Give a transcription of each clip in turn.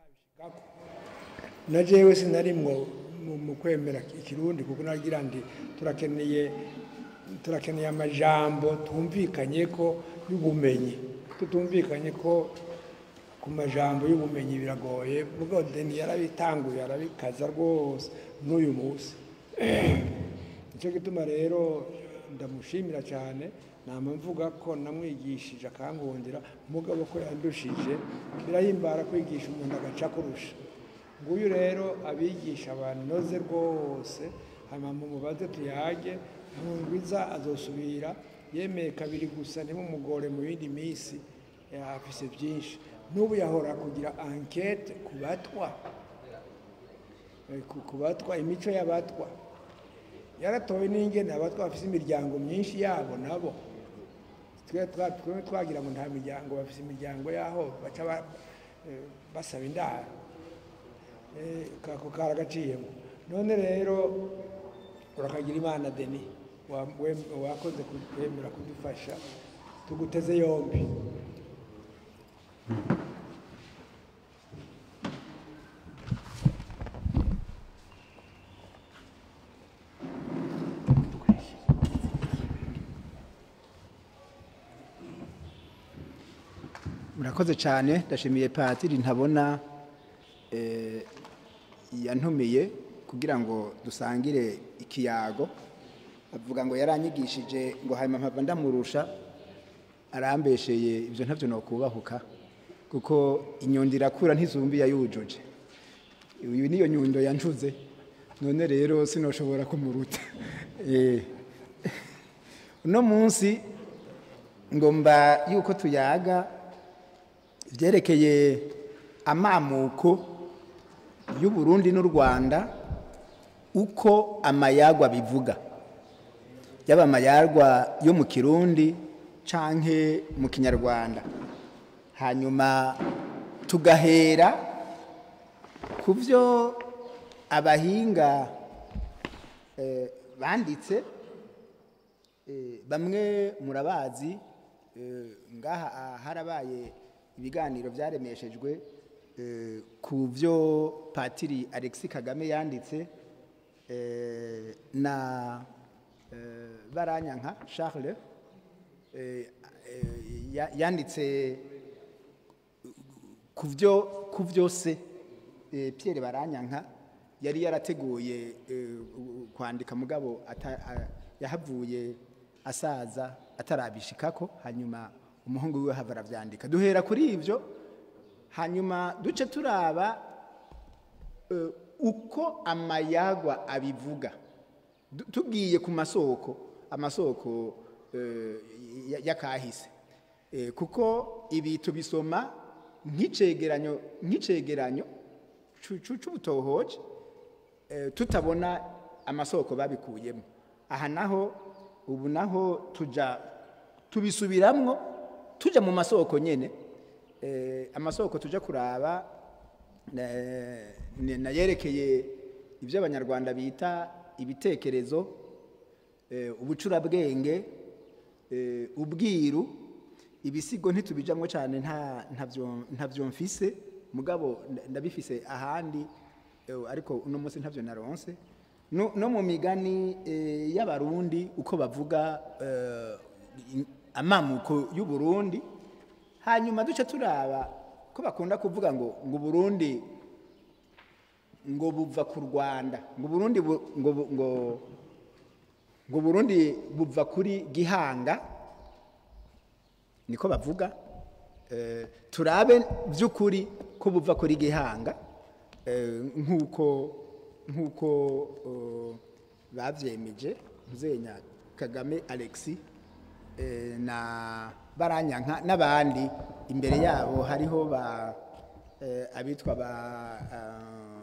na jewe sinarimwo mu- mu kwemera ikirundi kuko nagira ndi turakeneye turakeneye amajambo twumvikanye ko y'ubumenyi tutumvikanye ko ku majambo y'ubumenyi biragoye mugabo deni yarabitanguye arabikaza rwose n'uyu munsi nicyo gituma rero ndamushimira cyane nama mvuga ko namwigishije akankundira mugabo ko yandushije birahimbara kwigisha umuntu agaca kurusha nguyu rero abigisha banoze rwose hanyuma mumubaze tuyage ntungwiza azosubira yemeye kabiri gusa ntimumugore mu yindi minsi eh, afise byinshi n'ubu yahora kugira ankete ku batwa Eh, ku- ku batwa imico y'abatwa yaratowe n'ingene abatwa bafise imiryango myinshi yabo nabo twe twa- twe twagira ngo nta miryango bafise imiryango yaho baca ba- eh, basaba indaro Eh, kako karagaciyemo none rero urakagira imana deni wa- wem- wakoze kwemera kudufasha tuguteze yombi murakoze cyane ndashimiye patiri ntabona eh, yantumiye kugira ngo dusangire ikiyago avuga ngo yaranyigishije ngo hanyuma mpava ndamurusha arambesheye ibyo ntabyo nokubahuka kuko inyundo irakura ntizumbi yayujuje uyu niyo nyundo yancuze none rero sinoshobora kumuruta Eh, uno munsi ngomba yuko tuyaga ibyerekeye amamuko y'u Burundi n'u Rwanda uko amayagwa bivuga yaba amayagwa yo mu kirundi canke mu kinyarwanda hanyuma tugahera ku byo abahinga eh, banditse Eh, bamwe murabazi eh, ngaha ah, harabaye ibiganiro byaremeshejwe eh, ku byo patiri alexis kagame yanditse eh, na eh, baranyanka charles eh, eh, ya- yanditse ku byo ku byose eh, Pierre Baranyanka yari yarateguye eh, u- kwandika mugabo ata- a- yahavuye asaza atarabishikako hanyuma umuhungu wiwe hava aravyandika duhera kuri ivyo hanyuma duce turaba eh, uko amayagwa abivuga Du- tugiye ku masoko amasoko eh, ya- y'akahise Eh, kuko ibi tubisoma nk'icegeranyo nk'icegeranyo cu- cu- c'ubutohoje eh, tutabona amasoko babikuyemo aha naho ubu naho tuja tubisubiramwo tuja mu masoko nyene eh, amasoko tuja kuraba eh, ni- nayerekeye ibyo abanyarwanda bita ibitekerezo eh, ubucurabwenge eh, ubwiru ibisigo ntitubijamwo cyane nta ntavyo ntavyo mfise mugabo nda- ndabifise ahandi eh, ariko uno munsi ntavyo naronse no, no mu migani eh, y'abarundi uko bavuga eh, in- amamuko y'u Burundi hanyuma duce turaba ko bakunda kuvuga ngo ngo Burundi ngo buva ku Rwanda ngo Burundi bu- ngo bu- ngo ngo Burundi buva kuri Gihanga niko bavuga eh, turabe by'ukuri ko buva kuri Gihanga eh, nk'uko nk'uko eh, babyemeje Muzenya Kagame Alexis eh, na Baranyanka n'abandi imbere yabo hariho ba eh, abitwa ba ah,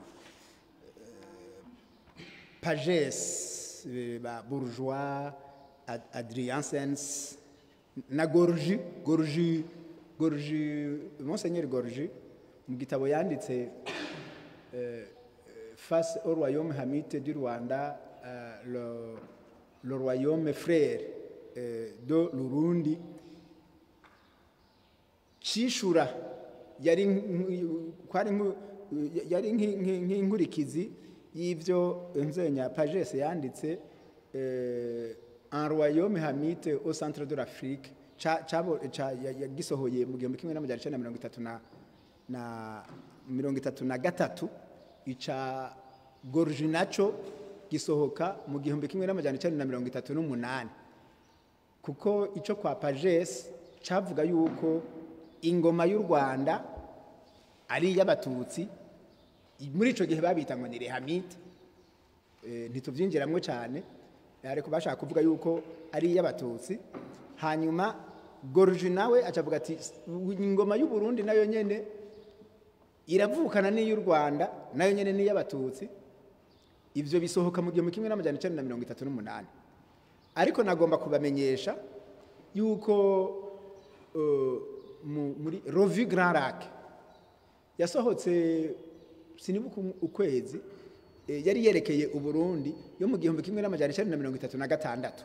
Pages, eh, ba Bourgeois, Ad- Adrien Sens, na Gorgi, Gorgi, Gorgi, Monseigneur Gorgi, mu gitabo yanditse euh, euh, face au royaume hamite du Rwanda, euh, le, le royaume frère euh, de l'Urundi, cishura yari nk- kwari nk- eh, yari nk'i- nk'i- nk'inkurikizi y'ivyo nzenya pagese yanditse eh, un royaume hamite au centre de l'afrique ca- cabo- ca- ya- yagisohoye mu gihumbi kimwe n'amajana icenda na mirongo itatu na na mirongo itatu na gatatu ica gorji naco gisohoka mu gihumbi kimwe n'amajana icenda na mirongo itatu n'umunani kuko icyo kwa pagesi cyavuga yuko ingoma y'u rwanda ari iy'abatutsi muri icyo gihe babita ngo ni rehamite Eh, ntitubyinjiramo cyane ariko bashaka kuvuga yuko ari iy'abatutsi hanyuma gorji nawe acavuga ati ingoma y'u Burundi nayo nyene iravukana n'iy'u rwanda nayo nyene ni iy'abatutsi ivyo bisohoka mu gihumbi kimwe n'amajana icenda na mirongo itatu n'umunani ariko nagomba kubamenyesha yuko uh, mu- muri rovi grand lac yasohotse sinibuka um- ukwezi eh, yari yerekeye uburundi yo mu gihumbi kimwe n'amajana icenda na mirongo itatu na gatandatu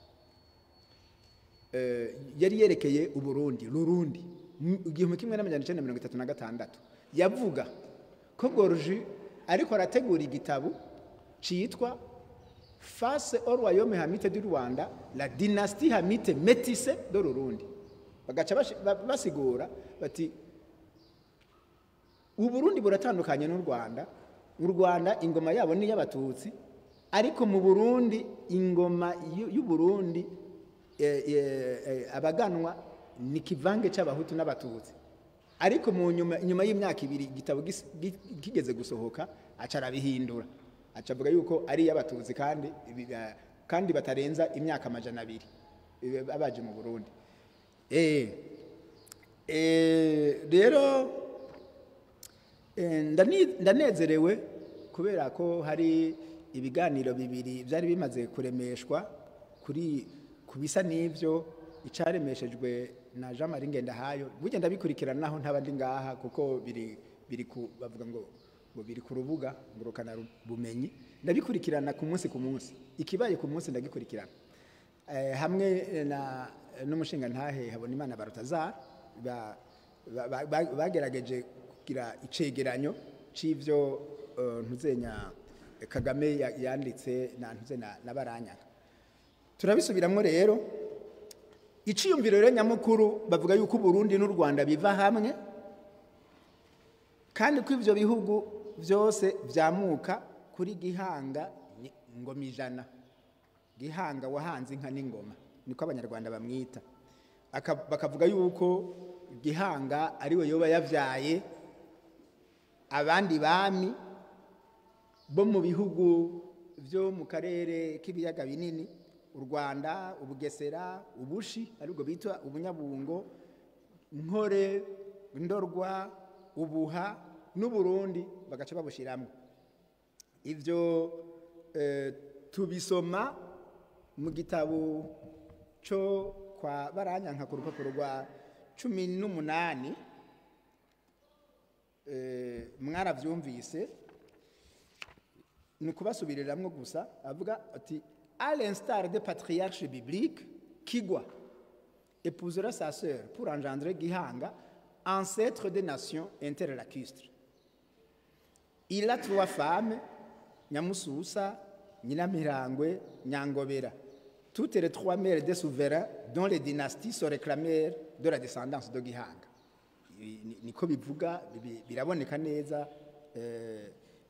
Eh, yari yerekeye uburundi rurundi mu igihumbi kimwe n'amajana icenda na mirongo itatu na gatandatu yavuga ko gorji ariko arategura igitabo citwa face au royaume hamite du rwanda la dynastie hamite métisse de rurundi bagaca bashi- ba- basigura bati uburundi buratandukanye n'u rwanda mu rwanda ingoma yabo ni iy'abatutsi ariko mu burundi ingoma y'u- y'uburundi eh, eh, eh, abaganwa ni kivange cy'abahutu n'abatutsi ariko mu nyuma nyuma y'imyaka ibiri igitabo gis- gi- kigeze gusohoka aca arabihindura aca avuga yuko ari iy'abatutsi kandi ibi- eh, kandi batarenza imyaka amajana abiri eh, babaje mu burundi Eh, eh, rero Eh, ndani- ndanezerewe kubera ko hari ibiganiro bibiri byari bimaze kuremeshwa kuri ku bisa n'ibyo icaremeshejwe na Jean Marie Ngendahayo burya ndabikurikirana naho ntaba ndi ngaha kuko biri biri ku bavuga ngo ngo biri ku rubuga ngurukana bumenyi ndabikurikirana ku munsi ku munsi ikibaye ku munsi ndagikurikirana eh, hamwe na n'umushinga ntahe habona imana barutazar ba, ba, ba, ba- bagerageje kugira icegeranyo c'ivyo uh, ntuzenya Kagame ya- yanditse na ntuze na, na baranyaga turabisubiramwo rero iciyumviro rero nyamukuru bavuga yuko Burundi n'u Rwanda biva hamwe kandi ko ivyo bihugu vyose vyamuka kuri gihanga ni- ngoma ijana gihanga wahanze inka n'ingoma niko abanyarwanda bamwita Aka- bakavuga yuko gihanga ariwe yoba yavyaye abandi bami bo mu bihugu byo mu karere k'ibiyaga binini u rwanda ubugesera ubushi aribwo bita ubunyabungo nkore ndorwa ubuha n'uburundi bagaca babushyiramo ibyo eh, tubisoma mu gitabo cyo kwa baranyanka ku rupapuro rwa cumi n'umunani eh, mwarabyumvise ni ukubasubiriramwo gusa avuga ati à l'instar des patriarches bibliques kigwa épousera sa sœur pour engendrer gihanga ancêtre des nations interlacustres il a trois femmes nyamususa nyinamirangwe nyangobera toutes les trois mères des souverains dont les dynasties se réclamèrent de la descendance de gihanga Ibi ni- niko bivuga bi- biraboneka neza eh,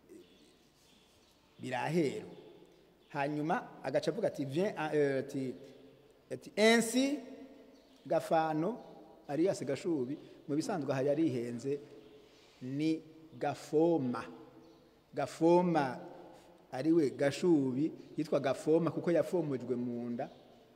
birahera hanyuma agaca avuga ati vien euh, ati ati ainsi gafano arias gashubi mu bisanzwe aha yarihenze ni gafoma gafoma ariwe gashubi yitwa gafoma kuko yafomojwe mu nda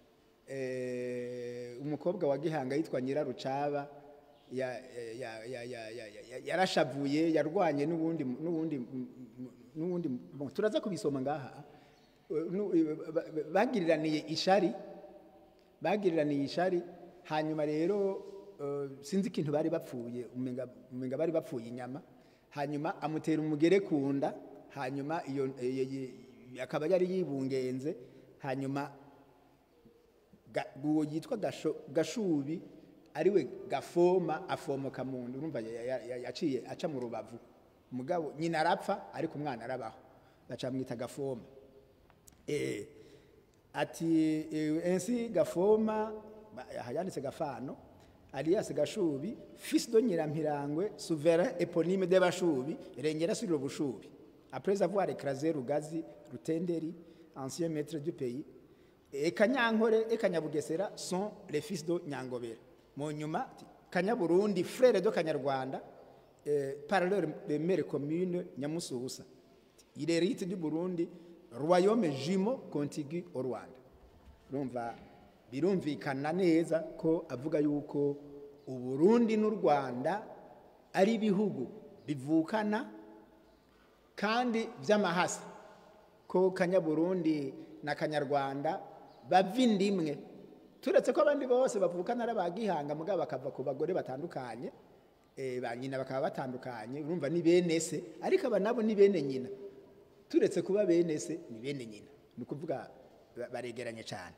eh, umukobwa wa gihanga yitwa nyirarucaba ya- ya- ya- ya- ya- ya- ya- yarashavuye yarwanye n'ubundi n'ubundi n'ubundi bon, turaza kubisoma ngaha Eh, nu- eh, ba- ba- bagiriraniye ishari bagiriraniye ishari hanyuma rero eh, sinzi ikintu bari bapfuye umenga umenga bari bapfuye inyama hanyuma amutera umugere ku nda hanyuma iyo eh, ye- ye- akaba yari yibungenze hanyuma ga- uwo yitwa Gasho- gashubi ariwe gafoma afomoka mu nda urumva ya- ya- ya- yaciye aca mu rubavu mugabo nyina arapfa ariko umwana arabaho baca bamwita gafoma Eh, ati eh, ainsi gafoma ba- aha yanditse gafano alias gashubi fils de nyirampirangwe souverain éponyme de bashubi rengera sur le bushubi après avoir écrasé rugazi rutenderi ancien maître du pays et kanyankore et kanyabugesera sont les fils de nyangobera mu nyuma ati, kanyaburundi frère de kanyarwanda euh, par leur mère commune nyamususa il hérite du burundi royaume jumeau contigu au rwanda urumva birumvikana neza ko avuga yuko uburundi n'u rwanda ari ibihugu bivukana kandi by'amahasa ko kanyaburundi na kanyarwanda bava inda imwe turetse ko abandi bose bavukana ari abagihanga mugabo bakava ku bagore batandukanye eh, ba nyina bakaba batandukanye urumva ni bene se ariko aba nabo ni bene nyina turetse kuba bene se ni bene nyina ni ukuvuga ba- baregeranye cyane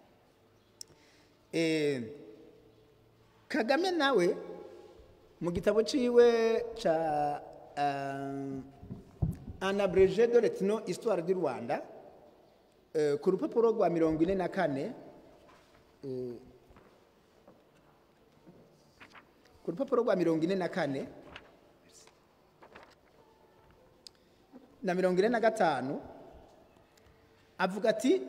Eh, kagame nawe mu gitabo ciwe ca um, un abrégé de retino histoire du rwanda eh, ku rupapuro rwa mirongo ine na kane eh, ku rupapuro rwa mirongo ine na kane na mirongo ine na gatanu avuga ati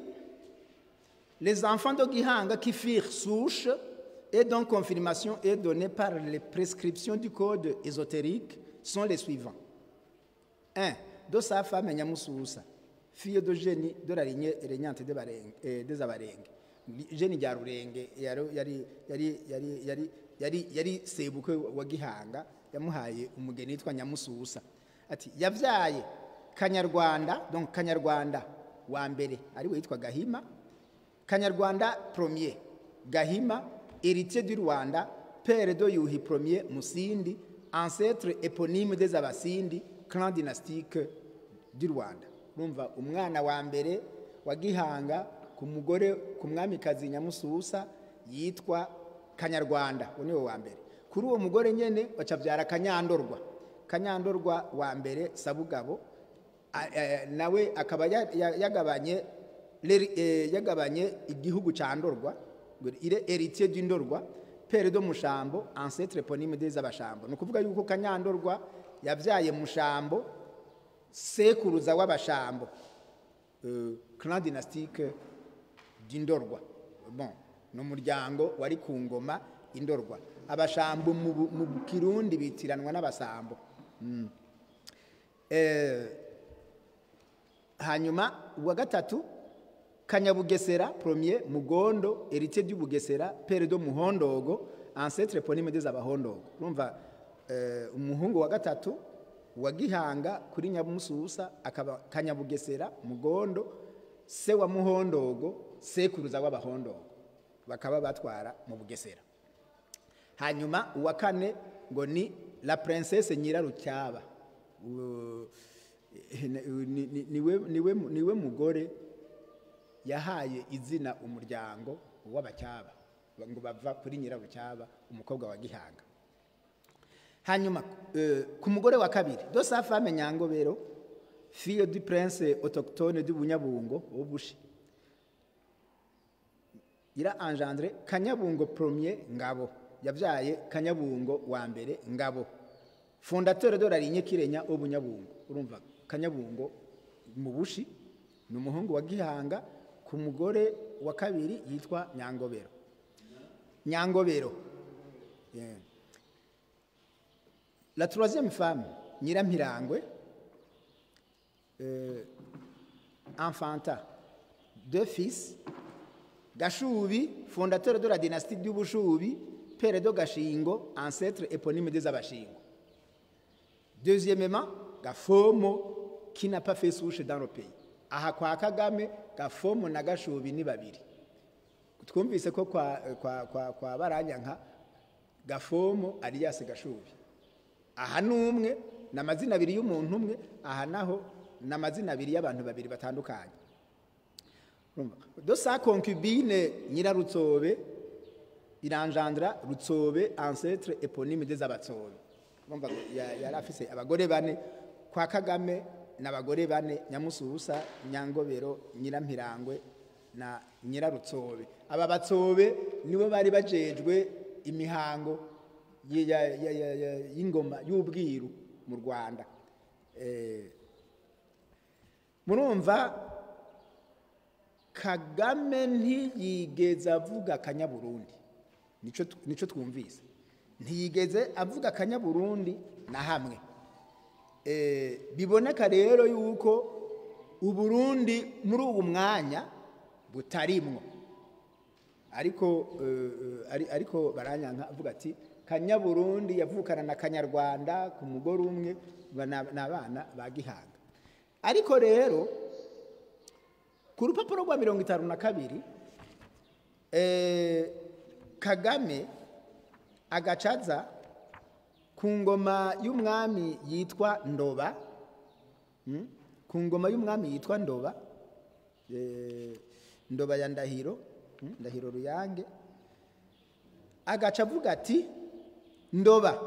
les enfants de Gihanga qui firent souche et dont confirmation est donnée par les prescriptions du code ésotérique sont les suivants. 1. De sa femme Nyamususa, fille de génie de la lignée régnante des Bareng- eh, des Abarenge. Génie rya Rurenge yari yari yari yari yari yari yari sebukwe wa Gihanga yamuhaye umugeni witwa Nyamususa. Ati yavyaye Kanyarwanda donc Kanyarwanda wa mbere ari we yitwa Gahima Kanyarwanda premier Gahima héritier du Rwanda père de Yuhi premier Musindi ancêtre éponyme des Abasindi clan dynastique du Rwanda urumva umwana wa mbere wa Gihanga ku mugore ku mwamikazi Nyamususa yitwa Kanyarwanda uwo niwe wa mbere kuri uwo mugore nyene bacavyara Kanyandorwa Kanyandorwa wa mbere Sabugabo a- eh, nawe akaba ya- ya- yagabanye leri- eh, yagabanye igihugu ca ndorwa ngo ire héritier d'indorwa père de mushambo ancêtre éponyme des abashambo ni ukuvuga yuko kanyandorwa yavyaye mushambo sekuruza w'abashambo euh, clan dynastique d'indorwa bon ni umuryango wari ku ngoma indorwa abashambo mu Bu- mu kirundi bitiranwa n'abasambo Mm. Eh, hanyuma uwa gatatu kanyabugesera premier mugondo héritier du bugesera père de muhondogo ancêtre éponyme des abahondogo urumva eh, umuhungu wa gatatu wa gihanga kuri nyamususa akaba kanyabugesera mugondo se wa muhondogo sekuruza w'abahondogo bakaba batwara mu bugesera hanyuma uwa kane ngo ni la princesse nyirarucyaba U- ni- ni- niwe niwe niwe mugore yahaye izina umuryango w'abacyaba ngo bava kuri nyirarucyaba umukobwa wa gihanga hanyuma eh, ku mugore wa kabiri do sa femme nyangobero fille du prince autochtone du bunyabungo w'ubushi ira engendre kanyabungo premier ngabo yabyaye kanyabungo wa mbere ngabo fondateur de la lignée kirenya ubunyabungo urumva kanyabungo mu bushi ni umuhungu wa gihanga ku mugore wa kabiri yitwa nyangobero nyangobero Yeah. la troisième femme nyirampirangwe euh, enfanta deux fils gashubi fondateur de la dynastie du bushubi père de gashingo ancêtre éponyme des abashingo deuxièmement gafomo qui n'a pas fait souche dans le pays aha kwa kagame gafomo na gashubi ni babiri twumvise ko kwa, kwa, kwa, kwa baranyanka gafomo alias gashubi aha ni umwe ni amazina abiri y'umuntu umwe aha naho ni amazina abiri y'abantu babiri batandukanye Urumva? do sa concubine nyirarutsobe iranjandra rutsobe ancêtre éponyme des abatsobe Urumva ngo ya- yari afise abagore bane kwa kagame n'abagore bane nyamususa nyangobero nyirampirangwe na nyirarutsobe aba batsobe nibo bari bajejwe imihango y- ya- ya- ya- ya- y'ingoma y'ubwiru mu rwanda Eh, murumva kagame ntiyigeze avuga akanyaburundi nico tu- nico twumvise ntiyigeze avuga akanyaburundi na hamwe Eh, biboneka rero yuko uburundi muri ubu mwanya butarimwo ariko eh, eh, ari- ariko baranyanka avuga ati kanyaburundi yavukana na kanyarwanda ku mugore umwe ba- na- ni abana ba gihanga ariko rero ku rupapuro rwa mirongo itanu na kabiri eh, kagame agacaza ku ngoma y'umwami yitwa ndoba mm, ku ngoma y'umwami yitwa ndoba eh, ndoba ya ndahiro mm, ndahiro ruyange agaca avuga ati ndoba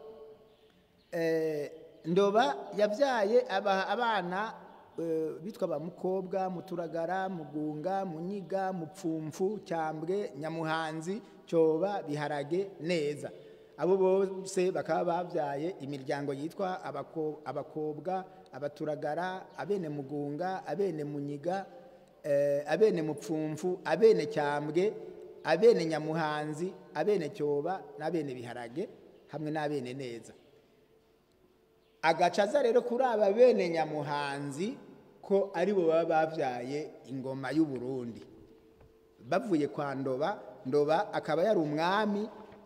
eh, ndoba yabyaye aba- abana eh, bitwa ba mukobwa muturagara mugunga munyiga mupfumfu cyambwe nyamuhanzi cyoba biharage neza abo bose bakaba babyaye imiryango yitwa abako- abakobwa abaturagara abene mugunga abene munyiga eh, abene mupfumfu abene cyambwe abene nyamuhanzi abene cyoba n'abene biharage hamwe n'abene neza agacaza rero kuri aba bene nyamuhanzi ko aribo baba babyaye ingoma y'u Burundi bavuye kwa ndoba ndoba akaba yari umwami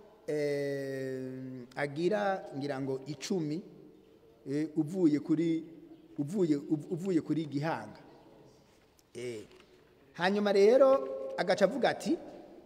eh, agira ngira ngo icumi eh, uvuye kuri uvuye uv- uvuye kuri gihanga eh. hanyuma rero agaca avuga ati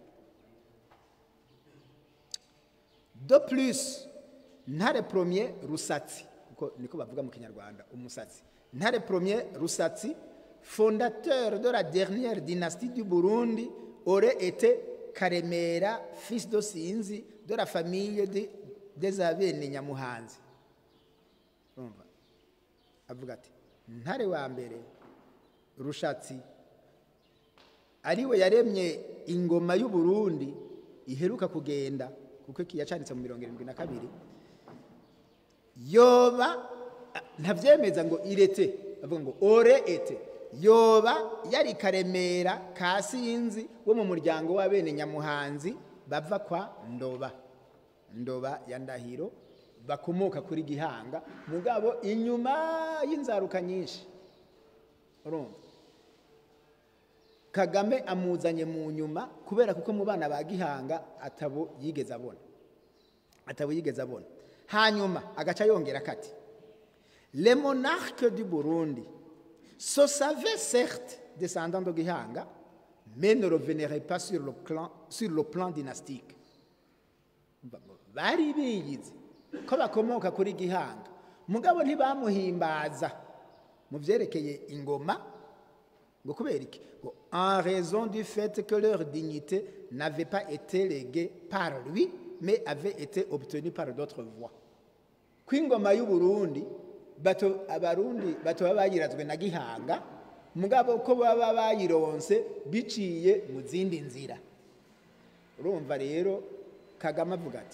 de plus ntare premier rusatsi kuko niko bavuga mu kinyarwanda umusatsi ntare premier rusatsi fondateur de la dernière dynastie du Burundi aurait été Karemera fils de Sinzi de la famille de, des abene Nyamuhanzi urumva avuga ati ntare wa mbere rushatsi ariwe yaremye ingoma y'u Burundi iheruka kugenda kuko iki yacanditse mu mirongo irindwi na kabiri yoba ah, ntabyemeza ngo irete avuga ngo ore ete yoba yari karemera ka sinzi wo mu muryango w'abene nyamuhanzi bava kwa ndoba ndoba ya ndahiro bakomoka kuri gihanga mugabo inyuma y'inzaruka nyinshi urumva kagame amuzanye mu nyuma kubera kuko mu bana ba gihanga atabo yigeze abona atabo yigeze abona hanyuma agaca yongera kati le monarque du burundi se savait certes descendant de gihanga mais ne revenerait pas sur le, clan, sur le plan dynastique bari biyizi ko bakomoka kuri gihanga mugabo ntibamuhimbaza mu byerekeye ingoma ngo kubera iki ngo en raison du fait que leur dignité n'avait pas été léguée par lui mais avait été obtenue par d'autres voies ko ingoma y'u Burundi bato abarundi bato baba bayirazwe na gihanga mugabo ko baba bayironse biciye mu zindi nzira urumva rero kagame avuga ati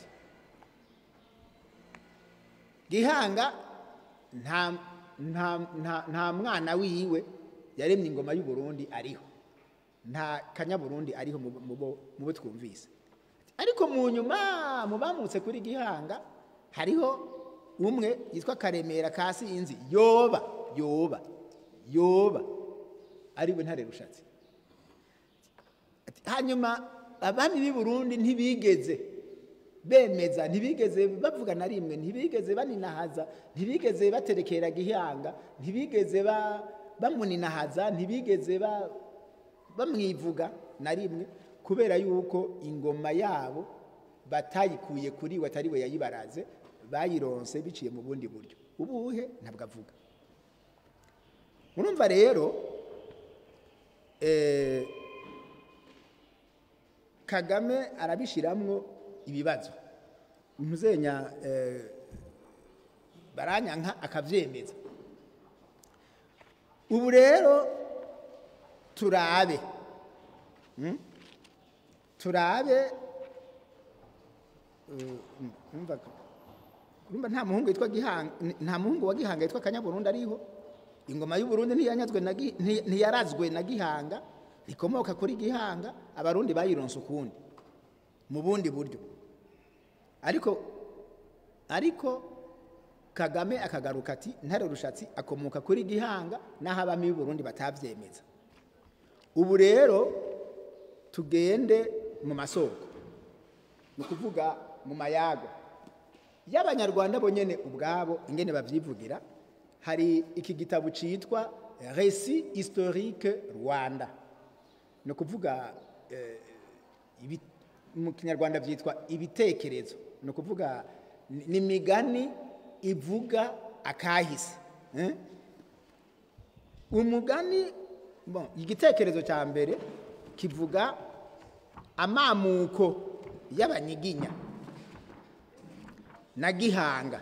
gihanga nta nta nta nta mwana wiwe yaremye ingoma y'u Burundi ariho nta kanyaburundi ariho mu mu bo mu bo twumvise ariko mu nyuma mu bamutse kuri gihanga hariho umwe yitwa karemera ka sinzi yoba yoba yoba ariwe ntare rushatse Ati, hanyuma abami b'i Burundi ntibigeze bemeza ntibigeze bavuga na rimwe ntibigeze baninahaza ntibigeze baterekera gihanga ntibigeze ba bamuninahaza ntibigeze ba bamwivuga na rimwe kubera yuko ingoma yabo batayikuye kuri we atari we yayibaraze bayironse biciye mu bundi buryo ubuhe ntabwo avuga murumva rero eh, kagame arabishiramwo ibibazo ntuzenya eh, baranyanka akavyemeza ubu rero turabe Mm? turabe eh, umva urumva nta muhungu witwa gihanga nta muhungu wa gihanga yitwa kanyaburundi ariho ingoma y'uburundi ntiyanyazwe na Gi- nti- ntiyarazwe na gihanga rikomoka kuri gihanga abarundi bayironse ukundi mu bundi buryo ariko ariko kagame akagaruka ati ntare rushatsi akomoka kuri gihanga n'aho abami b'uburundi batabyemeza ubu rero tugende mu masoko ni ukuvuga mu mayago y'abanyarwanda bonyine ubwabo ingene babyivugira hari iki gitabo cyitwa resi historique rwanda ni ukuvuga eh, ibi- mu kinyarwanda byitwa ibitekerezo ni ukuvuga ni ni imigani ivuga akahise eh? umugani bon, igitekerezo cya mbere kivuga amamuko y'abanyiginya na gihanga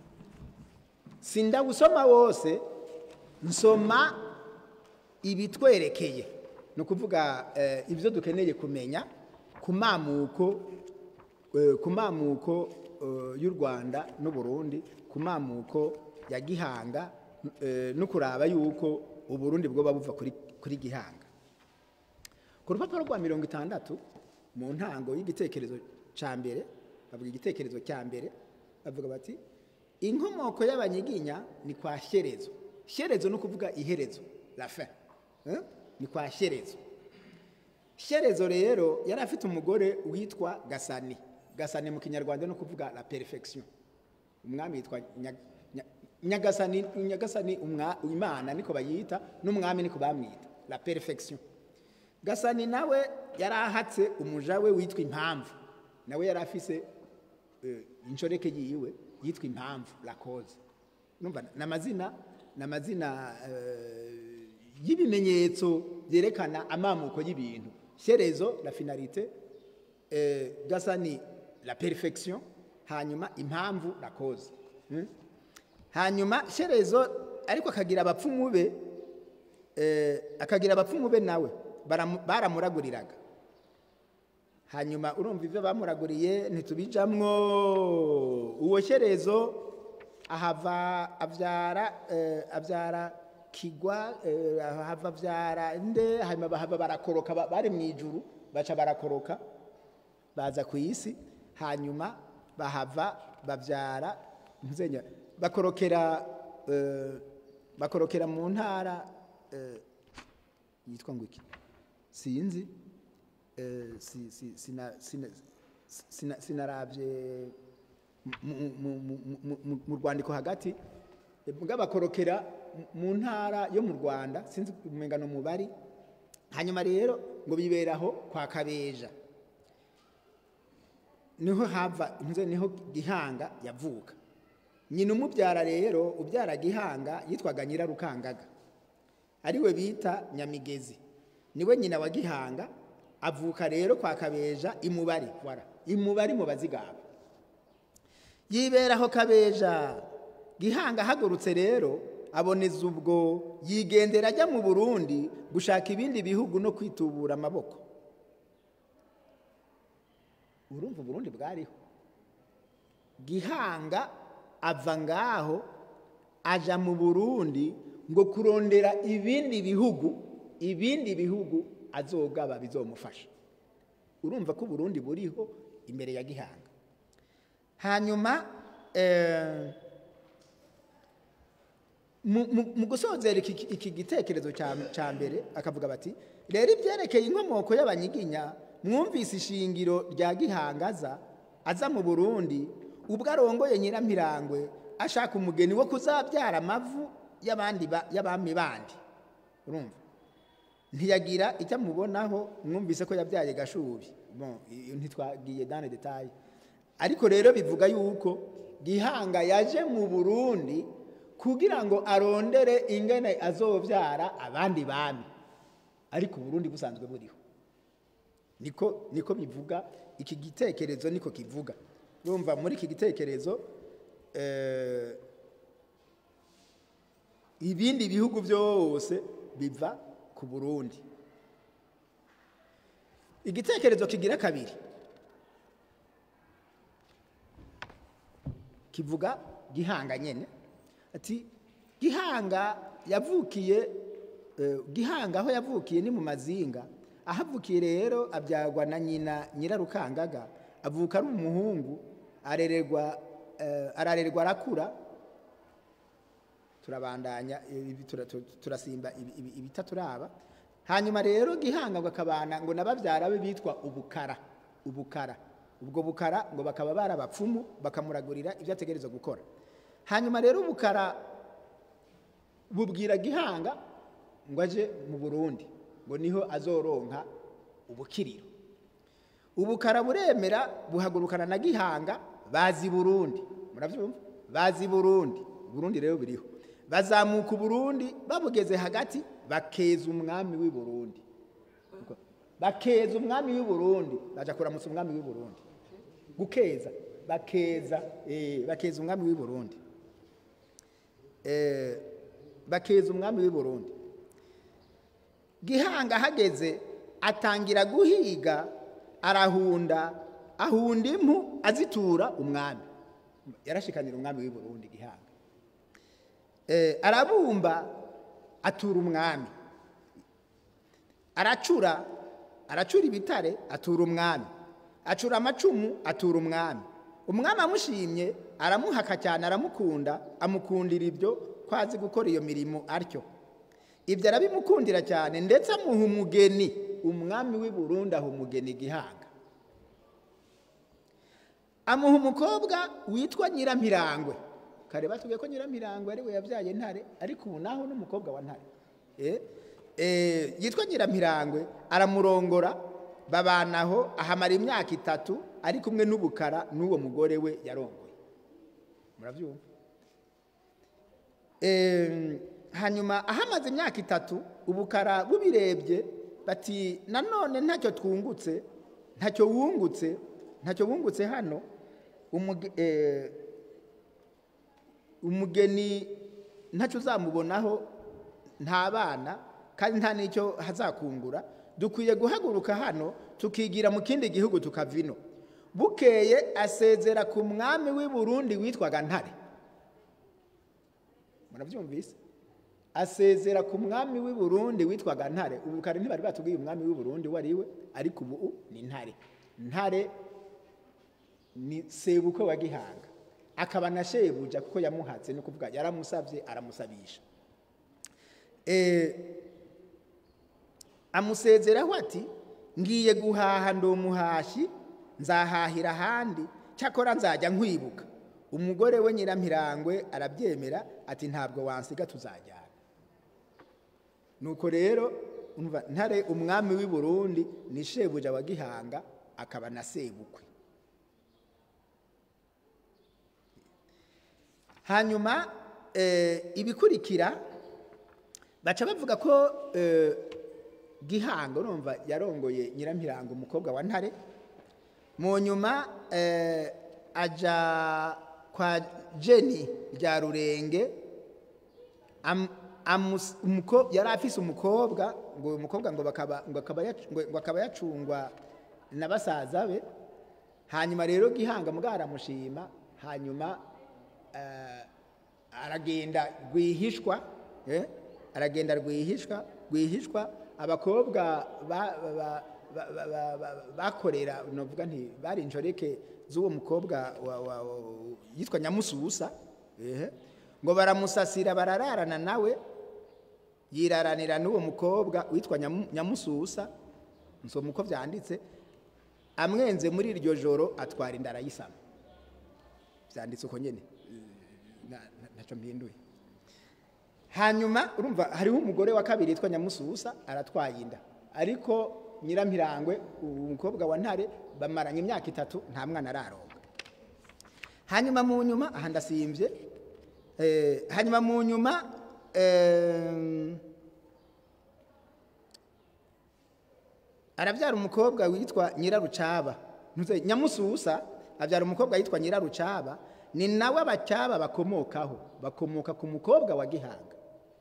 sindawusoma wose nsoma ibitwerekeye ni ukuvuga eh, ibyo dukeneye kumenya ku mamuko eh, ku mamuko eh, y'u rwanda n'uburundi ku mamuko ya gihanga eh, no kuraba yuko uburundi bwoba buva kuri, kuri gihanga ku rupapuro rwa mirongo itandatu mu ntango y'igitekerezo cya mbere bavuga igitekerezo cya mbere bavuga bati inkomoko y'abanyiginya ni kwa shyerezo shyerezo ni ukuvuga iherezo la fin eh? ni kwa shyerezo shyerezo rero yari afite umugore witwa gasani gasani mu kinyarwanda ni ukuvuga la perfection umwami yitwa Nya- Nya- nyagasani nyagasani umwa- imana niko bayita n'umwami niko bamwita la perfection gasani nawe yari ahatse umuja we witwa impamvu nawe yari afise eh, inshoreke yiwe yitwa impamvu la cause numva ni amazina ni amazina eh, y'ibimenyetso byerekana amamuko y'ibintu shyerezo la finalité eh, gasani la perfection hanyuma impamvu la cause hmm? hanyuma shyerezo ariko akagira abapfumu be eh, akagira abapfumu be nawe baramu- baramuraguriraga hanyuma urumva ibyo bamuraguriye ntitubijamwo uwo shyerezo ahava abyara eh, abyara kigwa eh, ahava abyara nde hanyuma bahava barakoroka ba- bari mu ijuru baca barakoroka baza ku isi hanyuma bahava babyara ntuzenya bakorokera eh, bakorokera mu ntara eh, yitwa ngo iki sinzi eh, si- si- sina- sina- sina- sinarabye mu- mu- mu- mu- mu- mu rwandiko hagati eh, muga bakorokera mu- mu ntara yo mu rwanda sinzi umengano mubari hanyuma rero ngo biberaho kwa kabeja niho hava ntuze niho gihanga yavuka nyina umubyara rero ubyara gihanga yitwaga nyirarukangaga ariwe bita nyamigezi niwe nyina wa gihanga avuka rero kwa kabeja imubari wara imubari mu bazigaba yiberaho kabeja gihanga ahagurutse rero aboneza ubwo yigendera ajya mu burundi gushaka ibindi bihugu no kwitubura amaboko urumva uburundi bwariho gihanga ava ngaho aja mu burundi ngo kurondera ibindi bihugu ibindi bihugu azogaba bizomufasha urumva ko uburundi buriho imbere ya gihanga hanyuma eh, mu- mu mu gusozera iki iki gitekerezo cya- cya mbere akavuga bati rero ibyerekeye inkomoko y'abanyiginya mwumvise ishingiro rya gihangaza aza mu burundi ubwo arongoye nyirampirangwe ashaka umugeni wo kuzabyara amavu y'abandi ba- y'abami bandi urumva ntiyagira icyo amubonaho mwumvise ko yabyaye gashubi bon iyo ntitwagiye dans les détails ariko rero bivuga yuko gihanga yaje mu burundi kugira ngo arondere ingene azobyara abandi bami ariko uburundi busanzwe buriho niko niko bivuga iki gitekerezo niko kivuga urumva muri iki gitekerezo eh, ibindi bihugu byose biva ku burundi igitekerezo kigira kabiri kivuga gihanga nyene ati gihanga yavukiye eh, gihanga aho yavukiye ni mu mazinga aho avukiye rero abyagwa na nyina nyirarukangaga avuka ari umuhungu arererwa eh, ararerwa arakura turabandanya ibi tura- tu- turasimba ibi- ibi- ibitaturaba hanyuma rero gihanga ngo akabana ngo nababyara be bitwa ubukara ubukara ubwo bukara ngo bakaba barabapfumu bakamuragurira ibyo ategerezwa gukora hanyuma rero ubukara bubwira gihanga ngo aje mu burundi ngo niho azoronka ubukiriro ubukara buremera buhagurukana na gihanga bazi burundi murabyumva bazi burundi burundi rero biriho bazamuka uburundi babugeze hagati bakeza umwami w'i burundi bakeza umwami w'i burundi baja kuramutsa umwami w'i burundi gukeza bakeza eh, bakeza umwami w'i burundi eh, bakeza umwami w'i burundi gihanga ahageze atangira guhiga arahunda ahunda impu azitura umwami yarashikanira umwami w'i burundi gihanga Eh, arabumba atura umwami aracura aracura ibitare atura umwami acura amacumu atura umwami umwami amushimye aramuhaka cyane aramukunda amukundira ibyo ko azi gukora iyo mirimo atyo ibyo arabimukundira cyane ndetse amuha umugeni umwami w'i burundi aha umugeni gihanga amuha umukobwa witwa nyirampirangwe kare batubwiye ko nyirampirangwe ari we yabyaye ntare ariko ubu naho n'umukobwa wa ntare Eh, eh, yitwa nyirampirangwe aramurongora babanaho ahamara imyaka itatu ari kumwe n'ubukara n'uwo mugore we yarongoye murabyumva Em, hanyuma ahamaze imyaka itatu ubukara bubirebye bati nanone ntacyo twungutse ntacyo wungutse ntacyo wungutse hano umuge- eh, umugeni ntacyo uzamubonaho nta bana kandi nta n'icyo hazakungura dukwiye guhaguruka hano tukigira mu kindi gihugu tukava ino bukeye asezera ku mwami w'i burundi witwaga ntare murabyumvise asezera ku mwami w'i burundi witwaga ntare ubu kare ntibari batubwiye umwami w'i burundi uwo ari we ariko ubu ni ntare ntare ni sebukwe wa gihanga akaba na shebuja kuko yamuhatse ni ukuvuga yaramusabye aramusabisha Eh, amusezeraho ati ngiye guhaha ndi umuhashi nzahahira ahandi cyakora nzajya nkwibuka umugore we nyirampirangwe arabyemera ati ntabwo wansiga tuzajyana nuko rero umva ntare umwami w'i burundi ni shebuja wa gihanga akaba na sebukwe hanyuma eh, ibikurikira baca bavuga ko eh, gihanga urumva yarongoye nyirampirango umukobwa wa ntare mu nyuma eh, aja kwa jeni rya rurenge am- amus- umuko- yari afise umukobwa ngo uyu mukobwa ngo bakaba- ngo akaba yac- ngo- ngo akaba yacungwa na basaza be hanyuma rero gihanga mbwa aramushima hanyuma eh, aragenda rwihishwa eh, aragenda rwihishwa rwihishwa abakobwa ba- ba- ba- ba- ba- ba- bakorera novuga nti bari injoreke z'uwo mukobwa wa- wa- wa- yitwa nyamususa ehe, ngo baramusasira barararana nawe yiraranira n'uwo mukobwa witwa Nyamu- nyamususa nsoma uko byanditse amwenze muri iryo joro atwara inda arayisama byanditse uko nyine na- na- ntacyo mpinduye hanyuma urumva hariho umugore wa kabiri yitwa nyamususa aratwaye inda ariko nyirampirangwe umukobwa wa ntare bamaranye imyaka itatu nta mwana araronga hanyuma mu nyuma aha ndasimbye eh, hanyuma mu nyuma em, arabyara umukobwa witwa nyirarucaba Ntuze, nyamususa abyara umukobwa witwa nyirarucaba ni nawe abacyaba bakomokaho bakomoka ku mukobwa wa gihanga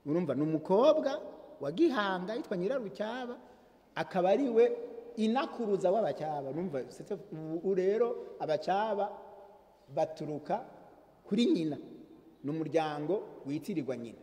urumva ni umukobwa wa gihanga yitwa nyirarucyaba akaba ari we inakuruza w'abacyaba numva c'est- ubu rero abacyaba baturuka kuri nyina ni umuryango witirirwa nyina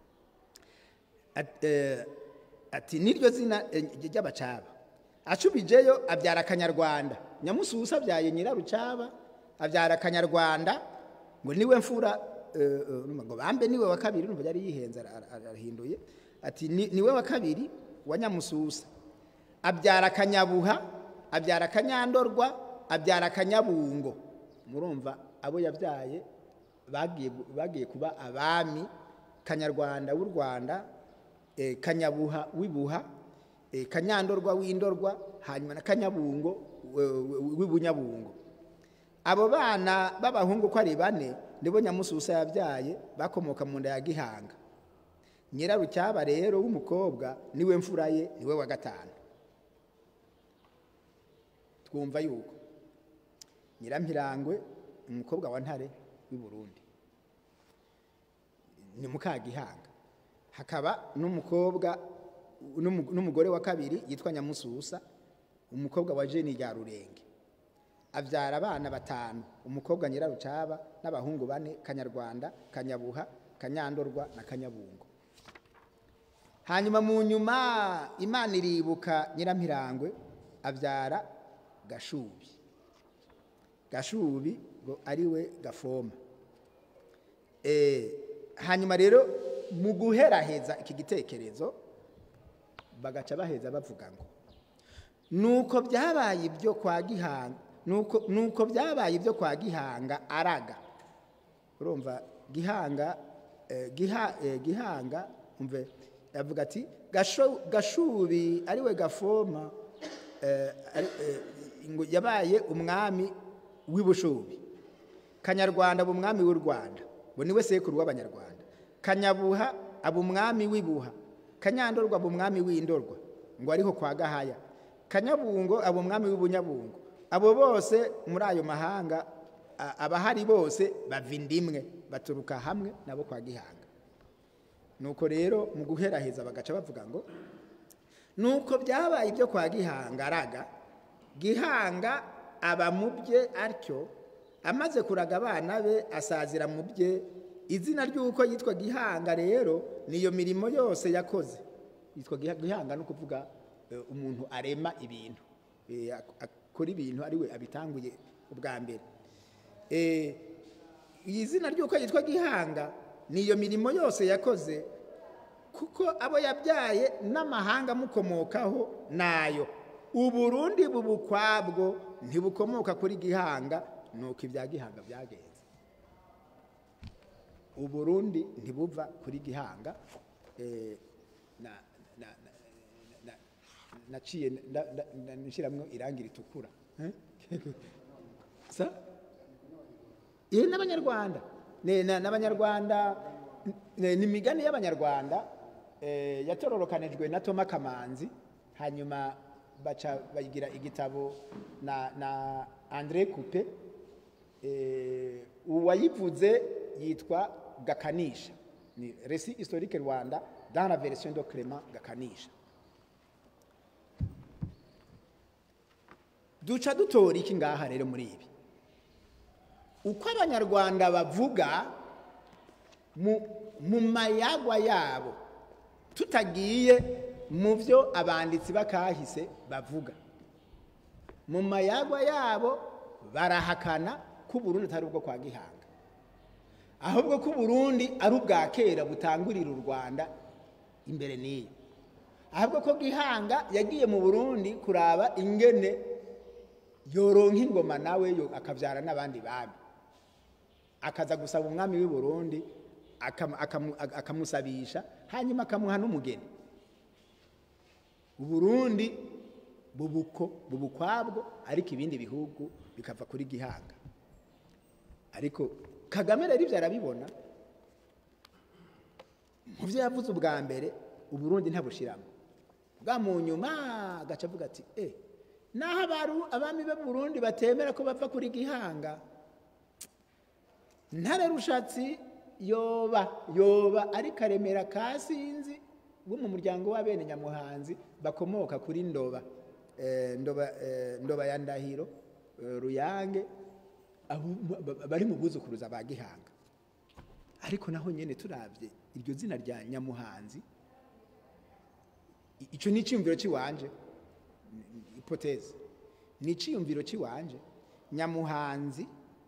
At- eh, ati niryo zina eh, ry'abacaba acubijeyo abyara akanyarwanda nyamususa abyaye nyirarucaba abyara akanyarwanda ngo niwe mfura eh, eh, urumva ngo bambe niwe wa kabiri urumva yari yihenze ara- ara- arahinduye ati "Ni- niwe wa kabiri wa nyamususa abyara akanyabuha abyara akanyandorwa abyara akanyabungo murumva abo yabyaye bagiye bagiye kuba abami kanyarwanda w'u rwanda eh, kanyabuha w'ibuha eh, kanyandorwa w'indorwa hanyuma na kanyabungo we- we- w'ibunyabungo abo bana b'abahungu uko ari bane nibo nyamususa yabyaye bakomoka mu nda ya gihanga nyirarucyaba rero w'umukobwa niwe mfura ye niwe wa gatanu twumva yuko nyirampirangwe umukobwa wa ntare w'i burundi ni mukagihanga hakaba n'umukobwa n'umu- n'umugore wa kabiri yitwa nyamususa umukobwa wa jeni rya rurenge abyara abana batanu umukobwa nyirarucaba n'abahungu bane kanyarwanda kanyabuha kanyandorwa na kanyabungo hanyuma mu nyuma imana iribuka nyirampirangwe abyara gashubi gashubi ngo ari we gafoma Eh, hanyuma rero mu guheraheza iki gitekerezo bagaca baheza bavuga ngo nuko byabaye ibyo kwa gihanga nuko nuko byabaye ibyo kwa gihanga araga urumva gihanga eh, giha, eh, gihanga umve yavuga ati "Gasho- gashubi ari we gafoma eh, ari- eh, ngo yabaye umwami w'ibushubi kanyarwanda aba umwami w'u rwanda ngo niwe sekuru w'abanyarwanda kanyabuha aba umwami w'ibuha kanyandorwa aba umwami w'indorwa ngo ariho kwa gahaya kanyabungo aba umwami w'ubunyabungo abo bose muri ayo mahanga a- abahari bose bava indimwe baturuka hamwe nabo kwa gihanga nuko rero mu guheraheza bagaca bavuga ngo nuko byabaye ibyo kwa gihanga araga gihanga aba mu bye atyo amaze kuraga abana be asazira mu bye izina ry'uko yitwa gihanga rero niyo mirimo yose yakoze yitwa Giha- gihanga no kuvuga eh, umuntu arema ibintu Eh, ak- akora ibintu ari we abitanguye ubwa mbere Eh, iyi zina ry'uko yitwa gihanga niyo mirimo yose yakoze kuko abo yabyaye n'amahanga amukomokaho nayo uburundi bubu kwabwo ntibukomoka kuri gihanga nuko ibya gihanga byagenze uburundi ntibuva kuri gihanga eh, na- na- na- na- naciye nshyiramo irangi ritukura Eh? sa iyi n'abanyarwanda Ni- na- n'abanyarwanda ni ni imigani y'abanyarwanda eh, yatororokanijwe na toma kamanzi hanyuma baca bagira igitabo na na andre coupe eh, uwayivuze yitwa gakanisha ni resi historique rwanda dans la version de clément gakanisha duca dutora iki ngaha rero muri ibi uko abanyarwanda bavuga mu, mu mayagwa yabo tutagiye mu byo abanditsi bakahise bavuga mu mayagwa yabo barahakana ko uburundi atari ubwo kwa gihanga ahubwo ko uburundi ari ubwa kera butangurira u rwanda imbere n'iyo ahubwo ko gihanga yagiye mu burundi kuraba ingene yoronka ingoma nawe yo akabyara n'abandi bami akaza gusaba umwami w'i burundi akamu- akamu- akamusabisha hanyuma akamuha n'umugeni uburundi bubuko bubukwabwo ariko ibindi bihugu bikava kuri gihanga ariko kagame rero ibyo arabibona mu byo yavuze ubwa mbere uburundi ntabushiramo bwa mu nyuma agaca avuga ati eh naho abaru abami be Burundi batemera ko bava kuri gihanga ntare rushatsi yoba yoba ari karemera ka sinzi bo mu muryango w'abene nyamuhanzi bakomoka kuri ndoba Eh, ndoba eh, ndoba ya ndahiro eh, ruyange abo- ba- bari mu buzukuruza ba gihanga ariko naho nyene turavye iryo zina rya nyamuhanzi i- ico ni iciyumviro ciwanje ipoteze ni iciyumviro ciwanje nyamuhanzi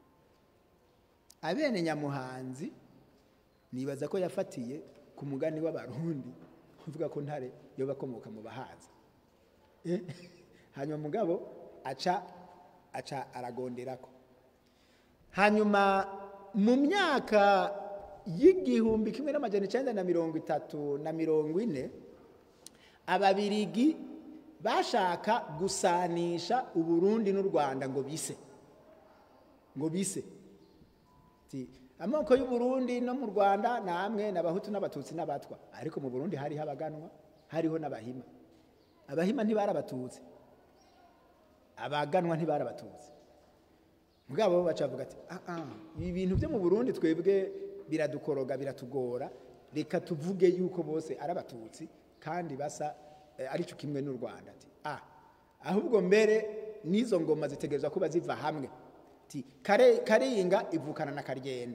abene nyamuhanzi nibaza ko yafatiye ku mugani w'abarundi uvuga ko ntare yo bakomoka mu bahaza Eh, hanyuma mugabo aca aca aragonderako hanyuma mu myaka y'igihumbi kimwe n'amajana icenda na mirongo itatu na mirongo ine ababirigi bashaka gusanisha uburundi n'u rwanda ngo bise ngo bise Ti, amoko y'uburundi no mu rwanda namwe n'abahutu n'abatutsi n'abatwa ariko mu burundi hariho abaganwa hariho n'abahima abahima ntibari abatutsi abaganwa ntibari abatutsi mugabo bo baca bavuga ati "Ah, ah, ibi bintu byo mu burundi twebwe biradukoroga biratugora reka tuvuge yuko bose ari abatutsi kandi basa eh, arico kimwe n'u rwanda ati ah ahubwo mbere n'izo ngoma zitegerezwa kuba ziva hamwe ti kare karinga ivukana na karyenda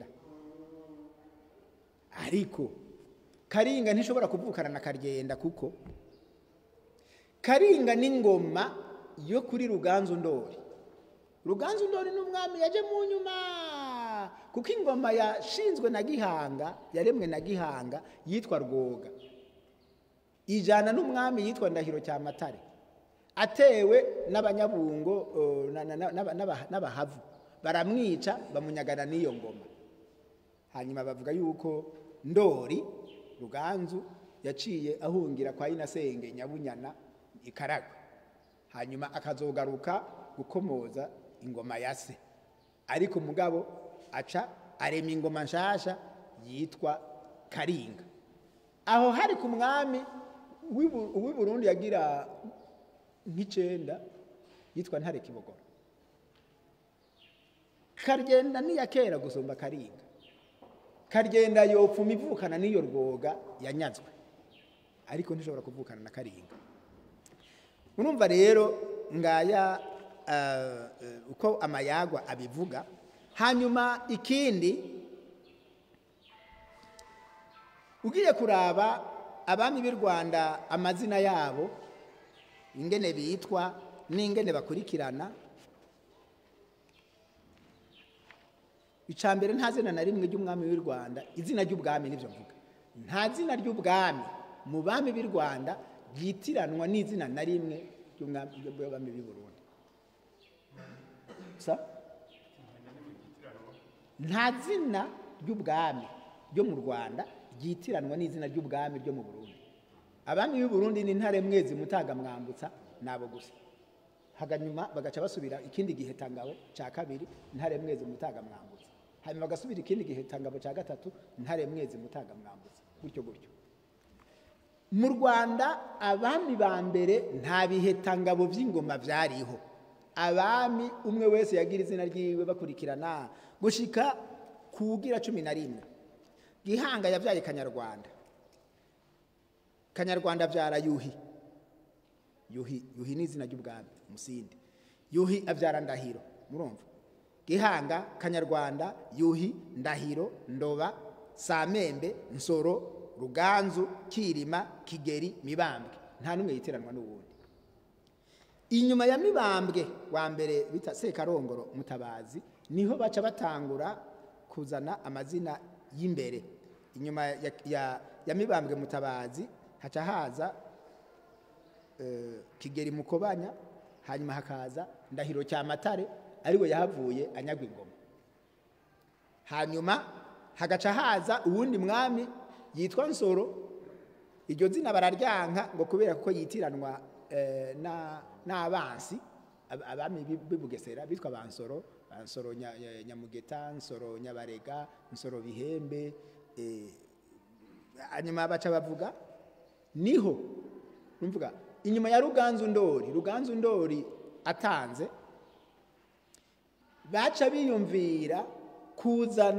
ariko karinga ntishobora kuvukana na karyenda kuko karinga n'ingoma yo kuri ruganzu ndori ruganzu ndori n'umwami yaje mu nyuma kuko ingoma yashinzwe na gihanga yaremwe na gihanga yitwa rwoga ijana n'umwami yitwa ndahiro cyamatare atewe n'abanyabungo eh, na- na- na- n'aba- n'aba- n'abahavu baramwica bamunyagana n'iyo ngoma hanyuma bavuga yuko ndori ruganzu yaciye ahungira kwa inasenge nyabunyana ikaragwe hanyuma akazogaruka gukomoza ingoma ya se ariko mugabo aca arema ingoma nshasha yitwa karinga aho hari ku mwami w'i Bu- w'i burundi yagira nk'icenda yitwa ntare kibogora karyenda niya kera gusumba karinga karyenda yopfuma ivukana n'iyo rwoga yanyazwe ariko ntishobora kuvukana na karinga urumva rero ngaya eh, eh, uko amayagwa abivuga hanyuma ikindi ugiye kuraba abami b'i rwanda amazina yabo ingene bitwa n'ingene bakurikirana icya mbere nta zina na rimwe ry'umwami w'i rwanda izina ry'ubwami nibyo mvuga nta zina ry'ubwami mu bami b'i rwanda ryitiranwa n'izina na rimwe ry'umwami ry'abami b'i burundi sa nta zina ry'ubwami ryo mu rwanda ryitiranwa n'izina ry'ubwami ryo mu burundi abami b'i burundi ni ntare mwezi mutaga mwambutsa nabo gusa haganyuma bagaca basubira ikindi gihe tangabo cya kabiri ntare mwezi mutaga mwambutsa hanyuma bagasubira ikindi gihe tangabo cya gatatu ntare mwezi mutaga mwambutsa gutyo gutyo mu rwanda abami ba mbere nta bihetangabo by'ingoma byariho abami umwe wese yagira izina ryiwe bakurikirana gushika kugira cumi na rimwe gihanga yabyaye kanyarwanda kanyarwanda abyara yuhi yuhi yuhi ni izina ry'ubwami musinde yuhi abyara ndahiro murumva gihanga kanyarwanda yuhi ndahiro ndoba samembe nsoro ruganzu kirima kigeri mibambwe nta n'umwe yitiranwa n'uwundi inyuma ya mibambwe wa mbere bita sekarongoro mutabazi niho baca batangura kuzana amazina y'imbere inyuma ya, ya, ya mibambwe mutabazi haca haza eh, kigeri mukobanya hanyuma hakaza ndahiro cyamatare ariwe yahavuye anyagwa ingoma hanyuma hagaca haza uwundi mwami yitwa nsoro iryo zina bararyanka ngo kubera ko yitiranwa eh, na- n'abansi ab- abami b'i b'i bugesera bitwa bansoro bansoro Nya- Nya- nyamugeta nsoro nyabarega nsoro bihembe eh, hanyuma baca bavuga niho numvuga inyuma ya ruganzu ndori ruganzu ndori atanze baca biyumvira kuzana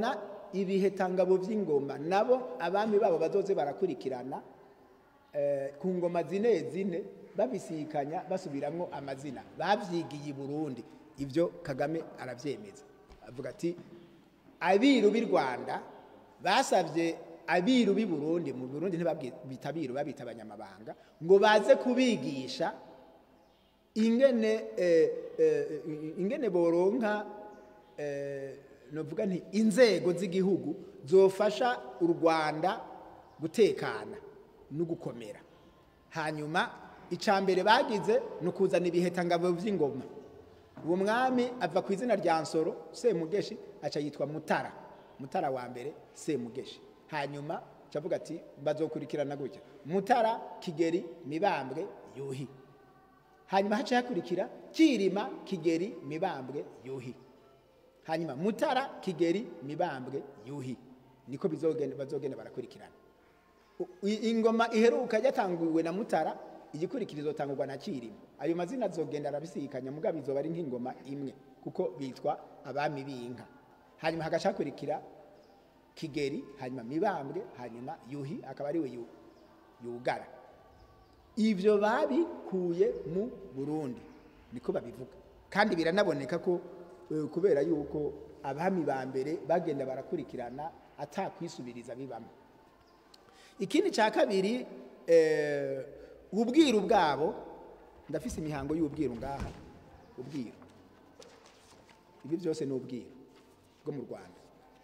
ibihetangabo by'ingoma nabo abami babo bazoze barakurikirana eh, ku ngoma zine zine babisikanya basubiramwo amazina babyigiye i burundi ibyo kagame arabyemeza avuga ati abiru b'i rwanda basabye abiru b'i burundi mu burundi ntibabita abiru babita abanyamabanga ngo baze kubigisha ingene eh, eh, ingene boronka eh, novuga nti inzego z'igihugu zofasha u rwanda gutekana no gukomera hanyuma icya mbere bagize ni ukuzana ibihetangabo by'ingoma uwo mwami ava ku izina rya nsoro semugeshi aca yitwa mutara mutara wa mbere semugeshi hanyuma avuga ati bazokurikirana gutya mutara kigeri mibambwe yuhi hanyuma haca hakurikira kirima kigeri mibambwe yuhi hanyuma mutara kigeri mibambwe yuhi niko bizogenda bazogenda barakurikirana U- i- ingoma iheruka yatanguwe na mutara igikurikirizo tangurwa na kirima ayo mazina azogenda arabisikanya mugabo izoba ari nk'ingoma imwe kuko bitwa abami b'inka hanyuma hagaca hakurikira kigeri hanyuma mibambwe hanyuma yuhi akaba ariwe yu- yugara ibyo babikuye mu burundi niko babivuga kandi biranaboneka ko eh, kubera yuko abami ba mbere bagenda barakurikirana atakwisubiriza bibamo ikindi cya kabiri eh, ubwiru bwabo ndafise imihango y'ubwiru ngaha ubwiru ibi byose ni ubwiru bwo mu rwanda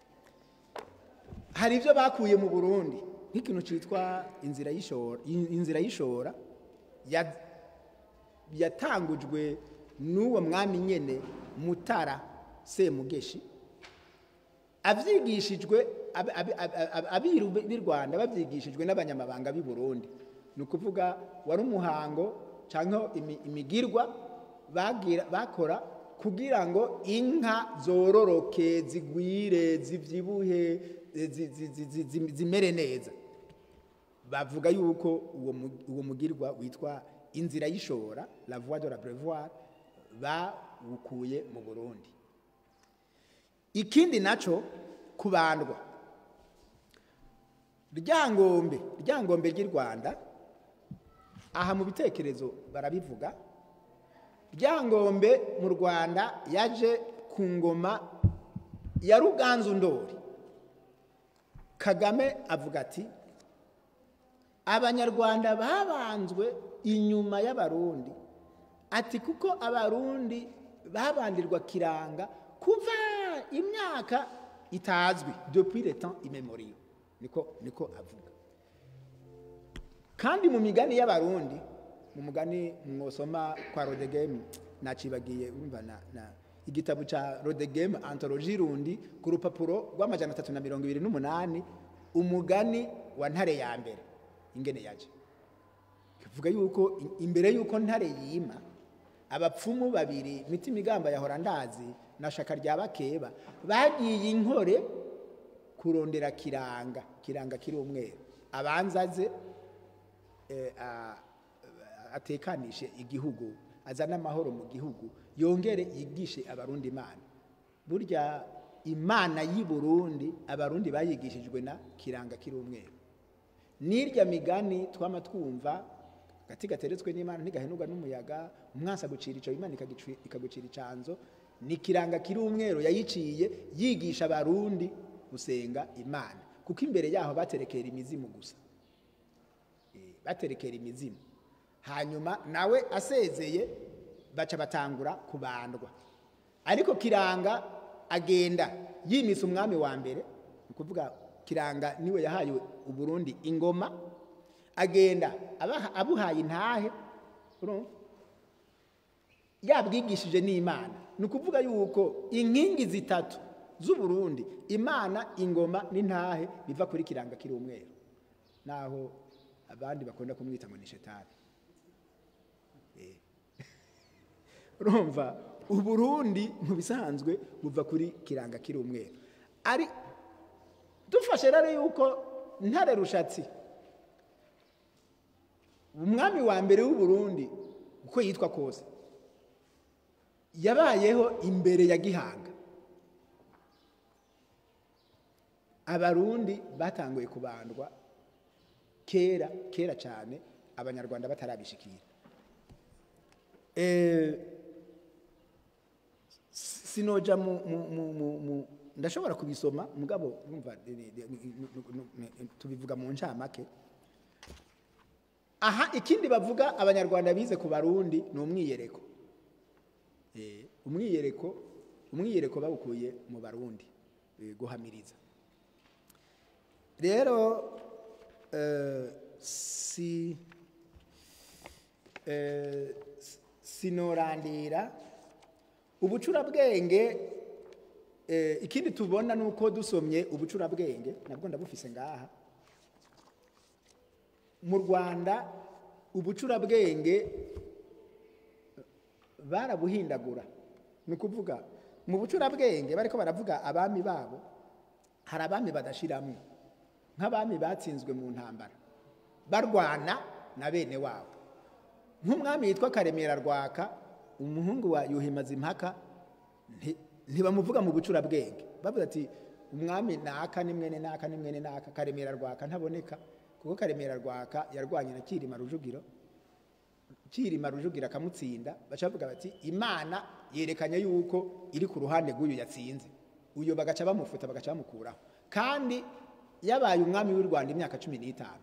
hari ibyo bakuye mu burundi nk'ikintu cyitwa inzira y'ishora in- inzira y'ishora ya- yatangujwe n'uwo mwami nyene mutara semugeshi abyigishijwe ab- ab- ab- ab- abiru b'i rwanda babyigishijwe n'abanyamabanga b'i burundi ni ukuvuga wari umuhango cyangwa imi- imigirwa bagira bakora kugira ngo inka zororoke zigwire zibyibuhe zi- zi- zi- zi- zi- zimere neza bavuga yuko uwo mu- uwo mugirwa witwa inzira y'ishora la voie de la brevoir bawukuye mu burundi ikindi naco kubandwa ryangombe ryangombe ry'i rwanda aha mu bitekerezo barabivuga ryangombe mu rwanda yaje ku ngoma ya ruganzu ndori kagame avuga ati abanyarwanda babanzwe inyuma y'abarundi ati kuko abarundi babandirwa kiranga kuva imyaka itazwi depuis le temps immémoriaux niko niko avuga kandi mu migani y'abarundi mu mugani mwosoma kwa rodegemu nacibagiye urumva na, na igitabo ca rodegemu anthologie rundi ku rupapuro rw'amajana atatu na mirongo ibiri n'umunani umugani wa ntare ya mbere ingene yaje kivuga yuko i- imbere yuko ntare yima abapfumu babiri mitima igamba yahora ndazi na shaka rya bakeba bagiye inkore kurondera kiranga kiranga kiri umweru abanza aze eh, a- atekanishe igihugu azane amahoro mu gihugu yongere yigishe abarundi imana burya imana y'i burundi abarundi bayigishijwe na kiranga kiri umweru n'irya migani twama twumva gati gateretswe n'imana ntigahenurwa n'umuyaga umwansi agucira ico imana ikagicu- ikagucira icanzo ni kiranga kiri umweru yayiciye yigisha abarundi gusenga imana kuko imbere yaho baterekera imizimu gusa Eh, baterekera imizimu hanyuma nawe asezeye baca batangura kubandwa ariko kiranga agenda yimise umwami wa mbere ni ukuvuga kiranga niwe yahaye uburundi ingoma agenda abaha- abuhaye intahe urumva? yabwigishije n'imana ni ukuvuga yuko inkingi zitatu z'uburundi imana ingoma n'intahe biva kuri kiranga kiri umweru naho abandi bakunda kumwita ngo ni shetani Eh. urumva uburundi mu bisanzwe buva kuri kiranga kiri umweru ari dufashe rero yuko ntare rushatsi umwami wa mbere w'uburundi uko yitwa kose yabayeho imbere ya gihanga abarundi batanguye kubandwa kera kera cyane abanyarwanda batarabishikira Eh, sinoja mu, mu, mu, mu, mu ndashobora kubisoma mugabo numva ni- ni- ni- ni- ni- ni- tubivuga mu ncamake aha ikindi bavuga abanyarwanda bize ku barundi ni umwiyereko Eh, umwiyereko umwiyereko bawukuye mu barundi eh, guhamiriza rero eh, si eh, s- sinorandira ubucurabwenge eh, ikindi tubona ni uko dusomye ubucurabwenge nabwo ndabufise ngaha mu rwanda ubucurabwenge barabuhindagura ni ukuvuga mu bucurabwenge bariko baravuga abami babo hari abami badashiramwo nk'abami batsinzwe mu ntambara barwana na bene wabo nk'umwami yitwa karemera rwaka umuhungu wa yuhimaza impaka nti- ntibamuvuga mu bucurabwenge bavuga ati umwami naka ni mwene naka ni mwene naka karemera rwaka ntaboneka kuko karemera rwaka yarwanye na kirima rujugiro kirima rujugira akamutsinda baca bavuga bati imana yerekanye yuko iri ku ruhande rw'uyu yatsinze uyu bagaca bamufuta bagaca bamukuraho kandi yabaye umwami w'u rwanda imyaka cumi n'itanu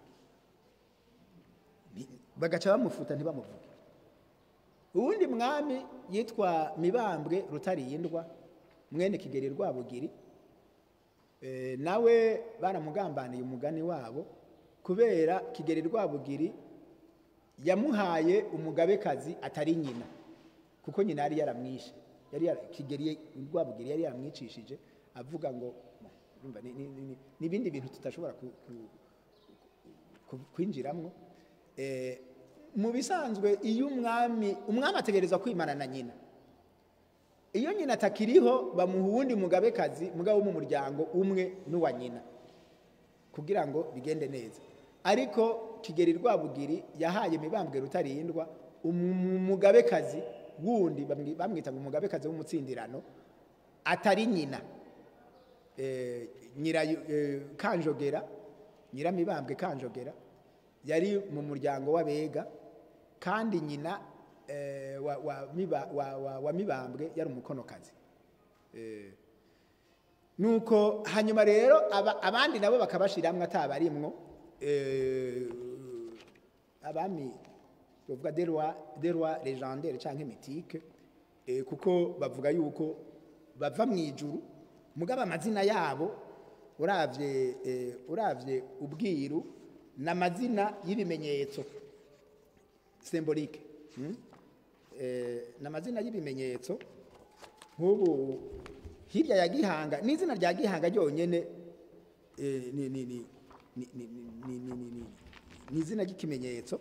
Ni- bagaca bamufuta ntibamuvuge uwundi mwami yitwa mibambwe rutarindwa mwene kigeri rwabugiri Eh, nawe baramugambaniye umugani wabo kubera kigeri rwabugiri yamuhaye umugabekazi atari nyina kuko nyina yari yaramwishe yari yara- kigeri rwabugiri yari yaramwicishije avuga ngo urumva ni- ni- ni- ni ibindi bintu tutashobora ku- ku- ku- kwinjiramo Eh, mu bisanzwe iyo umwami umwami ategerezwa kwimana na nyina iyo nyina atakiriho bamuha uwundi mugabekazi mugabo wo mu muryango umwe n'uwa nyina kugira ngo bigende neza ariko kigeri rwabugiri yahaye mibambwe rutarindwa umu- umugabekazi wundi bamwi- bamwita ngo umugabekazi w'umutsindirano atari nyina Eh, nyira eh, kanjogera nyiramibambwe kanjogera yari mu muryango w'abega kandi nyina eh, wa, wa, miba, wa, wa, wa mibambwe yari umukonokazi Eh, nuko hanyuma rero aba, abandi nabo bakabashiramwo atabarimwo eh, abami bavuga des rois des rois légendaires canke mythique eh, kuko bavuga yuko bava mu ijuru mugabo amazina yabo uravye eh, uravye ubwiru n'amazina y'ibimenyetso symbolique hmm? eh, n'amazina y'ibimenyetso nk'ubu hirya ya gihanga n'izina rya gihanga ryonyene eh, ni ni ni ni ni ni ni ni ni ni izina ry'ikimenyetso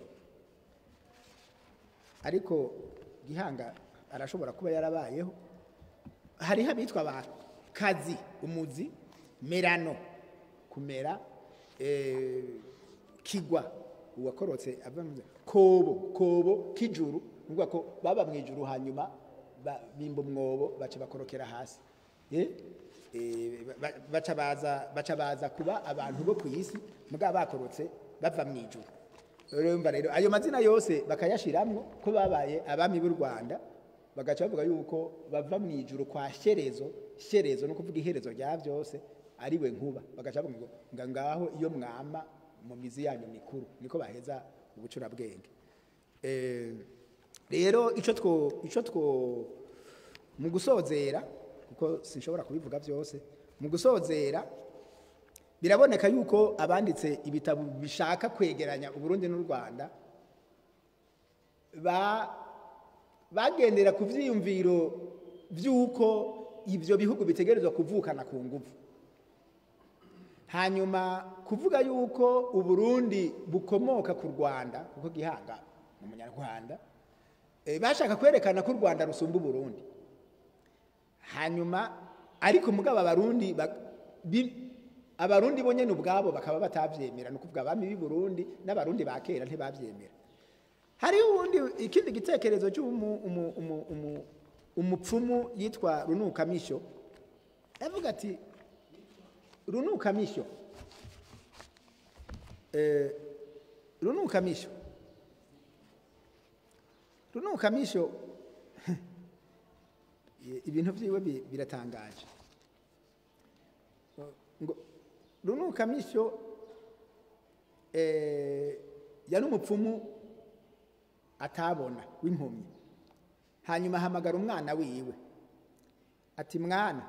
ariko gihanga arashobora kuba yarabayeho hariho abitwa ba kazi umuzi merano kumera eh, kigwa uwakorotse ava mu kobo kobo kijuru nuvuga ko baba mu ijuru hanyuma ba- bimba umwobo baca bakorokera hasi Eh? Eh, ba- baca baza baca baza kuba abantu bo ku isi mugabo bakorotse bava mu ijuru urumva rero ayo mazina yose bakayashiramwo ko babaye abami b'u rwanda bagaca bavuga yuko bava mu ijuru kwa shyerezo shyerezo no kuvuga iherezo rya byose ari we nkuba bagaca bavuga ngo nga ngaho iyo mwama mu mizi yanyu mikuru niko baheza ubucurabwenge Eh, rero ico two ico two mu gusozera kuko sinshobora kubivuga byose mu gusozera biraboneka yuko abanditse ibitabo bishaka kwegeranya uburundi n'u rwanda ba bagendera ku vyiyumviro vy'uko ivyo bihugu bitegerezwa kuvukana ku nguvu hanyuma kuvuga yuko uburundi bukomoka ku rwanda kuko gihanga ni umunyarwanda eh, bashaka kwerekana ko u rwanda rusumba uburundi hanyuma ariko mugabo abarundi ba- bi- abarundi bo nyene ubwabo bakaba batavyemera ni ukuvuga abami b'i burundi n'abarundi ba kera ntibavyemera hariho ubundi ikindi gitekerezo cy'umu- umu- umu- umu- umupfumu yitwa runukamisho yavuga ati runukamisho eh, runukamisho runukamisho ibintu byiwe bi- biratangaje ngo runukamisho eh, yari umupfumu atabona w'impumyi hanyuma ahamagara umwana wiwe ati mwana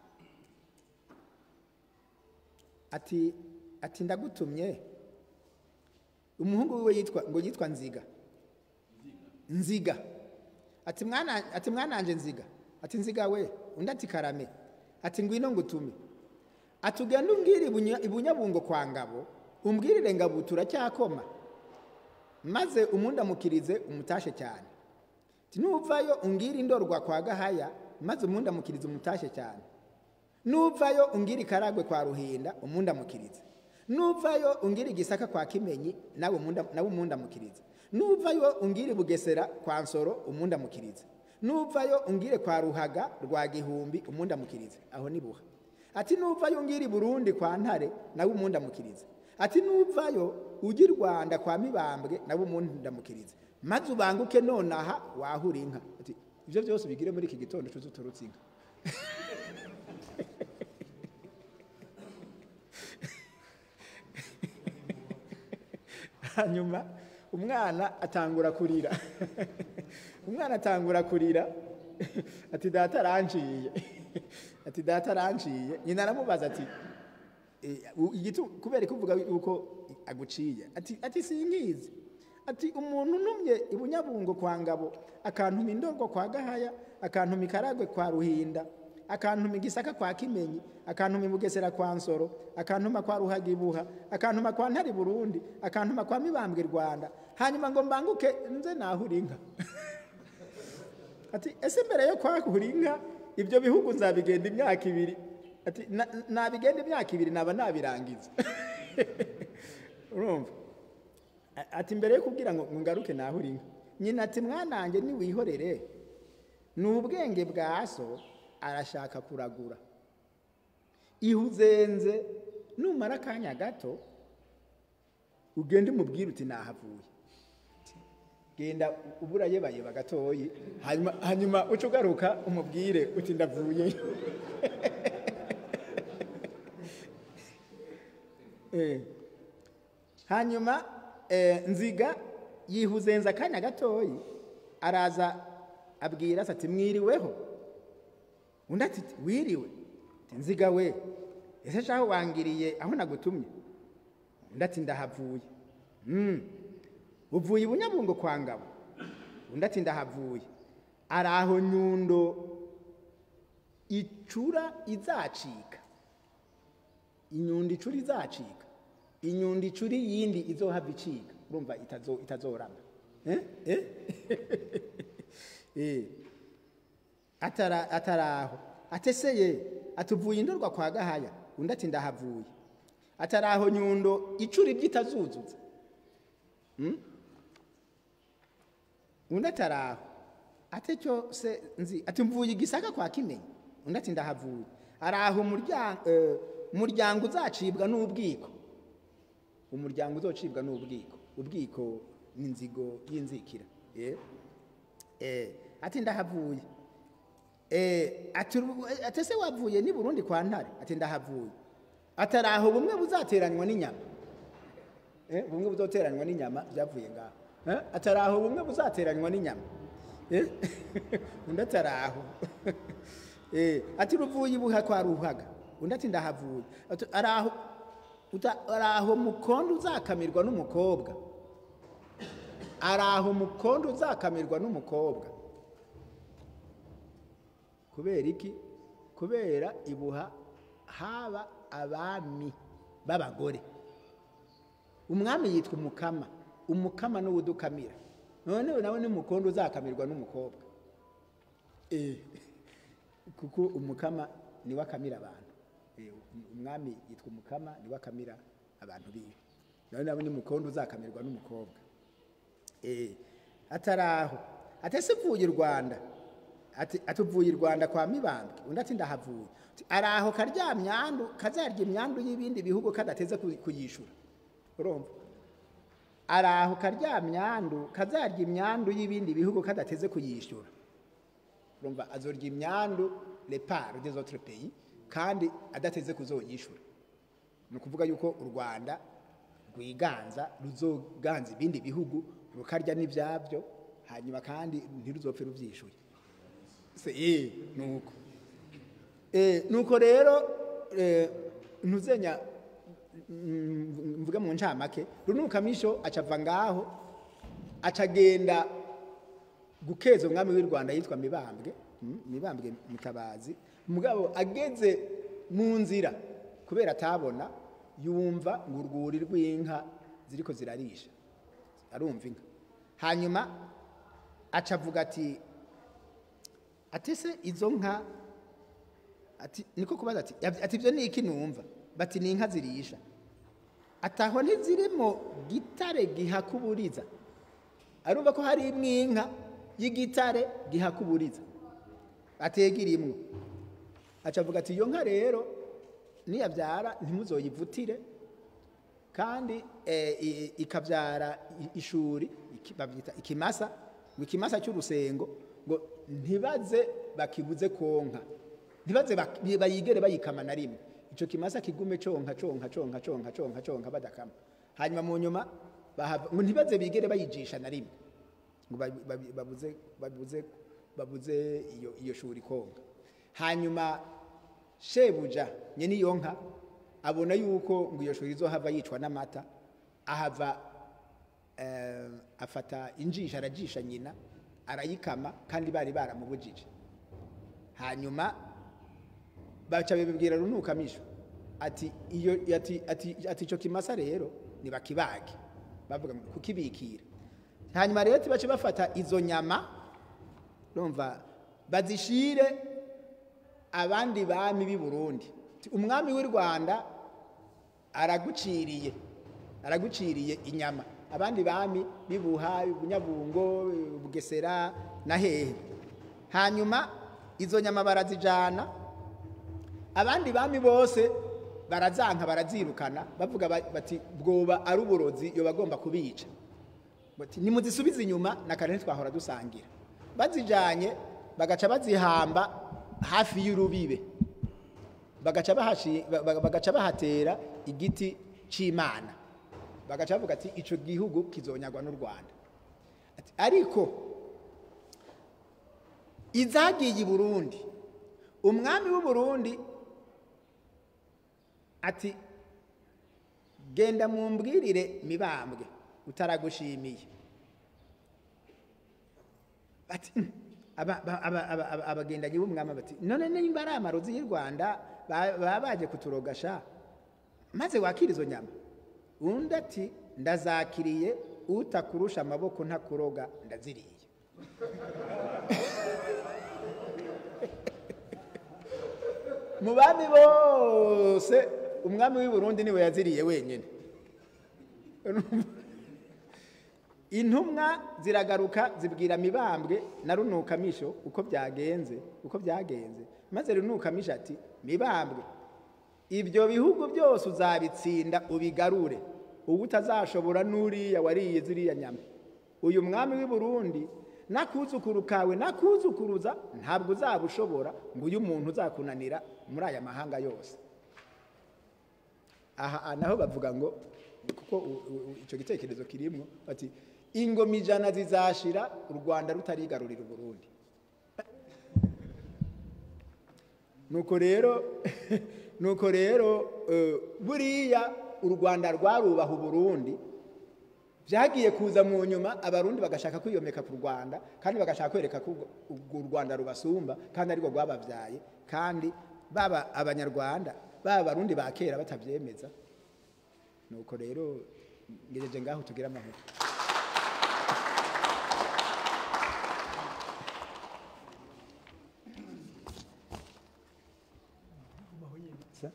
ati ati ndagutumye umuhungu wiwe yitwa ngo yitwa nziga nziga ati mwana ati mwananje nziga ati nziga we undi ati karame ati ngwino ngutume ati ugende umbwire ibunya- ibunyabungo kwa ngabo umbwirire ngabo turacyakoma maze umundamukirize umutashe cyane ati nuvayo umbwire indorwa kwa gahaya maze umundamukirize umutashe cyane nuvayo umbwire ikaragwe kwa ruhinda umundamukirize nuvayo umbwire igisaka kwa kimenyi nawe umunda- nawe umundamukirize nuvayo umbwire bugesera kwa nsoro umundamukirize nuvayo umbwire kwa ruhaga rwa gihumbi umundamukirize aho ni buha ati nuvayo umbwire i burundi kwa ntare nawe umundamukirize ati nuvayo ujye i rwanda kwa mibambwe nawe umundamukirize maze ubanguke nonaha wahura inka ati ibyo byose ubigire muri iki gitondo tuzi uturutse inka hanyuma umwana atangura kurira umwana atangura kurira ati data aranciye ati data aranciye nyina aramubaza ati "Eh, u- igitu kubera kuvuga yuko aguciye ati ati sinkizi ati umuntu numye ibunyabungo kwa ngabo akantuma indorwa kwa gahaya akantuma ikaragwe kwa ruhinda akantuma igisaka kwa kimenyi akantuma ibugesera kwa nsoro akantuma kwa ruhaga ibuha akantuma kwa ntari burundi akantuma kwa mibambwe rwanda hanyuma ngo mbanguke nze nahura inka ati ese mbere yo kwahura inka ibyo bihugu nzabigenda imyaka ibiri ati "Na- nabigenda imyaka ibiri naba nabirangiza urumva A- ati mbere yo kubwira ngo ngo ngaruke nahura inka nyina ati mwanange niwihorere ni ubwenge bwa so arashaka kuragura ihuzenze numara akanya gato ugende umubwire uti nahavuye genda ubura yebayeba gatoyi hanyuma hanyuma uca ugaruka umubwire uti ndavuyeyo Eh. hanyuma eh, nziga yihuzenza akanya gatoyi araza abwira se ati mwiriweho undi ati wiriwe ati nziga we ese shaho wangiriye aho nagutumye undi ati ndahavuye Mm. uvuye i bunyabungo kwa ngabo undi ati ndahavuye ari aho nyundo icura izacika inyundo icura izacika inyundo icura iyindi izohava icika urumva itazo- itazorama Eh? Eh? Eh. atara ataraho ateseye atuvuye indorwa kwa gahaya undi ati ndahavuye ataraho nyundo icura ibyo itazuzuza Hmm? undi ataraho ate cyo se nzi ati mvuye igisaka kwa kimenyi undi ati ndahavuye araho umuryango umuryango uzacibwa n'ubwiko umuryango uzocibwa n'ubwiko ubwiko ni inzigo y'inzikira eh eh ati ndahavuye eh ati uru- ati se wavuye ni Burundi kwa ntare ati ndahavuye ataraho bumwe buzateranywa n'inyama eh bumwe buzoteranywa n'inyama byavuye ngaho eh ataraho bumwe buzateranywa n'inyama eh undi ataraho eh ati ruvuye ibuha kwa ruhaga undi ati ndahavuye Ati, araho uta- araho mukondo uzakamirwa n'umukobwa araho mukondo uzakamirwa n'umukobwa kubera iki kubera ibuha haba abami b'abagore umwami yitwa umukama umukama n'uwo udukamira noneho nawe ni mukondo uzakamirwa n'umukobwa Eh, kuko umukama niwe akamira abantu Eh, umwami yitwa umukama niwe akamira abantu biwe nawe nawe ni mukondo uzakamirwa n'umukobwa Eh, ataraho atese mvuye i rwanda ati atuvuye i rwanda kwa mibambwe undi ati ndahavuye Ati, ari aho karya myandu kazarya imyandu y'ibindi bihugu kadateze ku- kuyishura urumva ari aho karya myandu kazarya imyandu y'ibindi bihugu kadateze kuyishyura urumva azorya imyandu repart des autres pays kandi adateze kuzoyishura ni ukuvuga yuko u rwanda rwiganza ruzoganza ibindi bihugu rukarya n'ibyabyo hanyuma kandi ntiruzopfe rubyishyuye se eh nuko eh nuko rero eh, ntuzenya mm, mvuge mu ncamake runukamisho acava ngaho acagenda gukeza umwami w'i rwanda yitwa mibambwe mm, mibambwe mutabazi mugabo ageze mu nzira kubera atabona yumva ngo urwuri rw'inka ziriko zirarisha arumva inka hanyuma aca avuga ati atese izo nka ati niko kubaza ati ati ibyo ni iki numva bati ni inka zirisha ataho ntizirimo gitare gihakuburiza arumva ko hari imwe inka y'igitare gihakuburiza atega irimwo aca avuga ati iyo nka rero niyabyara ntimuzoyivutire kandi eh, i- ikabyara i- ishuri iki- babyita ikimasa ngo ikimasa cy'urusengo ngo ntibaze bakibuze konka ntibaze bak- bayigere bayikama na rimwe icyo kimasa kigume conka conka conka conka conka conka badakama hanyuma mu nyuma bahava- ngo ntibaze bigere bayijisha na rimwe ngo babi- babi- babuze babuze babuze iyo iyo shuri konka hanyuma shebuja nyene iyo nka abona yuko ngo iyo shuri izohava yicwa n'amata ahava eh, afata injisha arajisha nyina arayikama kandi bari baramubujije hanyuma baca bibwira runukamisho ati iyo ati ati ati ico kimasa rero nibakibage bavuga ngo kukibikira hanyuma rero tibace bafata izo nyama urumva bazishire abandi bami b'i Burundi Ti, umwami w'i Rwanda araguciriye araguciriye inyama abandi bami bibuha bunyabungo bugesera na hehe hanyuma izo nyama barazijana abandi bami bose barazanka barazirukana bavuga ba- bati bwoba ari uburozi yo bagomba kubica bati nimuzisubize inyuma na kare ntitwahora dusangira bazijanye bagaca bazihamba hafi y'urubibe bagaca bahashi- ba- ba- bagaca bahatera igiti c'imana bagaca bavuga ati ico gihugu kizonyagwa n'u rwanda Ati, ariko izagiye i burundi umwami w'u burundi ati genda mumbwirire mibambwe utaragushimiye bati "Mm." Aba- aba- aba- aba- aba- abagendanyi b'umwami bati none nimba ari amarozi y'u rwanda ba- baba baje kuturogasha maze wakira izo nyama undi ati ndazakiriye utakurusha amaboko ntakuroga ndaziriye mu bami bose umwami w'i burundi niwe yaziriye wenyine intumwa ziragaruka zibwira mibambwe na runukamisho uko byagenze uko byagenze maze runukamisho ati mibambwe ibyo bihugu byose uzabitsinda ubigarure ubu utazashobora n'uriya wariye ziriya nyama uyu mwami w'i burundi n'akuzukuru kawe n'akuzukuruza ntabwo uzaba ushobora ngo uyu muntu uzakunanira muri aya mahanga yose aha naho bavuga ngo kuko u- u- u- icyo gitekerezo kirimo bati ingoma ijana zizashira u rwanda rutarigarurira uburundi nuko rero nuko rero eh, buriya u rwanda rwarubaha uburundi byagiye kuza mu nyuma abarundi bagashaka kwiyomeka ku rwanda kandi bagashaka kwereka ko urwo- urwo u rwanda rubasumba kandi arirwo rwababyaye kandi baba abanyarwanda baba abarundi ba kera batabyemeza nuko rero ngejeje ngaho tugire amahoro Sa?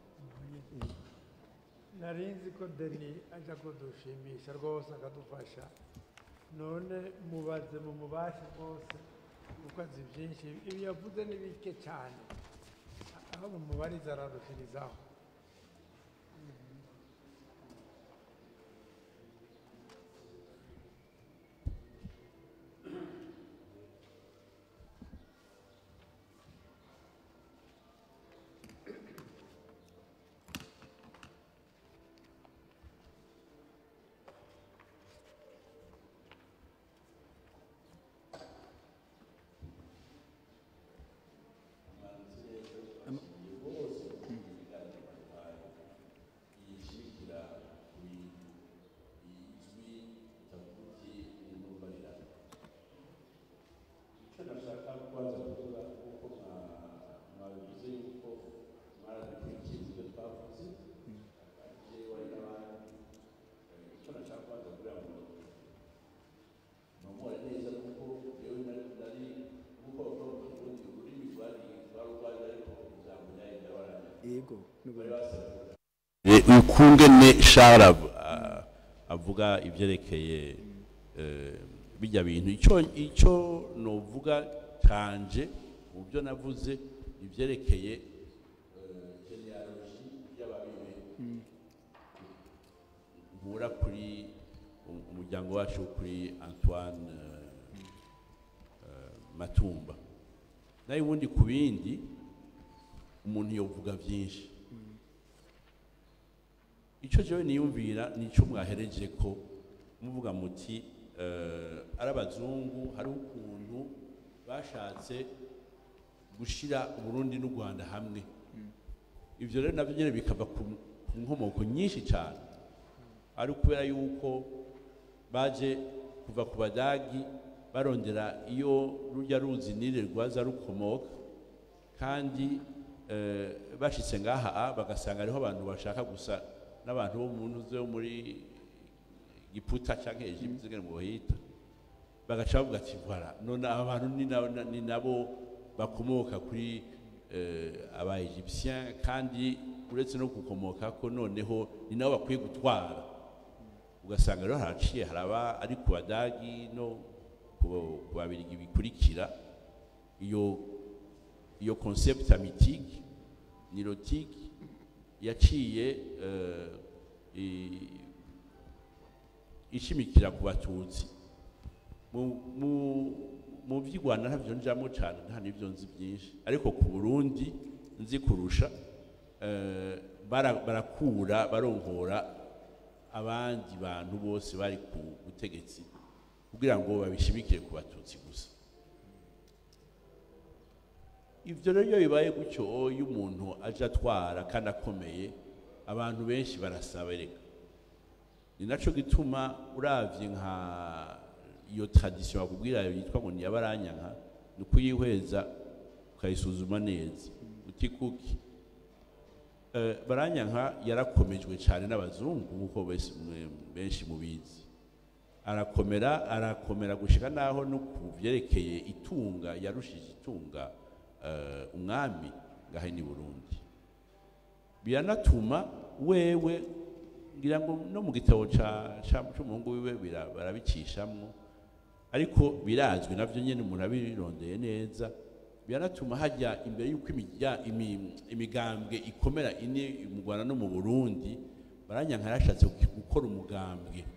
nari nzi ko deni ajya kudushimisha rwose akadufasha none mubaze mu mubasha rwose ko azi byinshi ibi yavuze ni bike cyane aho mumubariza ararushirizaho icyo nashaka kubanza kuvuga kuko mwabivuze yuko mwaradukurikiza ibyo twavuze jewe wari n'abandi Eh, icyo nashaka kubanza kugira ngo nomore neza kuko jewe nari nari kuko bavuga mu kirundi ururimi rwari rwari urwanjye ariko ijambo ryari ryabaranye yego bari n'ubundi basabye ukungene Charles av- a- avuga ibyerekeye eh, bijya bintu icyo icyo novuga canje mu byo navuze ibyerekeye eh, genealogy y'ababibe nkura kuri um- umuryango wacu wo kuri Antoine eh, eh, Matumba nayo ubundi ku bindi umuntu yovuga byinshi icyo jewe niyumvira nicyo mwahereje ko muvuga muti eh, ari abazungu hari ukuntu bashatse gushira uburundi n'u rwanda hamwe ibyo rero nabyo nyine bikava ku ku nkomoko nyinshi cyane ari ukubera yuko baje kuva ku badagi barondera iyo rujya ruzi nire rwaza rukomoka kandi eh, bashitse ngaha a, bagasanga ariho abantu bashaka gusa n'abantu bo mu ntuze wo muri giputa cyangwa Egypte ngene ngo hita bagaca bavuga ati voilà none aba bantu ni na- na- ni nabo bakomoka kuri eh, aba Egyptiens kandi uretse no gukomoka ko noneho ni nabo bakwiye gutwara ugasanga rero haraciye haraba ari ku badagi no ku ku babirigi bikurikira iyo iyo concept amitique nirotique yaciye eh, i- ishimikira ku batutsi mu- mu- mu by'i rwanda ntabyo njamo cyane nta n'ibyo nzi byinshi ariko ku burundi nzi kurusha eh, bara- barakura baronkora abandi bantu bose bari ku butegetsi kugira ngo babishimikire ku batutsi gusa ibyo rero iyo bibaye gutyo iyo umuntu aje atwara kandi akomeye abantu benshi barasaba reka ni nacyo gituma uravye nka iyo tradition bakubwira yitwa ngo niyabaranyanka ni ukuyihweza ukayisuzuma neza uti kuki Eh, baranyanka yarakomejwe cyane n'abazungu nk'uko bese- mwe- benshi mubizi arakomera arakomera gushika naho no ku byerekeye itunga yarushije itunga eh, umwami ngahe ni burundi biranatuma wewe ngira ngo no mu gitabo ca- ca- c'umuhungu wiwe bira- barabicishamwo ariko birazwi navyo nyene umuntu abirondeye neza biranatuma hajya imbere y'uko imijya- imi- imigambwe ikomera ine mu rwanda no mu burundi baranyanka yarashatse gukora umugambwe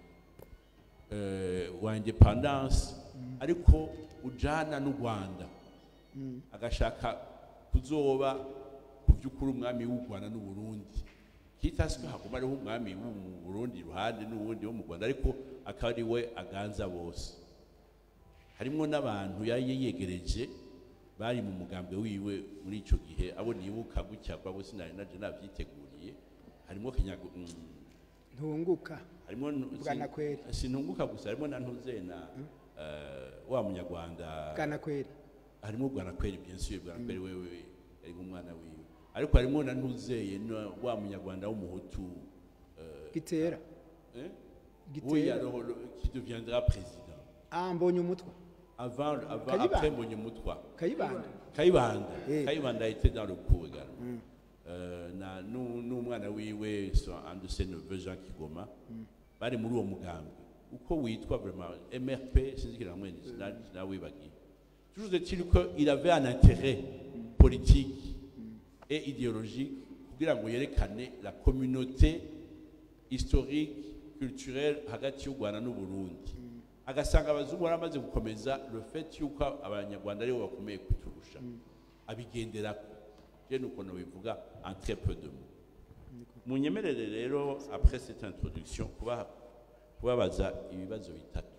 eh, wa independance ariko ujana n'u rwanda agashaka kuzoba ku by'ukuri umwami w'u rwanda n'u burundi kitasi ko haguma ariho umwami w'u mu burundi iruhande n'uwundi wo mu rwanda ariko akaba ari we aganza bose harimo n'abantu yari yegereje bari mu mugambwe wiwe muri icyo gihe abo nibuka gutya kwa bose sinari naje nabyiteguriye harimo kinyago mm, ntunguka harimo nu- Bwana si- Kweri. sinunguka gusa harimo na ntuze na eh, wa munyarwanda bwana kweri harimo bwana kweri bien sûr bwana kweri wewe yari umwana wiwe ariko harimo na ntuzeye na wa munyarwanda w'umuhutu eh, gitera eh? Gitera. oui alors le- qui deviendra président ah mbonye umutwe avant, avant Kayibanda. après Mbonyumutwa kayibanda Kayibanda Eh. Kayibanda était dans le coup également Euh, na nu- n'umwana wiwe so- un de ses neveux Jean Kigoma bari muri uwo mugambi uko witwa vraiment MRP sinzi kira hamwe sinawibagiye toujours est-il qu'il avait un intérêt politique et idéologique kugira ngo yerekane la communauté historique culturelle hagati y'u rwanda n'uburundi agasanga abazungu baramaze gukomeza le fait yuko abanyarwanda aribo bakomeye kuturusha abigenderako je nuko nobivuga en très peu de mots munyemerere rero après cette introduction kuba kubabaza ibibazo bitatu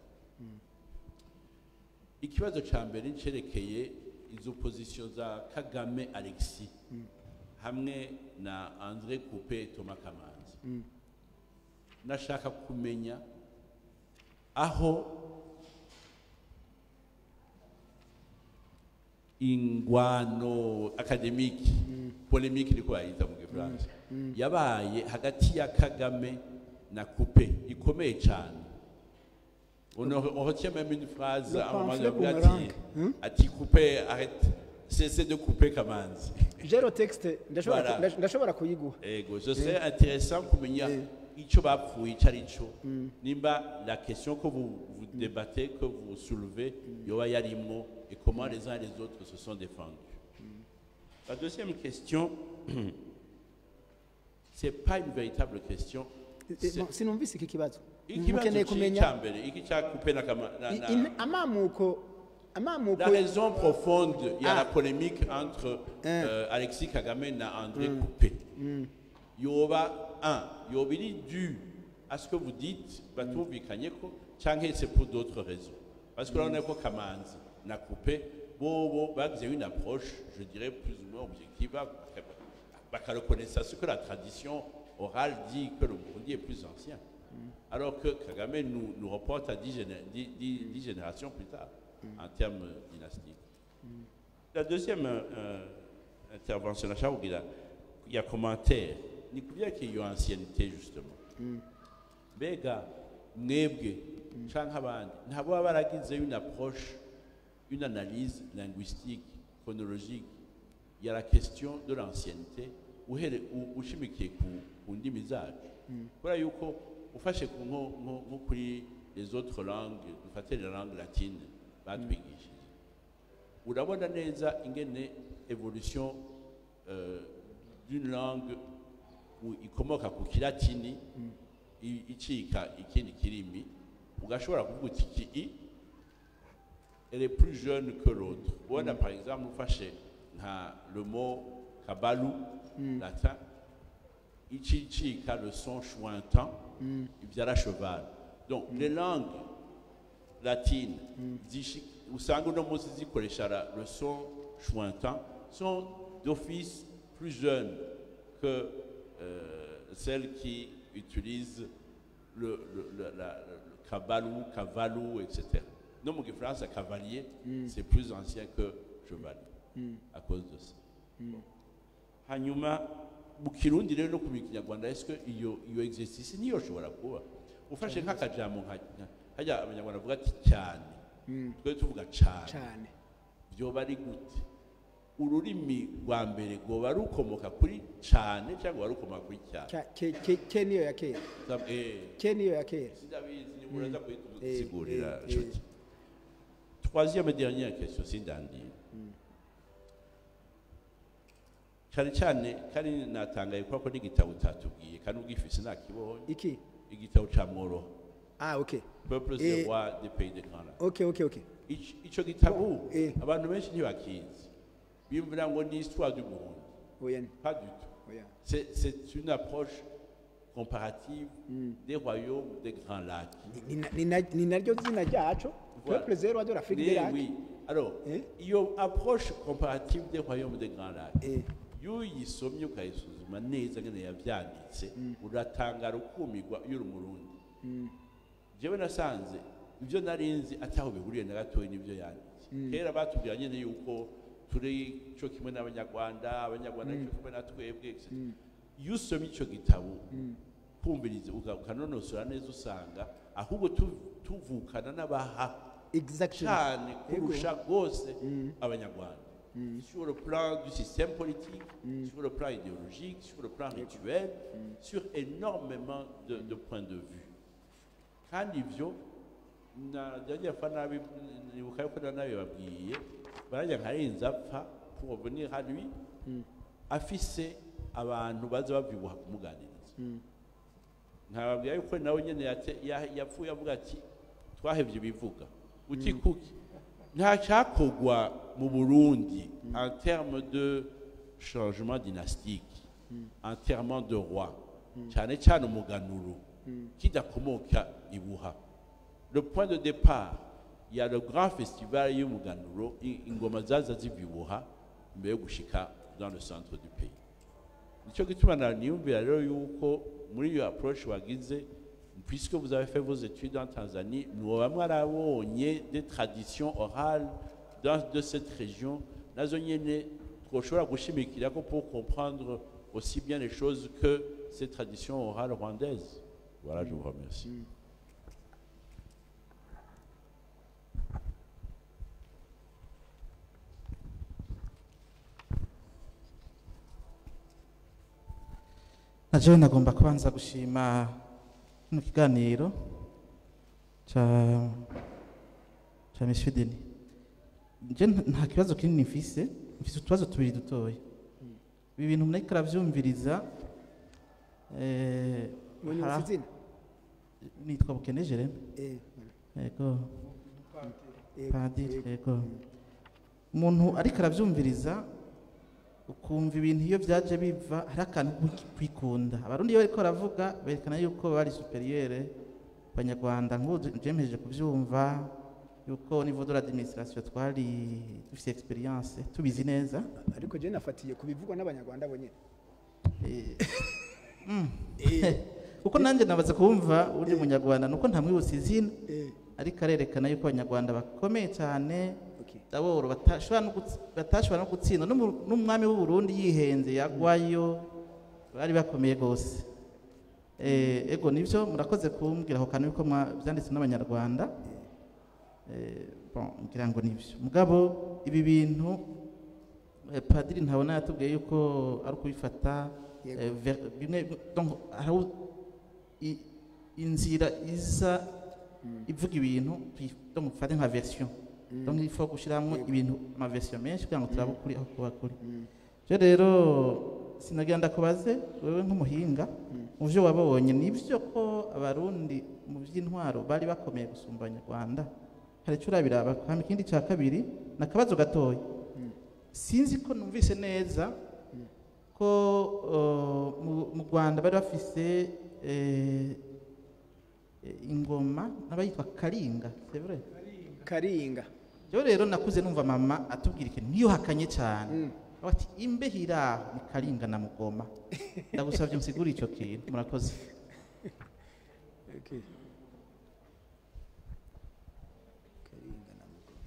ikibazo ca mbere cerekeye izo position za kagame alexis hamwe na andre coupe thomas kamanzi nashaka kumenya aho ingwano akademiki polemiki niko bayita mu gifaransa yabaye hagati ya kagame na coupe ikomeye cyane on, on retient même une phrase Le à un moment pamphlet donné ati boomerang. Hmm? ati coupe arrête cessez de couper kamanzi jero texte ndashobora Voilà. ndash- ndashobora kuyiguha ego ce serait intéressant kumenya icyo bapfuye icyo ari cyo nimba la question que vous, vous débattez que vous soulevez yoba yarimwo et comment les uns et les autres se sont défendus la deuxième question c'est pas une véritable question Eh, C'est- no, sinumvise iki kibazo ikibazo mukeneye ci- kumenya ca mbere iki cya coupe na, kama- na, i- na in- amamuko amamuko La raison profonde, il y a Ah. la polémique entre Hein. euh, Alexis Kagame et André Coupé. Yoba, un, yoba il est dû à ce que vous dites, batumvikanye ko, canke c'est pour d'autres raisons. Parce que là, on est quoi Kamanzi, na Coupé, bon, bon, bah, vous avez une approche, je dirais, plus ou moins objective, bah, bah, qu'à reconnaître ce que la tradition orale dit que le Burundi est plus ancien. Alors que Kagame nous, nous reporte à 10, géné- dix- dix- dix générations plus tard, en termes dynastiques. La deuxième euh, euh, intervention, nashaka kugira il y a commentaire ni kubera ko iyo ancienneté justement mbega mwebwe canke abandi ntabo baba baragize une approche une analyse linguistique chronologique ya la question de l'ancienneté uhere u- ushimikiye ku, ku ndimi zacu kubera yuko ufashe ku nko nko- nko kuri les autres langues dufate la langue latine batwigishije urabona neza ingene evolution euh, d'une langue u- ikomoka ku kilatini i- icika ikindi kirimi ugashobora kuvuga uti iki i elle est plus jeune que l'autre ubona par exemple ufashe nka le mot kabalu latin icicika le son chointant ibyara cheval donc les langues latines zishi- usanga uno munsi zikoresha la- le son chointant sont d'office plus jeunes que euh, celles qui utilisent le, le, le, la- le kabalou, kavalou, etc. Non, mon France, cavalier, c'est plus ancien que chevalier, à cause de ça. hanyuma mu kirundi rero no ku kinyarwanda est-ce que iyo iyo exercice niyo ushobora kuba ufashe nk'akajambo nka nka- hajya abanyarwanda bavuga ati cyane twe tuvuga cyane cyane byoba ari gute ururimi rwa mbere rwoba rukomoka kuri cyane cyangwa rukomoka kuri cyane Ka- ke ke- ke niyo ya kera Sam- eh, ke niyo ya kera sindabizi ni muraza Eh, kuyisigurira eh, nshuti troisième et dernière question sindandira cyane cyane kandi natangaye kuko ko n'igitabo utatubwiye kandi ubwifise nakibonye iki igitabo ca mworoha ah okay peuples Eh, et rois des pays de grand lac okay okay okay Ico- ico gitabo Eh. abantu benshi ntibakizi bimvira ngo ni histoire du Burundi oya ni pas du tout oya c'est c'est une approche comparative des royaumes des grands lacs Ni- ni na- ni na- ni naryo zina ryacu Voilà. peuple zero de l'Afrique de Oui, l'Ac oui. Alors, Eh? iyo approche comparative des royaumes des grands lacs Eh. iyo uyisomye ukayisuzuma neza ngene yavyanditse uratangara ukumirwa iyo uri umurundi jewe nasanze ibyo nari nzi ataho bihuriye na gatoya n'ibyo yanditse kera batubwira nyine yuko turi cyo kimwe n'abanyarwanda abanyarwanda cyo kimwe na twebwe etc. iyo usomye icyo gitabo kumviriza uka- ukanonosora neza usanga ahubwo tu- tuvukana n'abaha exactly cyane Yego. kurusha rwose abanyarwanda sur le plan du système politique sur le plan idéologique sur le plan rituel sur énormément de, de points de vue kandi ibyo najya fa nabi nibuka yuko na nabi babwiye barajya nkarenza apfa pour revenir à lui afise abantu baza babyibuha kumuganiriza nkababwira yuko nawe nyine yate- ya- yapfuye avuga ati twahevye ibivuga uti kuki nta cyakorwa mu burundi en terme de changement dynastique en terme de roi cyane cyane umuganuro kidakomoka ibuha le point de départ il y a le grand festival y'umuganuro i- ingoma zaza zivibuha mbere yo gushika dans le centre du pays nicyo gituma na- niyumvira rero yuko muri iyo approche wagize puisque vous avez fait vos études en Tanzanie mwoba mwarabonye des traditions orales dans, de cette région nazo nyene twoshobora gushimikirako pour comprendre aussi bien les choses que ces traditions orales rwandaises voilà je vous remercie na jewe nagomba kubanza gushima kino kiganiro ca ca monsieur Denis je nta- nta kibazo kinini mfise mfise utubazo tubiri dutoya ibi bintu muriko aravyumviriza eh, munyuza hara- izina nitwa bukene jereme Eh, yego eh, padiri eh, yego umuntu ariko arabyumviriza ukumva ibintu iyo byaje biva hari akantu ko kwikunda abarundi iyo bariko baravuga berekana yuko bari superiere abanyarwanda nk'ubu jemeje kubyumva yuko niveau de l'administration twari dufite experience tubizi neza ariko je nafatiye ku bivugwa n'abanyarwanda bonyine Eh, mm. kuko nanjye nabaza kumva uri munyarwanda nuko ntamwibutsa izina Eh, ariko arerekana yuko abanyarwanda bakomeye cyane okay. daboro batashobora no guts- batashobora no gutsinda n'umu- n'umwami w'u Burundi yihenze yagwayo bari bakomeye rwose Eh, ego nibyo murakoze kumbwira ako kantu yuko mwa- byanditse n'abanyarwanda Eh, bon, ngira ngo nibyo mugabo ibi bintu eh, padiri ntabona yatubwiye yuko ari ukubifata Yego. eh, ver- bimwe donc hari u- i- inzira iza ivuga ibintu tuyi- donc mufate nka version donc il faut gushyiramo ibintu ama version menshi kugira ngo turabe ukuri aho kuba kuri je rero sinagira ndakubaze wewe nk'umuhinga mu byo wabonye nibyo ko abarundi mu by'intwaro bari bakomeye gusumba abanyarwanda hari icyo urabiraba hama ikindi cya kabiri ni akabazo gatoya sinzi ko numvise neza ko uh, mu- mu rwanda bari bafise eh, eh, ingoma n'abayitwa karinga c'est vrai karinga rero rero nakuze numva mama atubwira ikintu ntiyuhakanye cyane Mm. Avuga ati imbeho iri aho ni karinga na mugoma ndagusabye musigure icyo kintu murakoze Okay. karinga na Mugoma.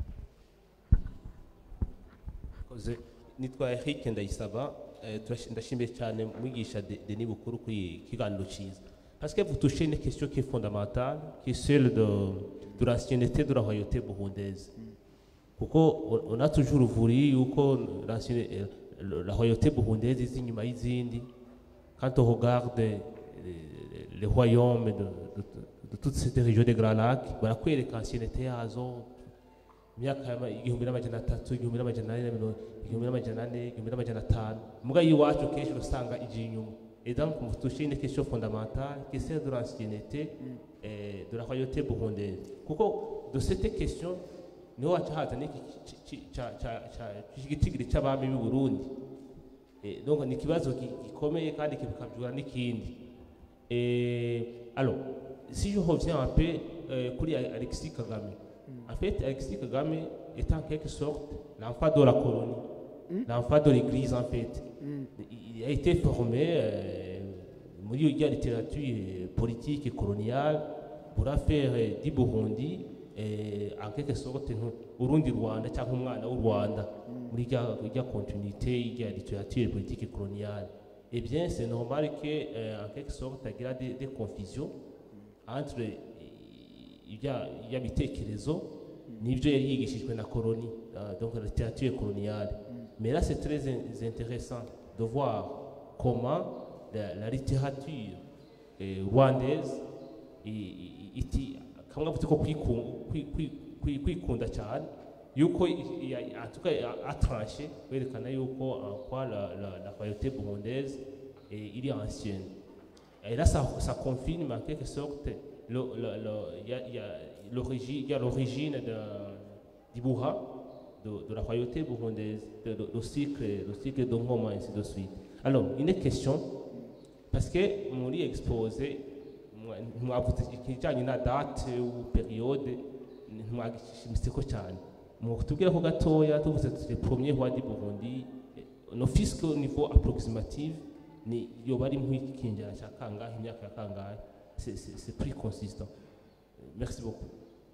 Koze nitwa Eric Ndayisaba eh, turashi- ndashimiye cyane mwigisha De- Denis Bukuru kuri iki kiganiro cyiza parce que vous touchez une question qui est fondamentale qui est celle de, de l'ancienneté de la royauté burundaise kuko on- on a toujours voulu yuko l'ancienne- eh, la royauté burundaise izi inyuma y'izindi quand on regarde eh, les, les royaumes de, de, de toute cette région des Grands Lacs barakwereka ancienneté yazo imyaka y'ama- igihumbi n'amajana atatu igihumbi n'amajana ane na mirongo igihumbi n'amajana ane igihumbi n'amajana atanu muga y'iwacu kenshi usanga ije inyuma et donc vous touchez une question fondamentale qui est celle de l'ancienneté eh, de la royauté burundaise kuko de cette question niho haca haza n'iki ci- ci- ca- ca- ca- igitigiri c'abami b'i burundi Eh, donc ni ikibazo gi- gikomeye kandi kikabyura n'ikindi Eh, alors, si je reviens un peu euh, kuri Alexis Kagame, en fait, Alexis Kagame est en quelque sorte l'enfant de la colonie, l'enfant de l'église en fait. Il a été formé euh, muri ya littérature euh, politique et coloniale pour faire euh, du Burundi eh, en quelque sorte nk- urundi rwanda cyangwa umwana w'u rwanda muri rya rya continuité ya littérature politique et coloniale eh bien c'est normal que euh, en quelque sorte agira des, des confusions entre eh, ibya ibya bitekerezo n'ibyo yari yigishijwe na coloni euh, donc la littérature coloniale mais là c'est très in- intéressant de voir comment la, la littérature eh, rwandaise i- i- iti kamwe avuze ko kwiku- kwi- kwi- kwi- kwikunda cyane yuko i- i- en tout cas a- a tranché kwerekana yuko en quoi la, la, la royauté burundaise est, il est ancienne et là ça, ça confirme en quelque sorte le- le- le- il y a- il y a l'origine il y a l'origine de- du Bourra de, de la royauté burundaise de, de, le cycle le cycle de Ngoma ainsi de suite alors une question parce que muri exposé mwavuze ikijyanye na date ou periode ntimwagishimiseko cyane mutubwire ko gatoya tuvuze tuti premier roi du Burundi eh, no fisque au niveau approximative ni yoba ari nk'ikinjana cya kangahe imyaka ya kangahe c'est c'est c'est plus consistant merci beaucoup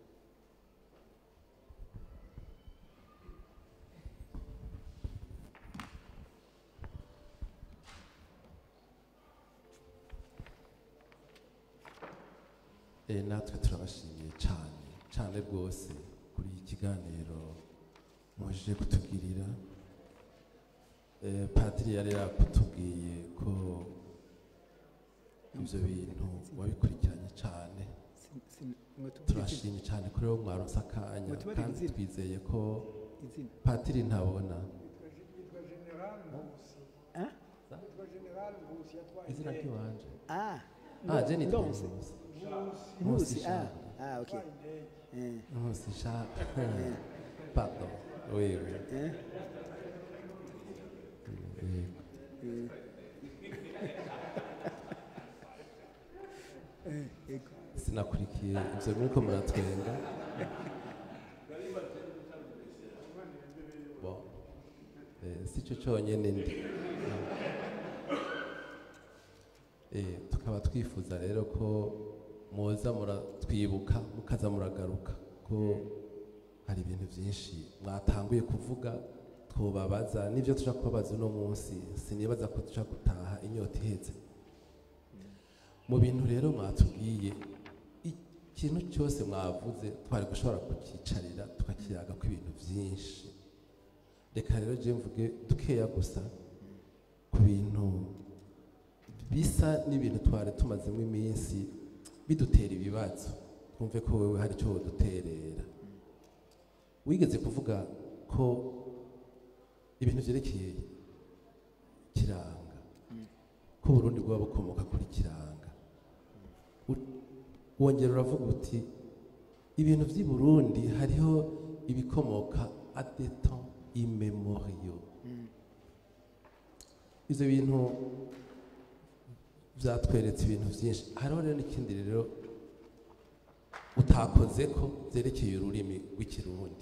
Eh, natwe turabashimiye cyane cyane rwose kuri iki kiganiro mujije kutugirira Eh, padiri yari yakutubwiye ko ibyo bintu wabikurikiranye cyane Sin- sin- ngo tubwire turashimye cyane kuri wowe mwaronse akanya Mutubare kandi izina. twizeye ko izina padiri ntabona yitwa general nkusi Ah? yitwa general nkusi yatwaye izina indege ry'iwanje ah ah je nitwa Ndonse. Nkusi. Nkusi ah Shaka. ah okay yatwaye indege eh Nkusi Shaka. pardon oui oui eh Oui. eh ego sinakurikiye ibyo muriko muratwenga Bon. Eh, si cyo cyonyine ndi Eh, tukaba twifuza rero ko muza muratwibuka mukaza muragaruka ko hari ibintu byinshi mwatanguye kuvuga twobabaza n'ibyo tuja kubabaza uno munsi sinibaza ko tuja gutaha inyota ihetse mu bintu rero mwatubwiye ikintu cyose mwavuze twari gushobora kucyicarira tukakiyaga ko ibintu byinshi reka rero je mvuge dukeya gusa ku bintu bisa n'ibintu twari tumazemo iminsi bidutera ibibazo twumve ko wewe hari icyo woduterera wigeze kuvuga ko ibintu byerekeye kiranga ko Burundi bwaba bukomoka kuri kiranga U- wongera uravuga uti ibintu by'i Burundi hariho ibikomoka at des temps immemoriaux ibyo bintu byatweretse ibintu byinshi hariho rero n'ikindi rero utakoze ko byerekeye ururimi rw'ikirundi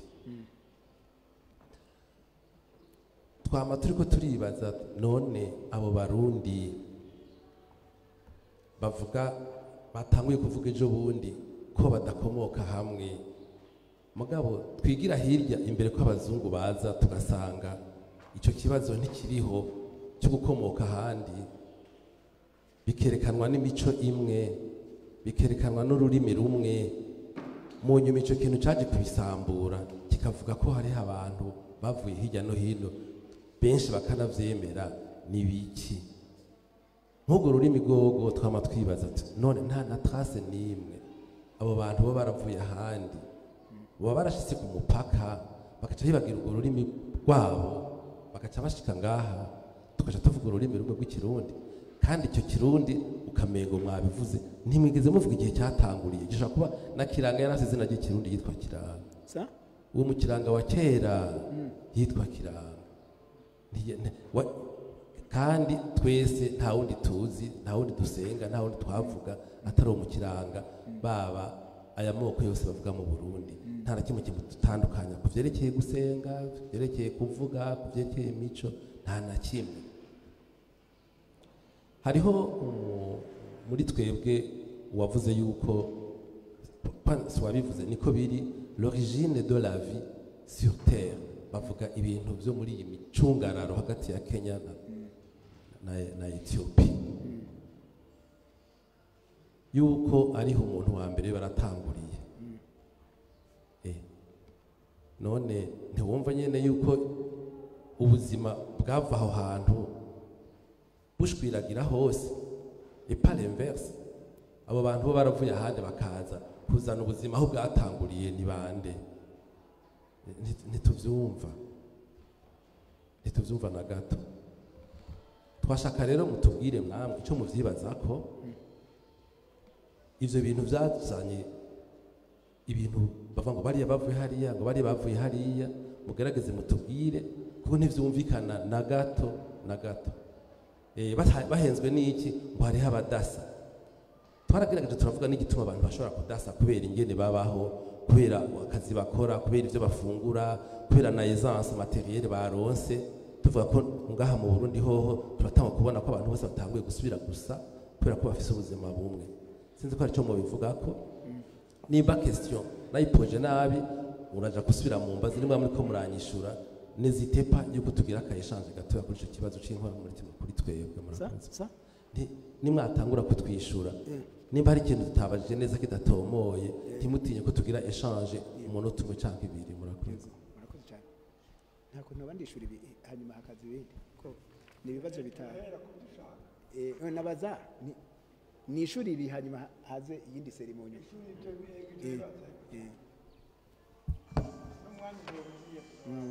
twama turi ko turibaza none abo barundi bavuga batanguye kuvuga ejo bundi ko badakomoka hamwe mugabo twigira hirya imbere ko abazungu baza tugasanga icyo kibazo ntikiriho cyo gukomoka ahandi bikerekanwa n'imico imwe bikerekanwa n'ururimi rumwe mu nyuma icyo kintu cyaje kubisambura kikavuga ko hariho abantu bavuye hirya no hino benshi bakanabyemera ni biki nk'urwo rurimi rwogo twama twibaza tuti none nta na trace n'imwe abo bantu bo baravuye ahandi baba barashitse ku mupaka bagaca bibagira urwo rurimi rwabo bagaca bashika ngaha tugaca tuvuga ururimi rumwe rw'ikirundi kandi icyo kirundi ukamengo mwabivuze ntimwigeze muvuga igihe cyatanguriye gishobora kuba na kiranga yari afite izina ry'ikirundi yitwa kiranga sa uwo mu kiranga wa kera yitwa kiranga Ntiye- nte- wa- kandi twese nta wundi tuzi nta wundi dusenga nta wundi twavuga atari uwo mu kiranga baba aya moko yose bavuga mu burundi nta na kimwe kimutandukanya ku byerekeye gusenga ku byerekeye kuvuga ku byerekeye imico nta na kimwe hariho umu- muri twebwe uwavuze yuko pa- si wabivuze niko biri l'origine de la vie sur terre bavuga ibintu byo muri iyi micungararo hagati ya kenya na, na, na etiyopi yuko ariho umuntu wa mbere baratanguriye Eh, none ntiwumva nyine yuko ubuzima bwava aho hantu bushwiragira hose epa l'inverse abo bantu bo baravuye ahandi bakaza kuzana ubuzima aho bwatanguriye ni bande nti- ntituvyumva ntituvyumva na gato twashaka rero mutubwire mwamwe icyo muvyibazako ivyo bintu byazanye ibintu bavuga ngo bariya bavuye hariya ngo bariya bavuye hariya mugerageze mutubwire kuko ntivyumvikana na gato na gato Eh, bata- bahenzwe n'iki ngo hariho abadasa twaragerageje turavuga n'igituma abantu bashobora kudasa kubera ingene babaho kubera akazi bakora kubera ibyo bafungura kubera na essence materiel baronse tuvuga ko ngaha mu Burundi hoho turatanga kubona ko abantu bose batanguye gusubira gusa kubera ko bafise ubuzima bumwe sinzi ko ari cyo mubivuga ko nimba question nayipoje nabi uraja gusubira mu mbazi nimba muri ko muranyishura n'ezite pa yuko tugira aka échange gatoya kuri ico kibazo c'inkoramutima kuri twebwe sa murakoze sa Nti- nimwatangura kutwishyura nimba hari ikintu tutabajije neza kidatomoye ntimutinye ko tugira eshanje umunota umwe cyangwa ibiri murakoze murakoze cyane nta kuntu abandishura ibi hanyuma hakaza ibindi ko ni ibibazo bitanu Eh, eh, nabaza ni- ni ishuri ibi hanyuma ha- haze iyindi serimonyo Eh, eh. Mm.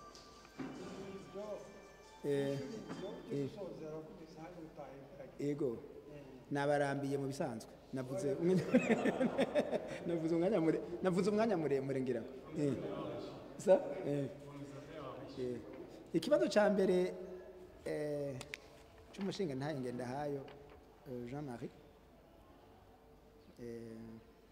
Eh, eh. ego nabarambiye mu bisanzwe navuze umwanya navuze umwanya mure navuze umwanya muremure ngira ngo Eh. sa Eh. Eh. ikibazo cya mbere eh, cy'umushinga ntaye ngendahayo eh, Jean Marie eh,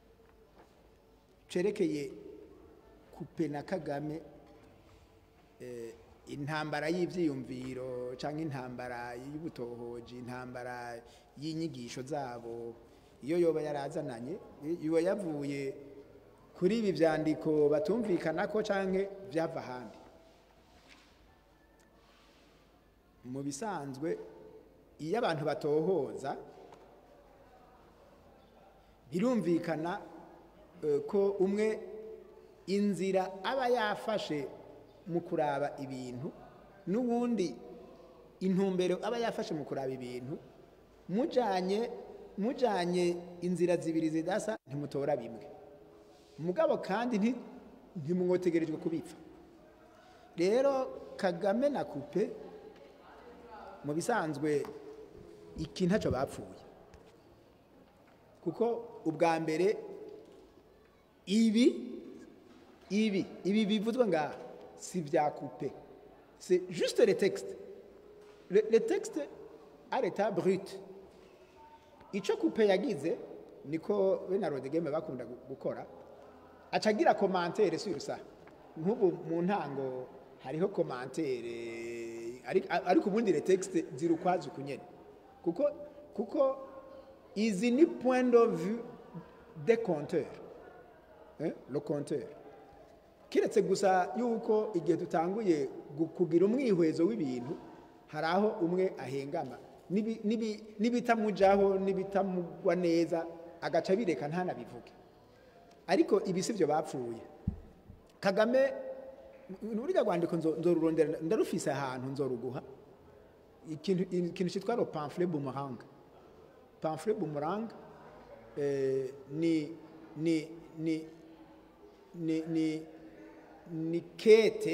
cerekeye kupe na Kagame eh, intambara y'ivyiyumviro cyangwa intambara y'ubutohoji intambara y'inyigisho zabo iyo yoba yarazananye yoba yavuye kuri ibi vyandiko batumvikana ko canke vyava ahandi mu bisanzwe iyo abantu batohoza birumvikana eh, ko umwe inzira aba yafashe mu kuraba ibintu n'ubundi intumbero aba yafashe mu kuraba ibintu mujanye mujanye inzira zibiri zidasa ntimutora bimwe mugabo kandi nti- ntimwotegerejwe kubipfa rero kagame na kupe mu bisanzwe iki ntacyo bapfuye kuko ubwa mbere ibi ibi ibi bivuzwe ngaha si bya coupe c'est juste le texte le, le texte à l'état brut icyo coupe yagize niko we na rodegeme bakunda gu- gukora acagira commentaire sur ça nk'ubu mu ntango hariho commentaire ari- ariko ubundi le texte ziri ukwazo kunyene kuko kuko izi ni point de vue des compteurs hein, le compteur kiretse gusa yuko igihe dutanguye gu- kugira umwihwezo w'ibintu hari aho umwe ahengama Nibi- nibi- n'ibitamujaho n'ibitamugwa neza agaca bireka ntanabivuge ariko ibi si byo bapfuye kagame n'urya rwandiko nzo- nzorurondera ndarufise ahantu nzoruguha ikintu ikintu cyitwa le pamphlet boomerang pamphlet boomerang eh, ni ni ni ni ni ni kete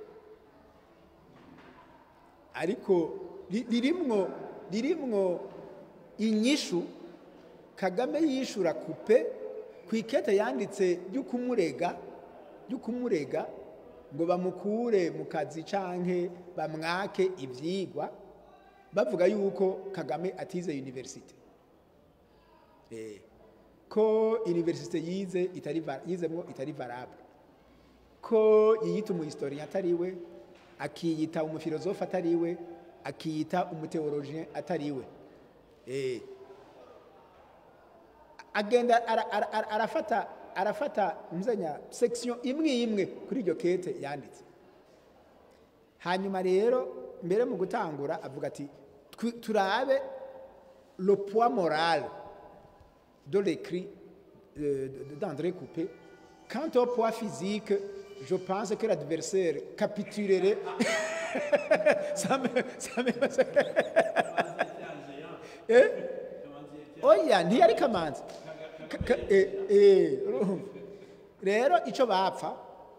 ariko ri- ririmwo ririmwo inyishu kagame yishura kupe ku ikete yanditse ry'ukumurega ry'ukumurega ngo bamukure mu kazi canke bamwake ivyigwa bavuga yuko kagame atize universite eh, ko universite yize itari va- yizemwo itari valable ko yiyita umuhistorien atariwe akiyita umufilozofe atariwe akiyita umuteologien atariwe eh. agenda ara- ara- ara- arafata arafata mzenya section imwe imwe kuri iryo kete yanditse hanyuma rero mbere mu gutangura avuga ati "Twi- turabe le poids moral de l'écrit euh, de- d'André Coupé. Quant au poids physique, je pense que l'adversaire capitulerait. ça me, ça me, eh? oya ntiyari kamanzi Ka- ka- eh, eh, urumva. rero icyo bapfa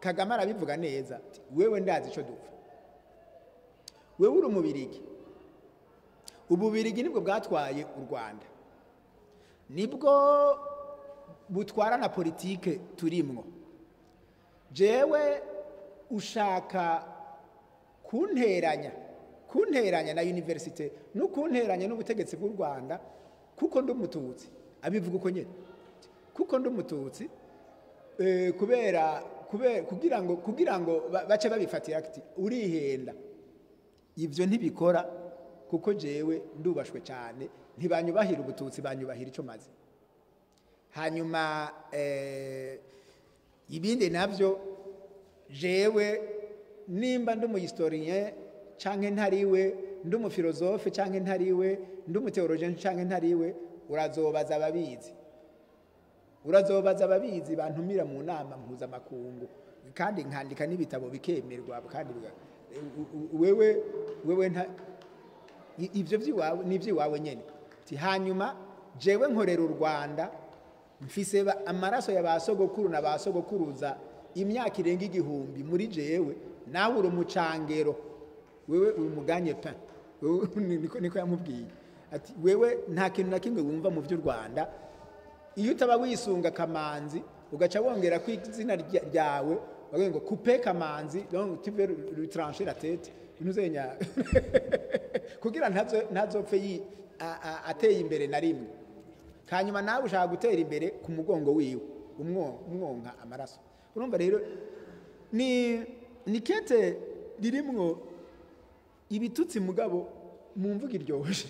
kagame arabivuga neza ati, wewe ndazi icyo dupfa wewe uri umubirigi ububirigi nibwo bwatwaye u rwanda nibwo butwara na politike turimwo jewe ushaka kunteranya kunteranya na universite no kunteranya n'ubutegetsi bw'u rwanda kuko ndi umututsi abivuga uko nyine kuko ndi umututsi eh, kubera kubera kugira ngo kugira ngo ba- bace babifatira ati urihenda ibyo ntibikora kuko jewe ndubashwe cyane ntibanyubahira ubututsi banyubahira icyo maze hanyuma eh, ibindi nabyo jewe nimba ndi umuhistorien canke ntariwe ndi umufilozofe canke ntariwe ndi umuteologien canke ntariwe urazobaza ababizi urazobaza ababizi bantumira mu nama mpuzamakungu kandi nkandika n'ibitabo bikemerwa kandi biga- u- u- wewe wewe nta i- ibyo by'iwawe ni iby'iwawe nyine Ati, hanyuma jewe nkorera u rwanda mfise ba- amaraso ya ba sogokuru na ba sogokuruza imyaka irenga igihumbi muri jewe nawe uri umucangero wewe uri umuganye pe Wewe niko niko yamubwiye ati wewe nta kintu na kimwe wumva mu by'u rwanda iyo utaba wisunga kamanzi ugaca wongera ku izina rya- ryawe bavuga ngo kupe kamanzi donc tu veux lui trancher la tête ntuzenya kugira ntazo ntazopfe yi- a- a- ateye imbere na rimwe hanyuma nawe ushaka gutera imbere ku mugongo wiwe umwo- umwonka amaraso urumva rero ni ni kete ririmwo ibitutsi mugabo mu mvuga iryoshye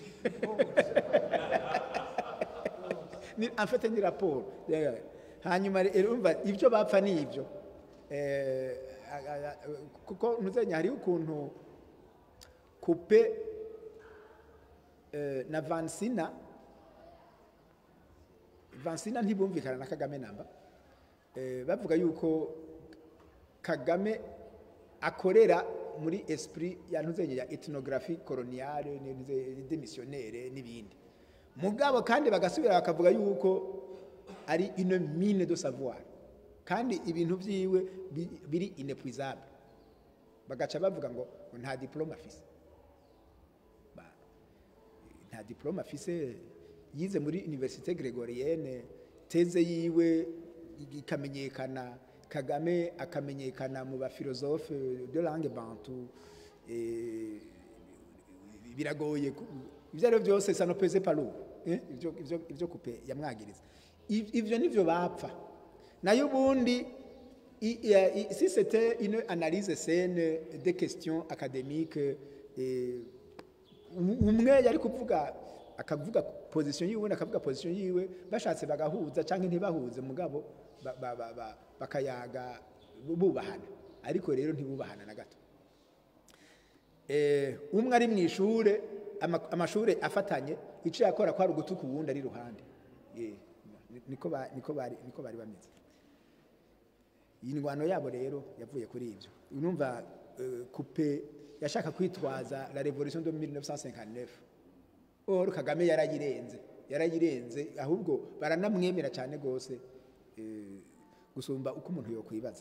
ni afite ni raporo Yeah. hanyuma rero urumva ibyo bapfa ni ibyo Eh, a- a- a- kuko ntuzenya hariho ukuntu kupe eh, na vansina vansina ntibumvikana na kagame namba Eh, bavuga yuko kagame akorera muri esprit ya ntuzenye ya ethnography coloniale demissionnaire n'ibindi mugabo kandi bagasubira bakavuga yuko ari une mine de savoir kandi ibintu byiwe bi- biri inepuisable bagaca bavuga ngo ngo nta diplome afise Ba- nta diplome afise yize muri université gregorienne teze yiwe ikamenyekana kagame akamenyekana mu bafilozofe de langue bantu eh, biragoye ku- ibyo ari byo byose ça ne pese pas lourd eh, ibyo ibyo ibyo kupe yamwagiriza Iv- ivyo nivyo bapfa nayo ubundi i- i- i- si c'était une analyse saine des questions académiques eh, um- umwe yari kuvuga akavuga position yiwe undi akavuga position yiwe bashatse bagahuza cyangwa ntibahuze mugabo ba- ba- ba- ba- bakayaga bubahana ariko rero ntibubahana na gato Eh, umwe ari mu ishure ama- amashure afatanye icyo yakora ko ari ugutuka uwundi ari iruhande Eh, ni- niko ba- niko bari niko bari bameze iyi ndwano yabo rero yavuye kuri ibyo urumva eh, kupe yashaka kwitwaza la revolution de 1959 or kagame yarayirenze yarayirenze ahubwo baranamwemera cyane rwose eh, gusumba uko umuntu yokwibaza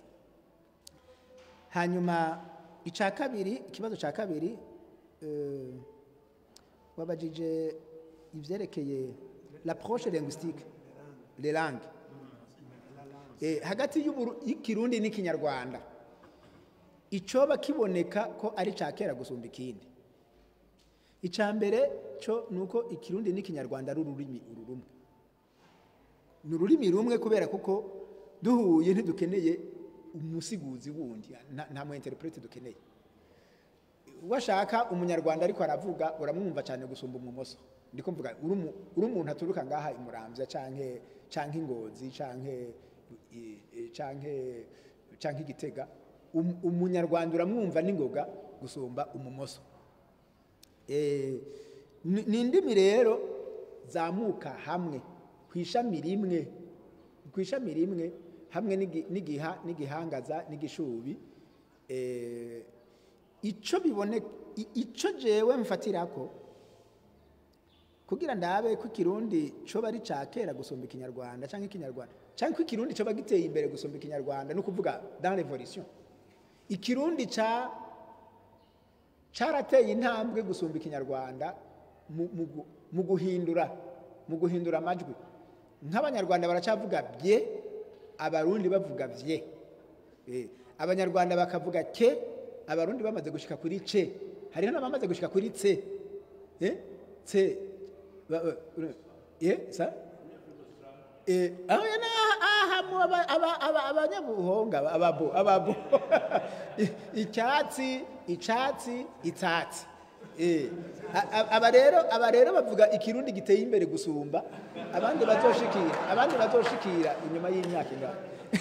hanyuma icya kabiri ikibazo cya kabiri eh, wabajije ibyerekeye l'approche linguistique les langues Eh, hagati y'Uburu- y'ikirundi n'ikinyarwanda icoba kiboneka ko ari cya kera gusumba ikindi icya mbere cyo ni uko ikirundi n'ikinyarwanda ari ururimi uru rumwe ni ururimi rumwe kubera kuko duhuye ntidukeneye umusiguzi wundi nta- nta mu interprete dukeneye washaka umunyarwanda ariko aravuga uramwumva cyane gusumba umumoso ndiko mvuga uri umu- uri umuntu aturuka ngaha imuramvya canke canke ingozi canke i- i- canke canke igitega Um- umunyarwanda uramwumva n'ingoga gusumba umumoso Eh, ni ni indimi rero zamuka hamwe ku ishami rimwe ku ishami rimwe hamwe n'igi- n'igiha n'igihangaza n'igishubi eh, ico bibone i- ico jewe mfatirako kugira ndabe ko ikirundi coba ari ca kera gusumba ikinyarwanda canke ikinyarwanda canke ko ikirundi coba giteye imbere gusumba ikinyarwanda no kuvuga dans l'évolution ikirundi ca carateye intambwe gusumba ikinyarwanda mu- mu gu- mu guhindura mu guhindura amajwi nk'abanyarwanda baracavuga bye abarundi bavuga vye Eh, abanyarwanda bakavuga ke abarundi bamaze gushika kuri ce hariho n'abamaze gushika kuri tse Eh, tse ba- ba- eh, sa Eh, aho yana aha mu aba- aba- aba- abanyabuhonga ababo ababo I- icyatsi icatsi itsatsi Eh, a- a- aba rero aba rero bavuga ikirundi giteye imbere gusumba abandi bazoshikira abandi bazoshikira inyuma y'imyaka ingana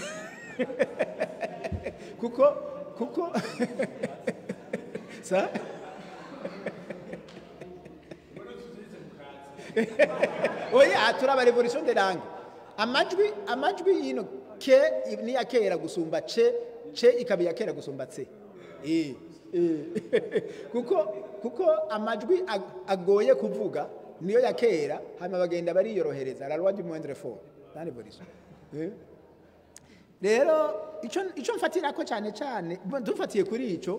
kuko kuko sa oya turaba revolution de langue amajwi amajwi yino ke ni ya kera gusumba ce ce ikaba iya kera gusumba tse eh eh. kuko kuko amajwi ag- agoye kuvuga niyo ya kera hanyuma bagenda bariyorohereza la loi du moindre fort dans l'évolution eh rero icyo icyo mfatirako cyane cyane bo- dufatiye kuri icyo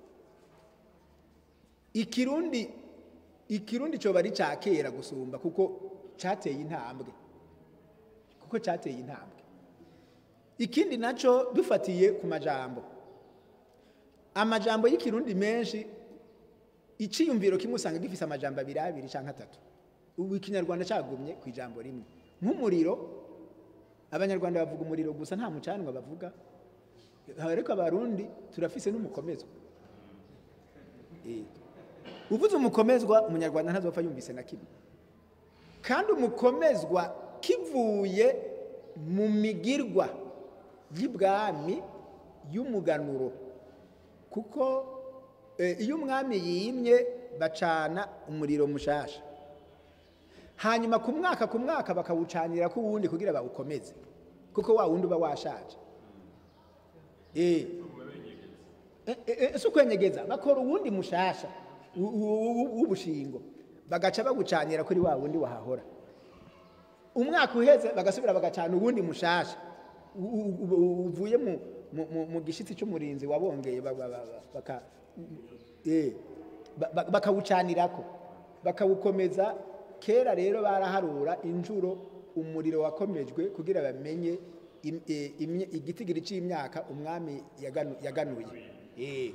ikirundi ikirundi cyoba ari cya kera gusumba kuko cyateye intambwe kuko cyateye intambwe ikindi nacyo dufatiye ku majambo amajambo y'ikirundi menshi iciyumviro kimwe usanga gifise amajambo abiri abiri cyangwa atatu ubu ikinyarwanda cyagumye ku ijambo rimwe nk'umuriro abanyarwanda bavuga umuriro gusa nta mucanwa bavuga ariko abarundi turafise n'umukomezwa Eh. uvuze umukomezwa umunyarwanda ntazopfa yumvise na kimwe kandi umukomezwa kivuye mu migirwa y'ibwami y'umuganuro kuko eh, iyo umwami yimye bacana umuriro mushasha hanyuma ku mwaka ku mwaka bakawucanira ko uwundi kugira bawukomeze kuko wa wundi uba washaje Eh. Eh, eh, eh, si ukwenyegeza bakora uwundi mushasha u- u- u- w'ubushingo bagaca bawucanira kuri wa wundi wahahora umwaka uheze bagasubira bagacana uwundi mushasha u- u- u- u- uvuye mu, mu, mu, mu gishitsi cy'umurinzi wabongeye ba- ba- ba- ba- baka- eh, ba- ba- bakawucanirako bakawukomeza kera rero baraharura injuro umuriro wakomejwe kugira bamenye im- eh, imye- igitigiri cy'imyaka umwami yaganu- yaganuye Eh.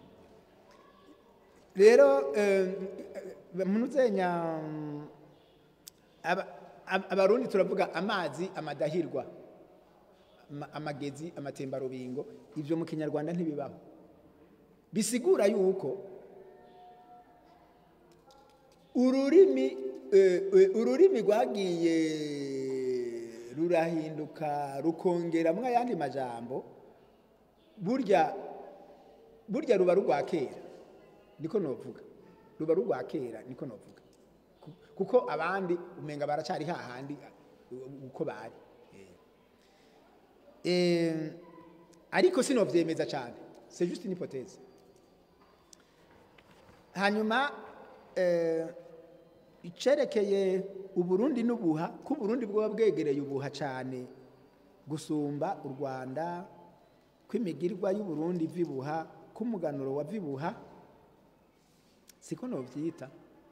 rero munuzenya abarundi turavuga amazi amadahirwa ama- amagezi amatembarubingo ibyo mu kinyarwanda ntibibaho bisigura yuko ururimi eh, eh, ururimi rwagiye rurahinduka rukongeramwo ayandi majambo burya burya ruba rugwa kera niko novuga ruba rugwa kera niko novuga Ku- kuko abandi umenga baracari hahandi uh, uko bari Eh. Eh, ariko sinovyemeza cyane c'est juste une hypothèse hanyuma eh, icerekeye uburundi n'ubuha ko uburundi bwoba bwegereye ubuha cyane gusumba u rwanda kw'imigirwa y'uburundi vibuha k'umuganuro wa vibuha siko novyita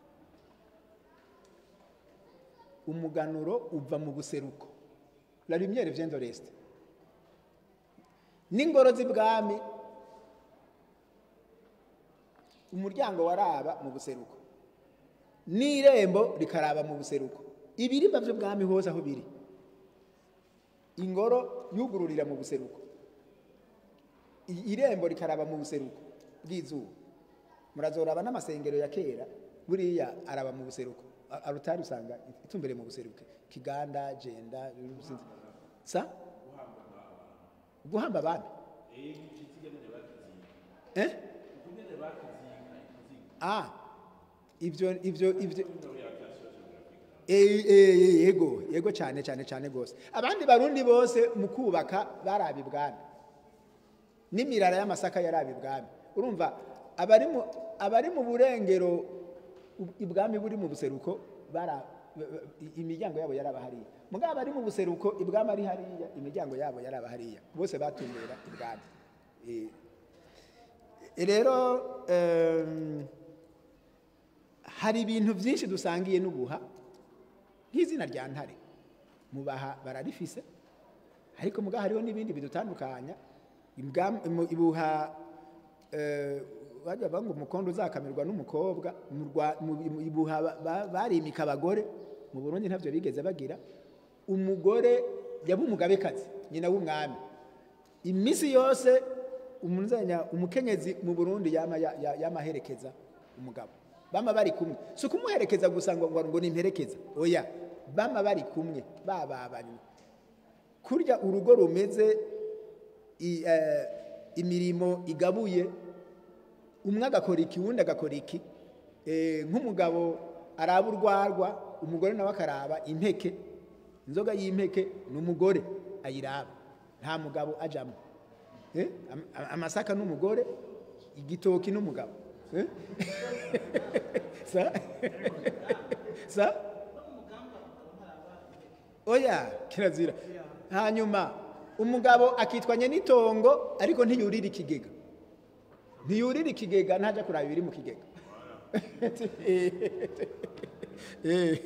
umuganuro uva mu buseruko la lumière vient de l'est n'ingoro z'ibwami umuryango waraba mu buseruko n'irembo rikaraba mu buseruko ibirimba by'ubwami hose aho biri ingoro yugururira mu buseruko I- irembo rikaraba mu buseruko bw'izuba murazoraba n'amasengero ya kera buriya araba mu buseruko A- arutari usanga itumbere mu buseruko kiganda jenda Rusizi. sa guhamba abami eh ah ibyo ibyo ibyo Eh, eh, yego yego cyane cyane cyane rwose abandi barundi bose mu kubaka barabi ibwami n'imirara y'amasaka yarabi ibwami urumva abari mu abari mu burengero u- ibwami buri mu buseruko bara i- imiryango yabo yaraba hariya mugabo bari mu buseruko ibwami ari hariya imiryango yabo yaraba hariya bose batumbera ibwami Eh, rero em, hari ibintu byinshi dusangiye n'ubuha nk'izina rya ntare mubaha bararifise ariko muga hariho n'ibindi bidutandukanya Ibwami- mu- ibuha eh, bajya bavuga ngo umukondo uzakamirwa n'umukobwa mu Rwa- mu- mu- ibuha ba- ba- barimika abagore mu burundi ntabyo bigeze bagira umugore yaba umugabekazi nyina w'umwami iminsi yose umunzanya umukenyezi mu burundi yama ya- ya- yamaherekeza umugabo bama bari kumwe si ukumuherekeza gusa ngo ngo ngo nimperekeza oya bama bari kumwe bababanye kurya urugo rumeze i- eh, imirimo igabuye umwe agakora iki uwundi agakora iki Eh, nk'umugabo araba urwarwa umugore nawe akaraba impeke inzoga y'impeke ni umugore ayiraba nta mugabo ajamo Eh, am- am- amasaka n'umugore igitoki n'umugabo Eh? sa sa oya kirazira hanyuma umugabo akitwanya n'itongo ariko ntiyurira ikigega ntiyurira ikigega ntajya kuraba ibiri mu kigega Eh.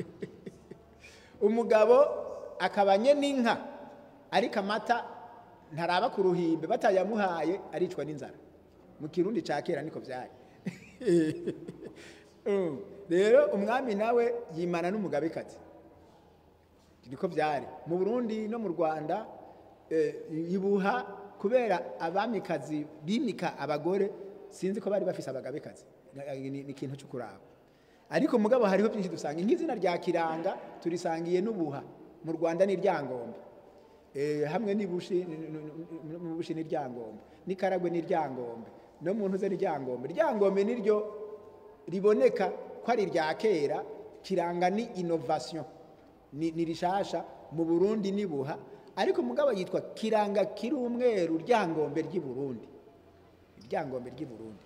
umugabo akabanye n'inka ariko amata ntaraba ku ruhimbe batayamuhaye aricwa n'inzara mu kirundi cya kera niko byari Mm. rero umwami nawe yimana n'umugabekazi niko byari mu burundi no mu rwanda eh, ibuha kubera abamikazi bimika abagore sinzi ko bari bafise abagabekazi ni ni ikintu cyo kuraba ariko mugabo hariho byinshi dusanga nk'izina rya kiranga turisangiye n'ubuha mu rwanda ni ryangombe Eh, hamwe n'ibushi mu bushi ni ryangombe n'ikaragwe ni ryangombe no mu ntuze ni ryangombe ryangombe niryo riboneka ko ari irya kera kiranga ni innovation ni, ni rishasha mu burundi ni buha ariko mugabo yitwa kiranga kiri umweru ryangombe ry'i burundi ryangombe ry'i burundi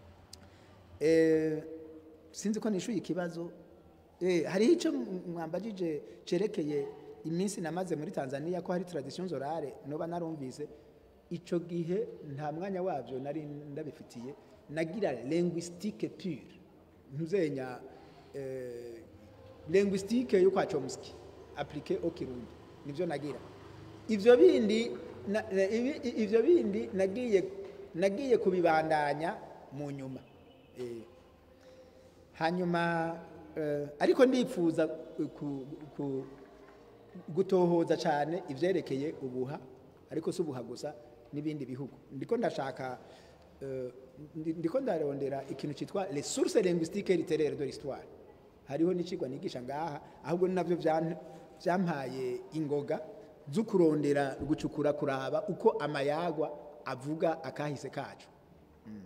eh, sinzi ko nishuye ikibazo eh, hariho icyo mwambajije cerekeye iminsi namaze muri tanzania ko hari tradition zorare noba narumvise ico gihe nta mwanya wabyo nari ndabifitiye nagira linguistique pure ntuzenya eh, linguistique yo kwa chomsky appliqué au kirundi nivyo nagira ivyo bindi na, na- ibi- i- ivyo bindi nagiye nagiye kubibandanya mu nyuma eh, hanyuma eh, ariko ndifuza ku, ku, gutohoza cyane ivyerekeye ubuha ariko si ubuha gusa n'ibindi bihugu ndiko ndashaka eh, ndi- ndiko ndarondera ikintu cyitwa les sources linguistiques littéraires de l'histoire hariho n'icigwa nigisha ngaha ahubwo ni navyo vyan- vyampaye ingoga zo kurondera gucukura kuraba uko amayagwa avuga akahise kacu Mm.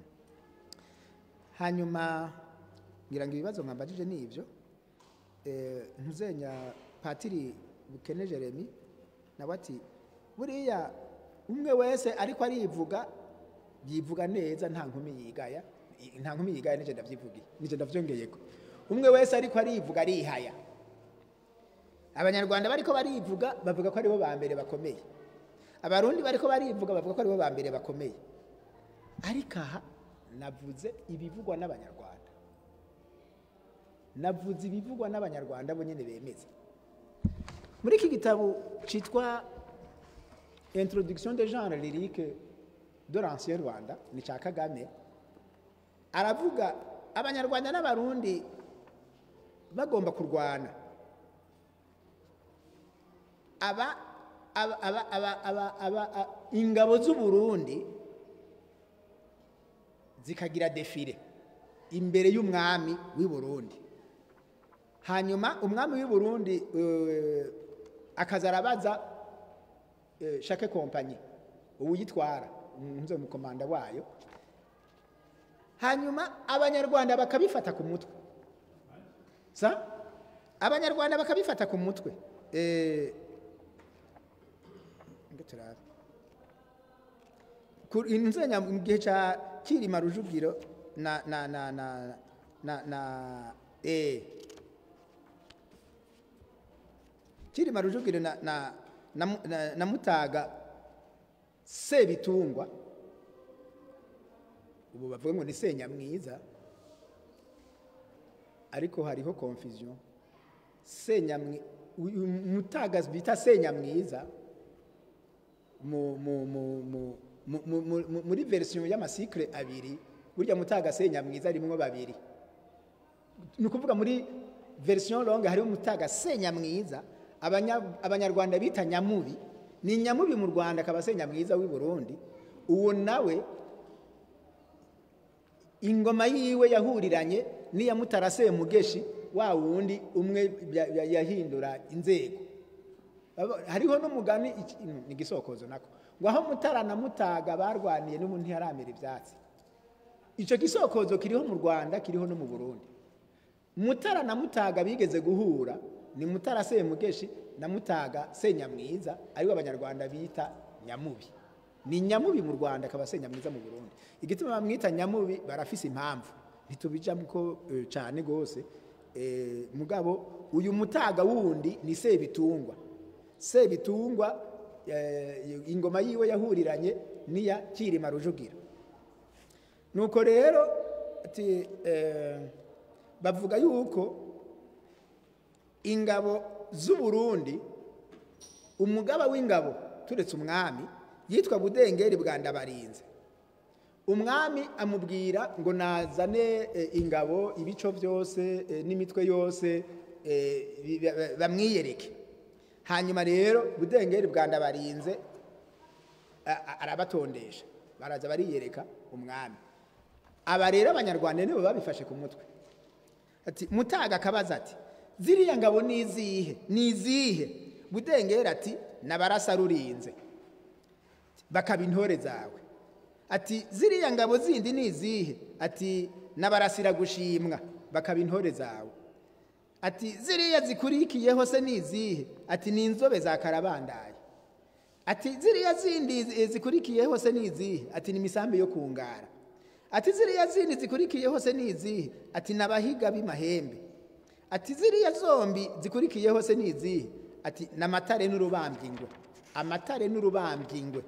hanyuma ngira ngo ibibazo mwambajije ni ivyo eh, ntuzenya patiri bukene jeremy nawe ati buriya umwe wese ariko arivuga yivuga neza nta nkumi yigaya i- nta nkumi yigaya nije ndavyivugiye nije ndavyongeyeko umwe wese ariko arivuga arihaya abanyarwanda bariko barivuga bavuga ko aribo ba mbere bakomeye abarundi bariko barivuga bavuga ko aribo ba mbere bakomeye ariko aha navuze ibivugwa n'abanyarwanda navuze ibivugwa n'abanyarwanda bo nyene bemeza muri iki gitabo cyitwa introduction de genre lyrique de l'ancien rwanda ni cya kagame aravuga abanyarwanda n'abarundi bagomba kurwana aba aba aba aba aba aba a- ingabo z'uburundi zikagira defile imbere y'umwami w'i burundi hanyuma umwami w'i burundi eh, akaza arabaza eh, shake kompanyi uwuyitwara nze umukomanda wayo hanyuma abanyarwanda bakabifata ku mutwe sa abanyarwanda bakabifata ku mutwe Eh, ngo turabe Ku- inzenya mu gihe cya kirima rujugiro na na na na na na eh kirima rujugiro na, na, na, Mu- na, na mutaga sebitungwa ubu bavuga ngo ni senyamwiza ariko hariho confusion senyamwi uyu mutaga bita senyamwiza mu, mu, mu, mu, mu, mu, mu, mu- muri version y'amasikre abiri burya mutaga senyamwiza arimwo babiri ni ukuvuga muri version longue hariho umutaga senyamwiza abanya- abanyarwanda bita nyamubi ni nyamubi mu rwanda akaba senyamwiza w'i burundi uwo nawe ingoma yiwe yahuriranye n'iya mutara semugeshi wa wundi umwe ya- ya- yahindura inzego Aba- hariho n'umugani iki- mm, ni igisokozo nako ngo aho mutara na mutaga barwaniye n'ubu ntiharamera ibyatsi icyo gisokozo kiriho mu rwanda kiriho no mu burundi mutara na mutaga bigeze guhura ni mutara semugeshi na mutaga senyamwiza aribo abanyarwanda bita nyamubi ni nyamubi mu rwanda akaba senyamwiza mu burundi igituma bamwita nyamubi barafise impamvu ntitubijamo ko eh, cyane rwose Eh, mugabo uyu mutaga wundi ni sebitungwa sebitungwa eh, ingoma yiwe yahuriranye n'iya kirima rujugira nuko rero ati eh, bavuga yuko ingabo z'u Burundi umugaba w'ingabo turetse umwami yitwa budengeri bwa ndabarinze umwami amubwira ngo nazane eh, ingabo ibico byose eh, n'imitwe yose eh, bi- ba- bamwiyereke hanyuma rero budengeri bwa ndabarinze a- a- arabatondesha baraza bariyereka umwami aba rero abanyarwanda nibo babifashe ku mutwe ati mutaga akabaza ati ziriya ngabo ni izihe ni izihe budengera ati nabarasa rurinze bakaba intore zawe ati ziriya ngabo zindi ni izihe ati nabarasira gushimwa bakaba intore zawe ati ziriya zikurikiyeho se ni izihe ati ni inzobe za karabandaye ati ziriya zindi eh, zikurikiyeho se ni izihe ati ni imisambi yo kungara ati ziriya zindi zikurikiyeho se ni izihe ati ni abahiga b'imahembe ati ziriya zombi zikurikiyeho se ni izihe ati ni amatare n'urubambingwe amatare n'urubambingwe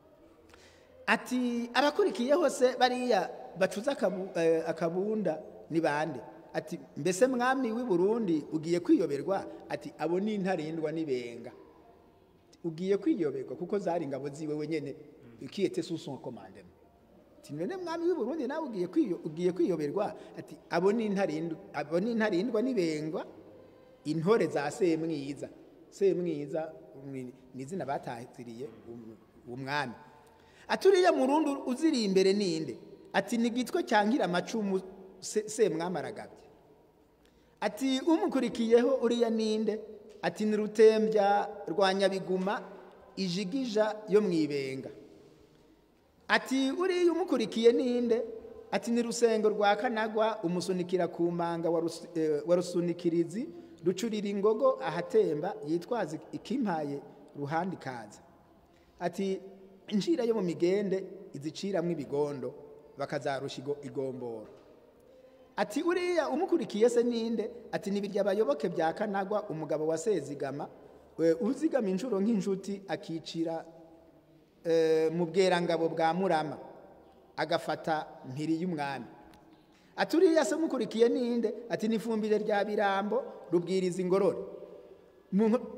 ati abakurikiyeho se bariya bacuza akabu- eh, akabunda ni bande ati mbese mwami w'i burundi ugiye kwiyoberwa ati abo ni intarindwa n'ibenga ugiye kwiyoberwa kuko zari ingabo ziwe wenyene ukiyete sous son commandement ati none mwami w'i burundi nawe ugiye kwiyo- ugiye kwiyoberwa ati abo ni intarindwa abo ni intarindwa n'ibengwa intore za semwiza semwiza ni ni izina batahiriye um- umwami ati uriya murundi uziri imbere ninde ati ni gitwe cyankira amacumu se- semwami aragabye ati umukurikiyeho uriya ninde ati ni rutembya rwa nyabiguma ijigija yo mu ibenga ati uriya umukurikiye ninde ati ni rusengo rwa kanagwa umusunikira ku manga wa Rus- eh, wa rusunikirizi rucurira ingogo ahatemba yitwaza ikimpaye ruhande ikaza ati inshira yo mu migende iziciramwo ibigondo bakazarusha igo- igomboro ati uriya umukurikiye se ninde ati nibirya abayoboke bya kanagwa umugabo wa sezigama we uzigama inshuro nk'inshuti akicira eh, mu bwerangabo bwa murama agafata mpiri y'umwami ati uriya se umukurikiye ninde ati n'ifumbire rya birambo rubwiriza ingorore Mu nko-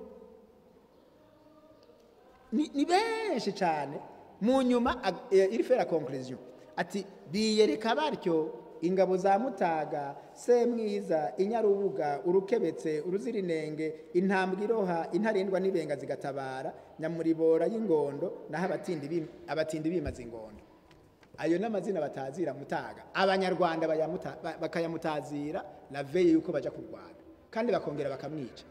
ni ni benshi cyane mu nyuma ag- eh, iri fera conclusion ati biyereka batyo ingabo za mutaga semwiza inyarubuga urukebetse uruzirinenge intambwe iroha intarindwa n'ibenga zigatabara nyamuribora y'ingondo naho abatindi bim- abatindi bimaze ingondo ayo ni amazina batazira mutaga abanyarwanda bayamuta- ba- bakayamutazira la veye yuko baja kurwana kandi bakongera bakamwica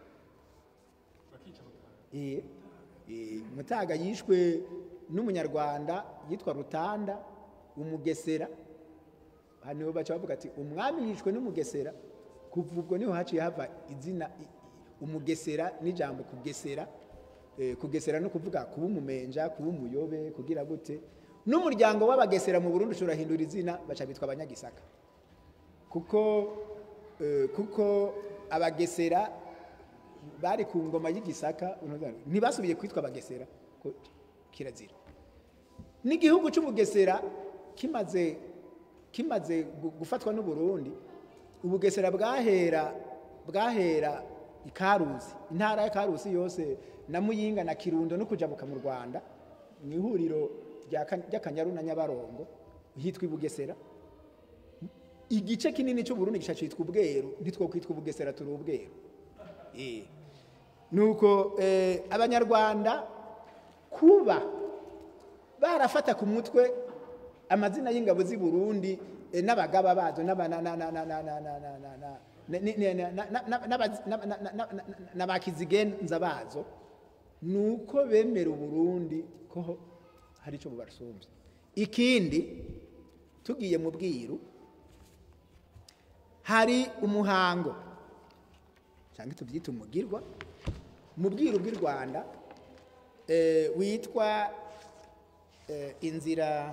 Eh, eh, mutaga yishwe n'umunyarwanda yitwa rutanda umugesera hano baca bavuga ati umwami yishwe n'umugesera kuva ubwo niho haciye hava izina i- umugesera n'ijambo kugesera Eh, kugesera no kuvuga kuba umumenja kuba umuyobe kugira gute n'umuryango w'abagesera mu burundi ushobora hindura izina baca bitwa abanyagisaka kuko eh, kuko abagesera bari ku ngoma y'igisaka ntibasubiye kwitwa abagesera ko kirazira n'igihugu cy'ubugesera kimaze kimaze gu- gufatwa n'uburundi ubugesera bwahera bwahera ikaruzi intara ya karusi yose na muyinga na kirundo no kujabuka mu rwanda mu ihuriro rya Ka- ry'akanyaru na nyabarongo hitwa ibugesera igice kinini cy'uburundi gica cyitwa ubweru ntitwokwitwa ubugesera turi ubweru Eh. nuko eh, abanyarwanda kuba barafata ku mutwe amazina y'ingabo z'i Burundi eh, n'abagaba bazo n'aba- na- na- na- na- na- na- na- na- na- na- ni- ni- na- na- na- na- n'abazi- na- na- na- na- na- n'abakizigenza bazo nuko bemera uburundi ko hari icyo bubasumbye ikindi tugiye mu bwiru hari umuhango cyangwa tubyita umugirwa mu bwiru bw'i rwanda eh, witwa eh, inzira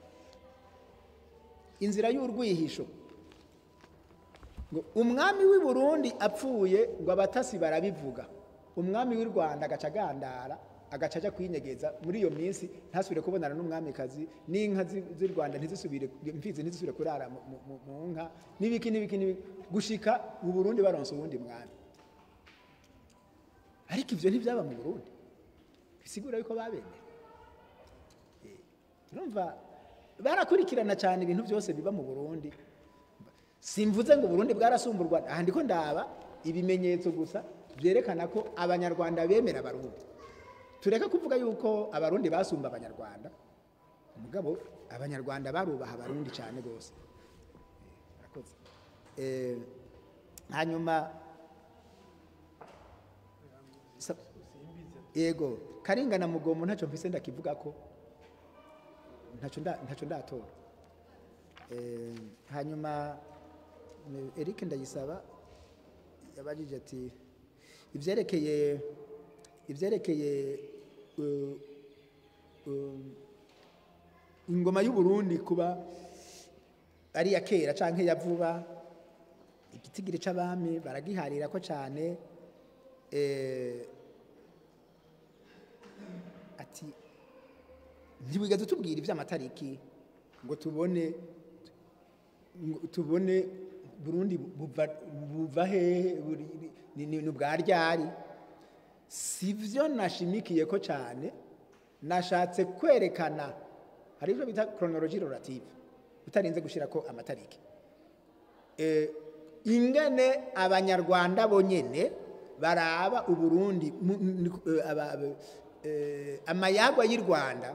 inzira y'urwihisho ngo umwami w'i burundi apfuye ngo abatasi barabivuga umwami w'i rwanda agaca agandara agaca ajya kwinyegeza muri iyo minsi ntasubire kubonana n'umwamikazi n'inka z'i z'i rwanda ntizisubire imfizi ntizisubire kurara mu- mu- mu- mu nka n'ibiki n'ibiki n'ibiki gushika mu burundi baronse uwundi mwami ariko ibyo ntibyaba mu burundi bisigura yuko babemera Eh, urumva barakurikirana cyane ibintu byose biba mu burundi simvuze ngo uburundi bwarasumburwa aha ndiko ndaba ibimenyetso gusa byerekana ko abanyarwanda bemera abarundi tureka kuvuga yuko abarundi basumba abanyarwanda umugabo abanyarwanda barubaha abarundi cyane rwose Eh, murakoze. Eh, hanyuma sa- yego karinga na mugomo ntacyo mfise ndakivuga ko ntacyo nda- ntacyo ndatora Eh, hanyuma eh, Eric ndayisaba yabajije ati ibyerekeye ibyerekeye uh, um, ingoma y'u Burundi kuba ari iya kera canke ya vuba igitigiri c'abami baragiharira ko cane eh, ati ntiwigeze utubwira iby'amatariki ngo tubone ngo tubone burundi buva buva hehe buri- ni ni- ni bwa ryari si byo nashimikiye ko cyane nashatse kwerekana hari ibyo bita chronologie relative utarinze gushyira ko amatariki Eh, ingene abanyarwanda bonyene baraba uburundi mu- ni- eh, aba- aba- eh, amayagwa y'u rwanda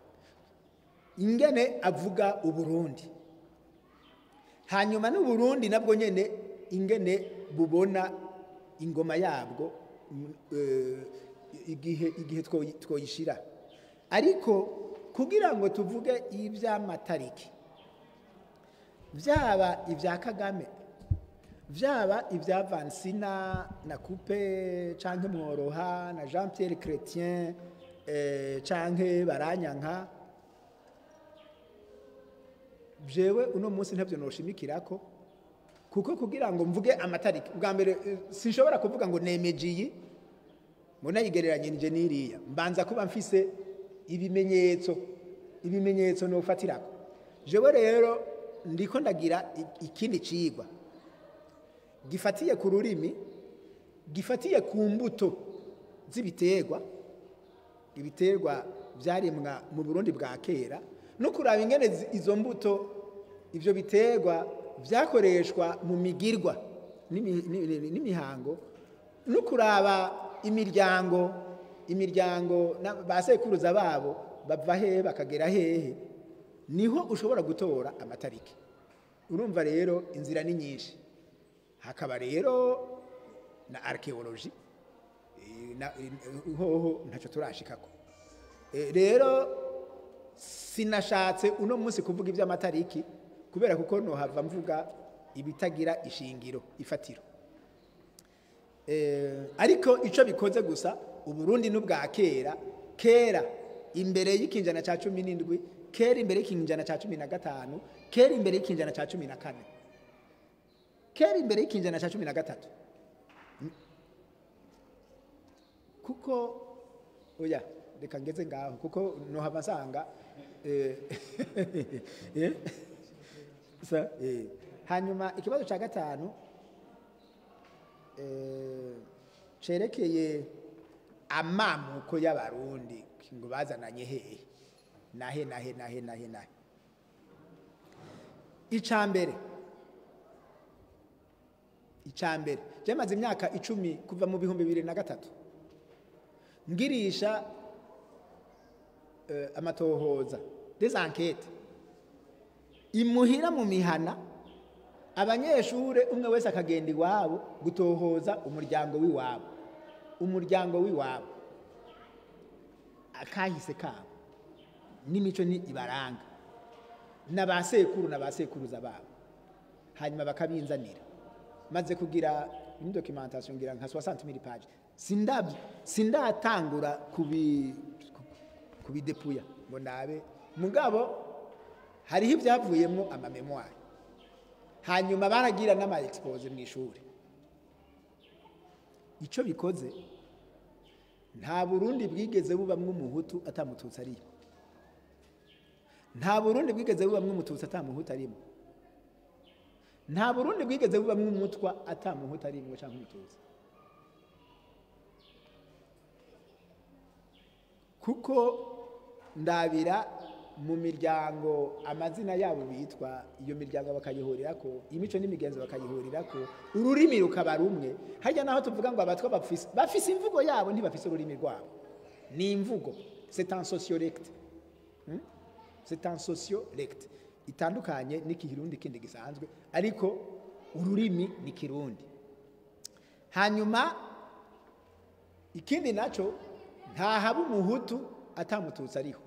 ingene avuga uburundi hanyuma n'uburundi nabwo nyene ingene bubona ingoma yabwo mm, eh, igihe igihe twoyi- twoyishira ariko kugira ngo tuvuge iby'amatariki byaba ibya kagame byaba ibya vansina na coupe canke mworoha na jean pierre chrétien eh, canke baranyanka jewe uno munsi ntabyo noshimikirako kuko kugira ngo mvuge amatariki bwa mbere eh, sinshobora kuvuga ngo nemeje iyi ngo nayigereranye nije n'iriya mbanza kuba mfise ibimenyetso ibimenyetso nofatirako jewe rero ndiko ndagira i- ikindi cigwa gifatiye ku rurimi gifatiye ku mbuto z'ibiterwa ibiterwa byarimwa mu burundi bwa kera no kuraba ingene zi- izo mbuto ibyo biterwa byakoreshwa mu migirwa n'imi- ni- ni- n'imihango no kuraba imiryango imiryango na- ba sekuruza babo bava hehe bakagera hehe niho ushobora gutora amatariki urumva rero inzira ni nyinshi hakaba rero na archaeology Eh, na- eh, hoho ntacyo turashikako Eh, rero sinashatse uno munsi kuvuga iby'amatariki kubera kuko nohava mvuga ibitagira ishingiro ifatiro Eh, ariko icyo bikoze gusa uburundi n'ubwa kera kera imbere y'ikinjana cya cumi n'indwi kera imbere y'ikinjana cya cumi na gatanu kera imbere y'ikinjana cya cumi na kane kera imbere y'ikinjana cya cumi na gatatu kuko oya reka ngeze ngaho kuko nohava nsanga eh, eh, sa- eh. hanyuma ikibazo cya gatanu eh, cerekeye amamuko y'abarundi ngo bazananye hehe nahe nahe nahe nahe nahe icya mbere icya mbere byamaze imyaka icumi kuva mu bihumbi bibiri na gatatu ngirisha eh, amatohoza des enquêtes imuhira mu mihana abanyeshure umwe wese akagenda iwabo gutohoza umuryango w'iwabo umuryango w'iwabo akahise kabo n'imico ni ibaranga na ba sekuru na ba sekuruza babo hanyuma bakabinzanira maze kugira une documentation ngira nka 60 000 page sindabyo sindatangura kubi kubidepuya ngo nabe mugabo hariho ibyavuyemo amamemoire hanyuma baragira n'ama expose mu ishuri icyo bikoze nta burundi bwigeze bubamwo umuhutu atamututsi arimo nta burundi bwigeze bubamwo umututsi atamuhutu arimo nta burundi bwigeze bubamwo umutwa atamuhutu arimo cyangwa umututsi kuko ndabira mu miryango amazina yabo bitwa iyo miryango bakayihurira ko imico n'imigenzo bakayihurira ko ururimi rukaba rumwe harya naho tuvuga ngo abatwa bafise bafise imvugo yabo ntibafise ururimi rwabo ni imvugo c'est un sociolecte Hmm? c'est un sociolecte itandukanye n'ikirundi kindi gisanzwe ariko ururimi ni kirundi hanyuma ikindi naco ntahaba umuhutu atamututsi ariho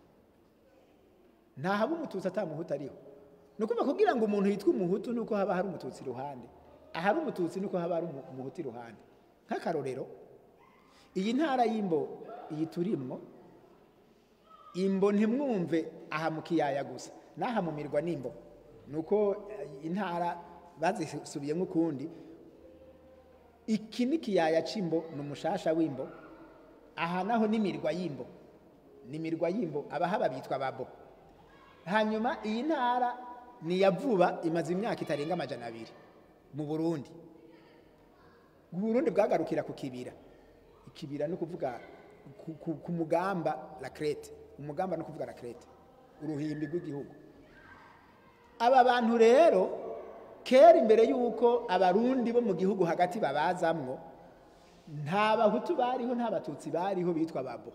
ntahaba umututsi atamuhutu ariho ni ukuvuga kugira ngo umuntu yitwe umuhutu nuko haba hari umututsi iruhande ahari umututsi nuko haba hari umu- umuhutu iruhande nk'akarorero iyi ntara y'imbo iyi turimwo imbo ntimwumve aha mu kiyaya gusa n'aha mu mirwa n'imbo ni uko eh, intara bazisubiyemo ukundi iki ni ikiyaya c'imbo ni umushasha w'imbo aha naho n'imirwa y'imbo n'imirwa y'imbo abahaba bitwa babo hanyuma iyi ntara ni iya vuba imaze imyaka itarenga amajana abiri mu burundi uburundi bwagarukira ku kibira ikibira ni ukuvuga ku, ku, ku mugamba la crete umugamba ni ukuvuga la crete uruhimbi rw'igihugu aba bantu rero kera imbere y'uko abarundi bo mu gihugu hagati babazamwo nta bahutu bariho nta batutsi bariho bitwa babo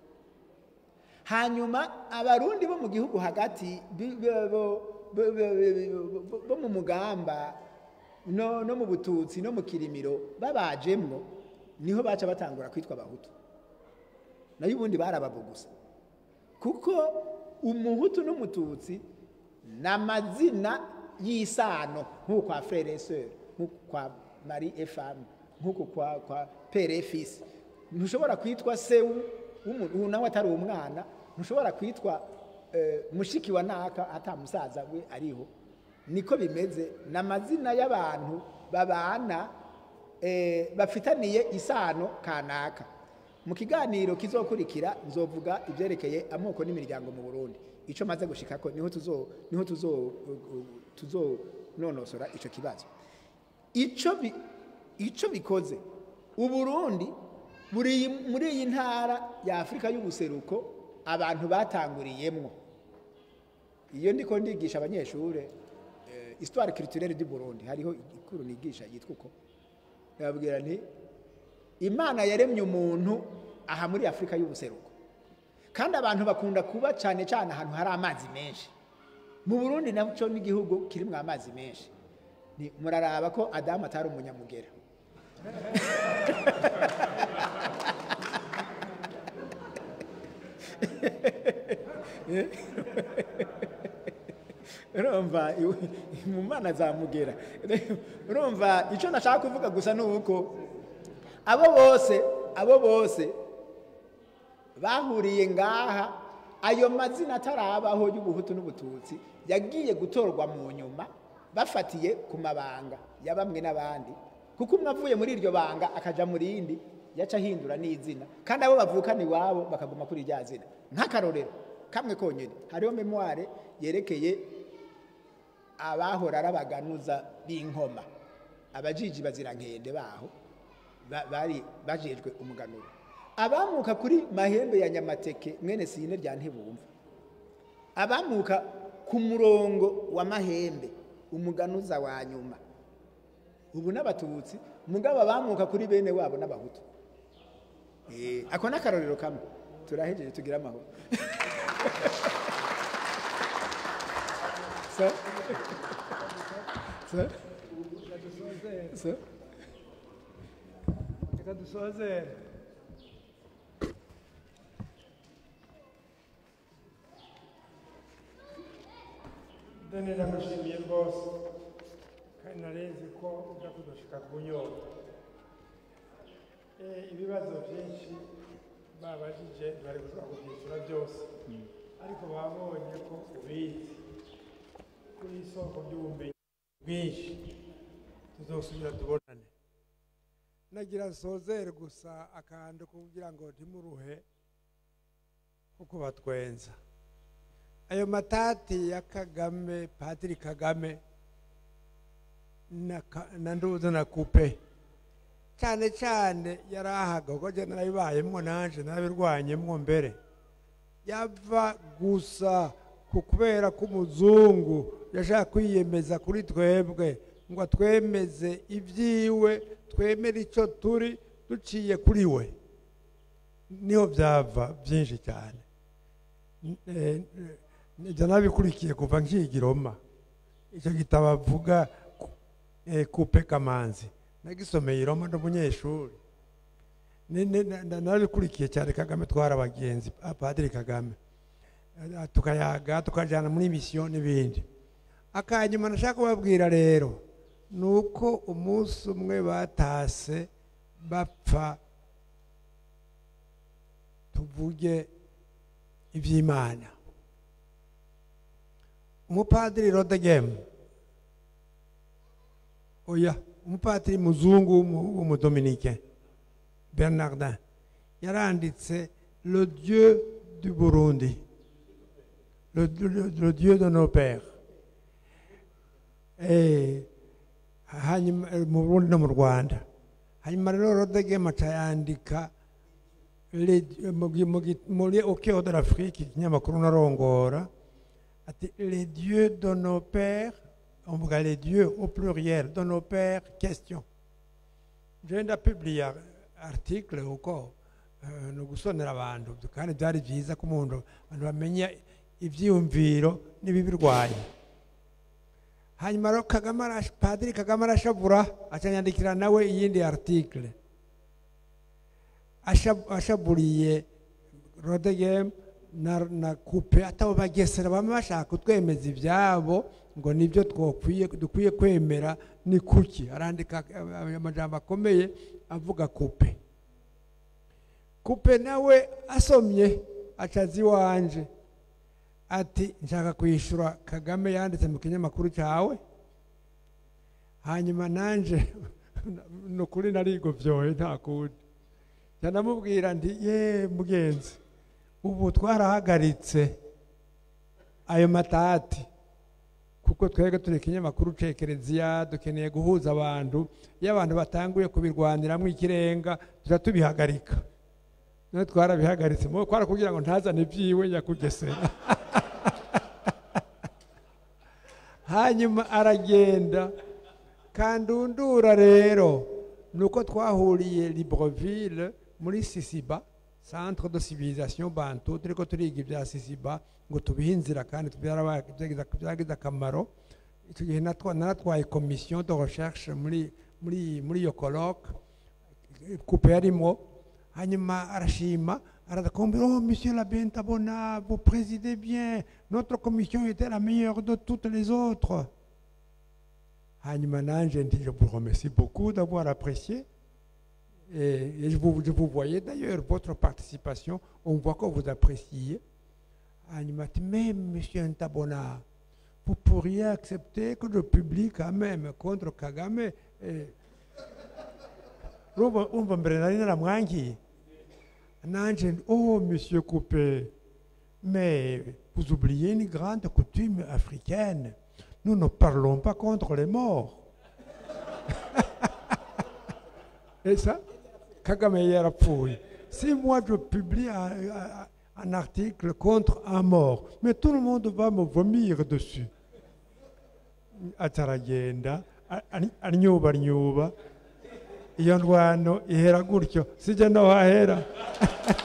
hanyuma abarundi bo mu gihugu hagati bi- bo- bo- bo- bo- bo- bo mu mugamba no, no mu bututsi no mu kirimiro babajemwo niho baca batangura kwitwa abahutu nayo ubundi barababo gusa kuko umuhutu n'umututsi ni amazina y'isano nk'uko kwa frere et sœur nk'uko kwa marie et femme nk'uko kwa, kwa pere et fils ntushobora kwitwa sewu w'umuntu ubu nawe atari umwana ntushobora kwitwa eh, mushiki wa naka ata musaza we ariho niko bimeze ni amazina y'abantu babana eh, bafitaniye isano kanaka mu kiganiro kizokurikira nzovuga ibyerekeye amoko n'imiryango mu burundi icyo maze gushikako niho tuzo niho tuzo tuzo nonosora ico kibazo ico bi, ico bikoze uburundi buri muri iyi ntara ya afurika y'ubuseruko abantu batanguriyemwo iyo ndiko ndigisha abanyeshure eh, histoire culturelle du Burundi hariho ikuru nigisha yitwa uko ndababwira nti imana yaremye umuntu aha muri afurika y'ubuseruko kandi abantu bakunda kuba cyane cyane ahantu hari amazi menshi mu burundi nacyo n'igihugu kirimo amazi menshi Ni- muraraba ko adamu atari umunyamugera urumva iwe- mu mana zamugera urumva icyo nashaka kuvuga gusa ni uko abo bose abo bose bahuriye ngaha ayo mazina atarabaho y'ubuhutu n'ubututsi yagiye gutorwa mu nyuma bafatiye ku mabanga ya bamwe n'abandi kuko umwe avuye muri iryo banga akaja mu rindi yaca ahindura n'izina kandi abo bavukana iwabo bakaguma kuri rya zina nk'akarorero kamwe konyine hariho memoire yerekeye abahora ari abaganuza b'inkoma abajiji bazirankende baho ba- bari bajejwe umuganuro abamuka kuri mahembe ya nyamateke mwene sine rya ntibumva abamuka ku murongo wa mahembe umuganuza wa nyuma ubu n'abatutsi mugabo abamuka kuri bene wabo n'abahutu Eh, ako ni akarorero kamwe turahejeje tugira amahoro so, so, so. reka dusozere deni ndamushimiye rwose kandi narenze ko ujya kudushika ku nyota Eh, ibibazo byinshi babajije bari gushobora kubyishyura byose ariko babonye ko ubizi kuri isoko ry'ubumenyi bwinshi tuzosubira tubonane nagira sozere gusa akantu kugira ngo ntimuruhe kuko batwenza ayo matati ya kagame patiri kagame na, Ka- na nduza na kupe cyane cyane yari ahaga kuko jye narabibayemwo nanje narabirwanyemwo mbere yava gusa ku kubera ko umuzungu yashaka kwiyemeza kuri twebwe ngo atwemeze ibyiwe twemere icyo turi duciye kuri we niho byava byinshi cyane N- eh, eh, ibyo nabikurikiye kuva nkiga i Roma icyo gitabo avuga ku- eh, kupe kamanzi nagisomeye i Roma ndi umunyeshuri Ni- ni- na- na- narabikurikiye cyane kagame twara abagenzi ah, padiri kagame Eh, tukayaga tukajyana muri misiyo n'ibindi akanyuma nashaka kubabwira rero ni uko umunsi umwe batase bapfa tuvuge iby'imana umupadiri rodegemu oya umupadiri muzungu w'umu- w'umudominike bernardin yaranditse le dieu du burundi le, le, le dieu de nos pères Eh, hanyuma eh, mu burundi no mu rwanda hanyuma rero rodegemu aca yandika les- mu gi- mu gi- muri au cœur de l'afrique ikinyamakuru narongora ati les dieux de nos pères on vuga les dieux au pluriel de nos pères question je ndapublia article uko eh, ni ugusonera abantu kandi byari byiza ko umuntu abantu bamenya ibyiyumviro n'ibibirwanya hanyuma rero kagame arash- padiri kagame arashavura acanyandikira nawe iyindi article Ashab- ashaburiye rodegem na, na kupe atabo bagesera bamwe bashaka kutwemeza ibyabo ngo nibyo twokwiye dukwiye kwemera ni kuki arandika eh, amajambo akomeye avuga kupe kupe nawe asomye acazi iwanje ati nshaka kwishyura kagame yanditse mu kinyamakuru cyawe hanyuma nanje ni ukuri narigobyoye nta kundi ndanamubwira nti ye mugenzi ubu twarahagaritse ayo matati kuko twebwe turi ikinyamakuru cekereziya dukeneye guhuza abantu iyo abantu batanguye kubirwaniramo ikirenga tuza tubihagarika none twarabihagaritse mu kwara kugira ngo ntazane ibyiwe nyakugesera hanyuma aragenda kandundura rero ni uko twahuriye libreville muri sisiba centre de civilisation bantu turi ko turiga ibya sisiba ngo tubihe inzira kandi byarabaye- byagize- byagize akamaro icyo gihe natwa- naratwaye commission de recherche muri muri muri iyo colloque coupe yarimo hanyuma arashima arakumbira oh monsieur la bentabona vous présidez bien notre commission était la meilleure de toutes les autres hanyuma nanje nti je vous remercie beaucoup d'avoir apprécié et, et je, vous, je vous voyais d'ailleurs votre participation on voit que vous appréciez hanyuma ati mais monsieur ntabona vous pourriez accepter que je publie quand même contre Kagame eh, urumva urumva mbere nari naramwangiye nanje nti, oh monsieur coupé mais vous oubliez une grande coutume africaine nous ne parlons pas contre les morts et ça kagame yarapfuye si moi je publie un, un- un article contre un mort mais tout le monde va me vomir dessus ataragenda a- ari- arnyuba arnyuba iyo ndwano ihera gutyo sijya no hahera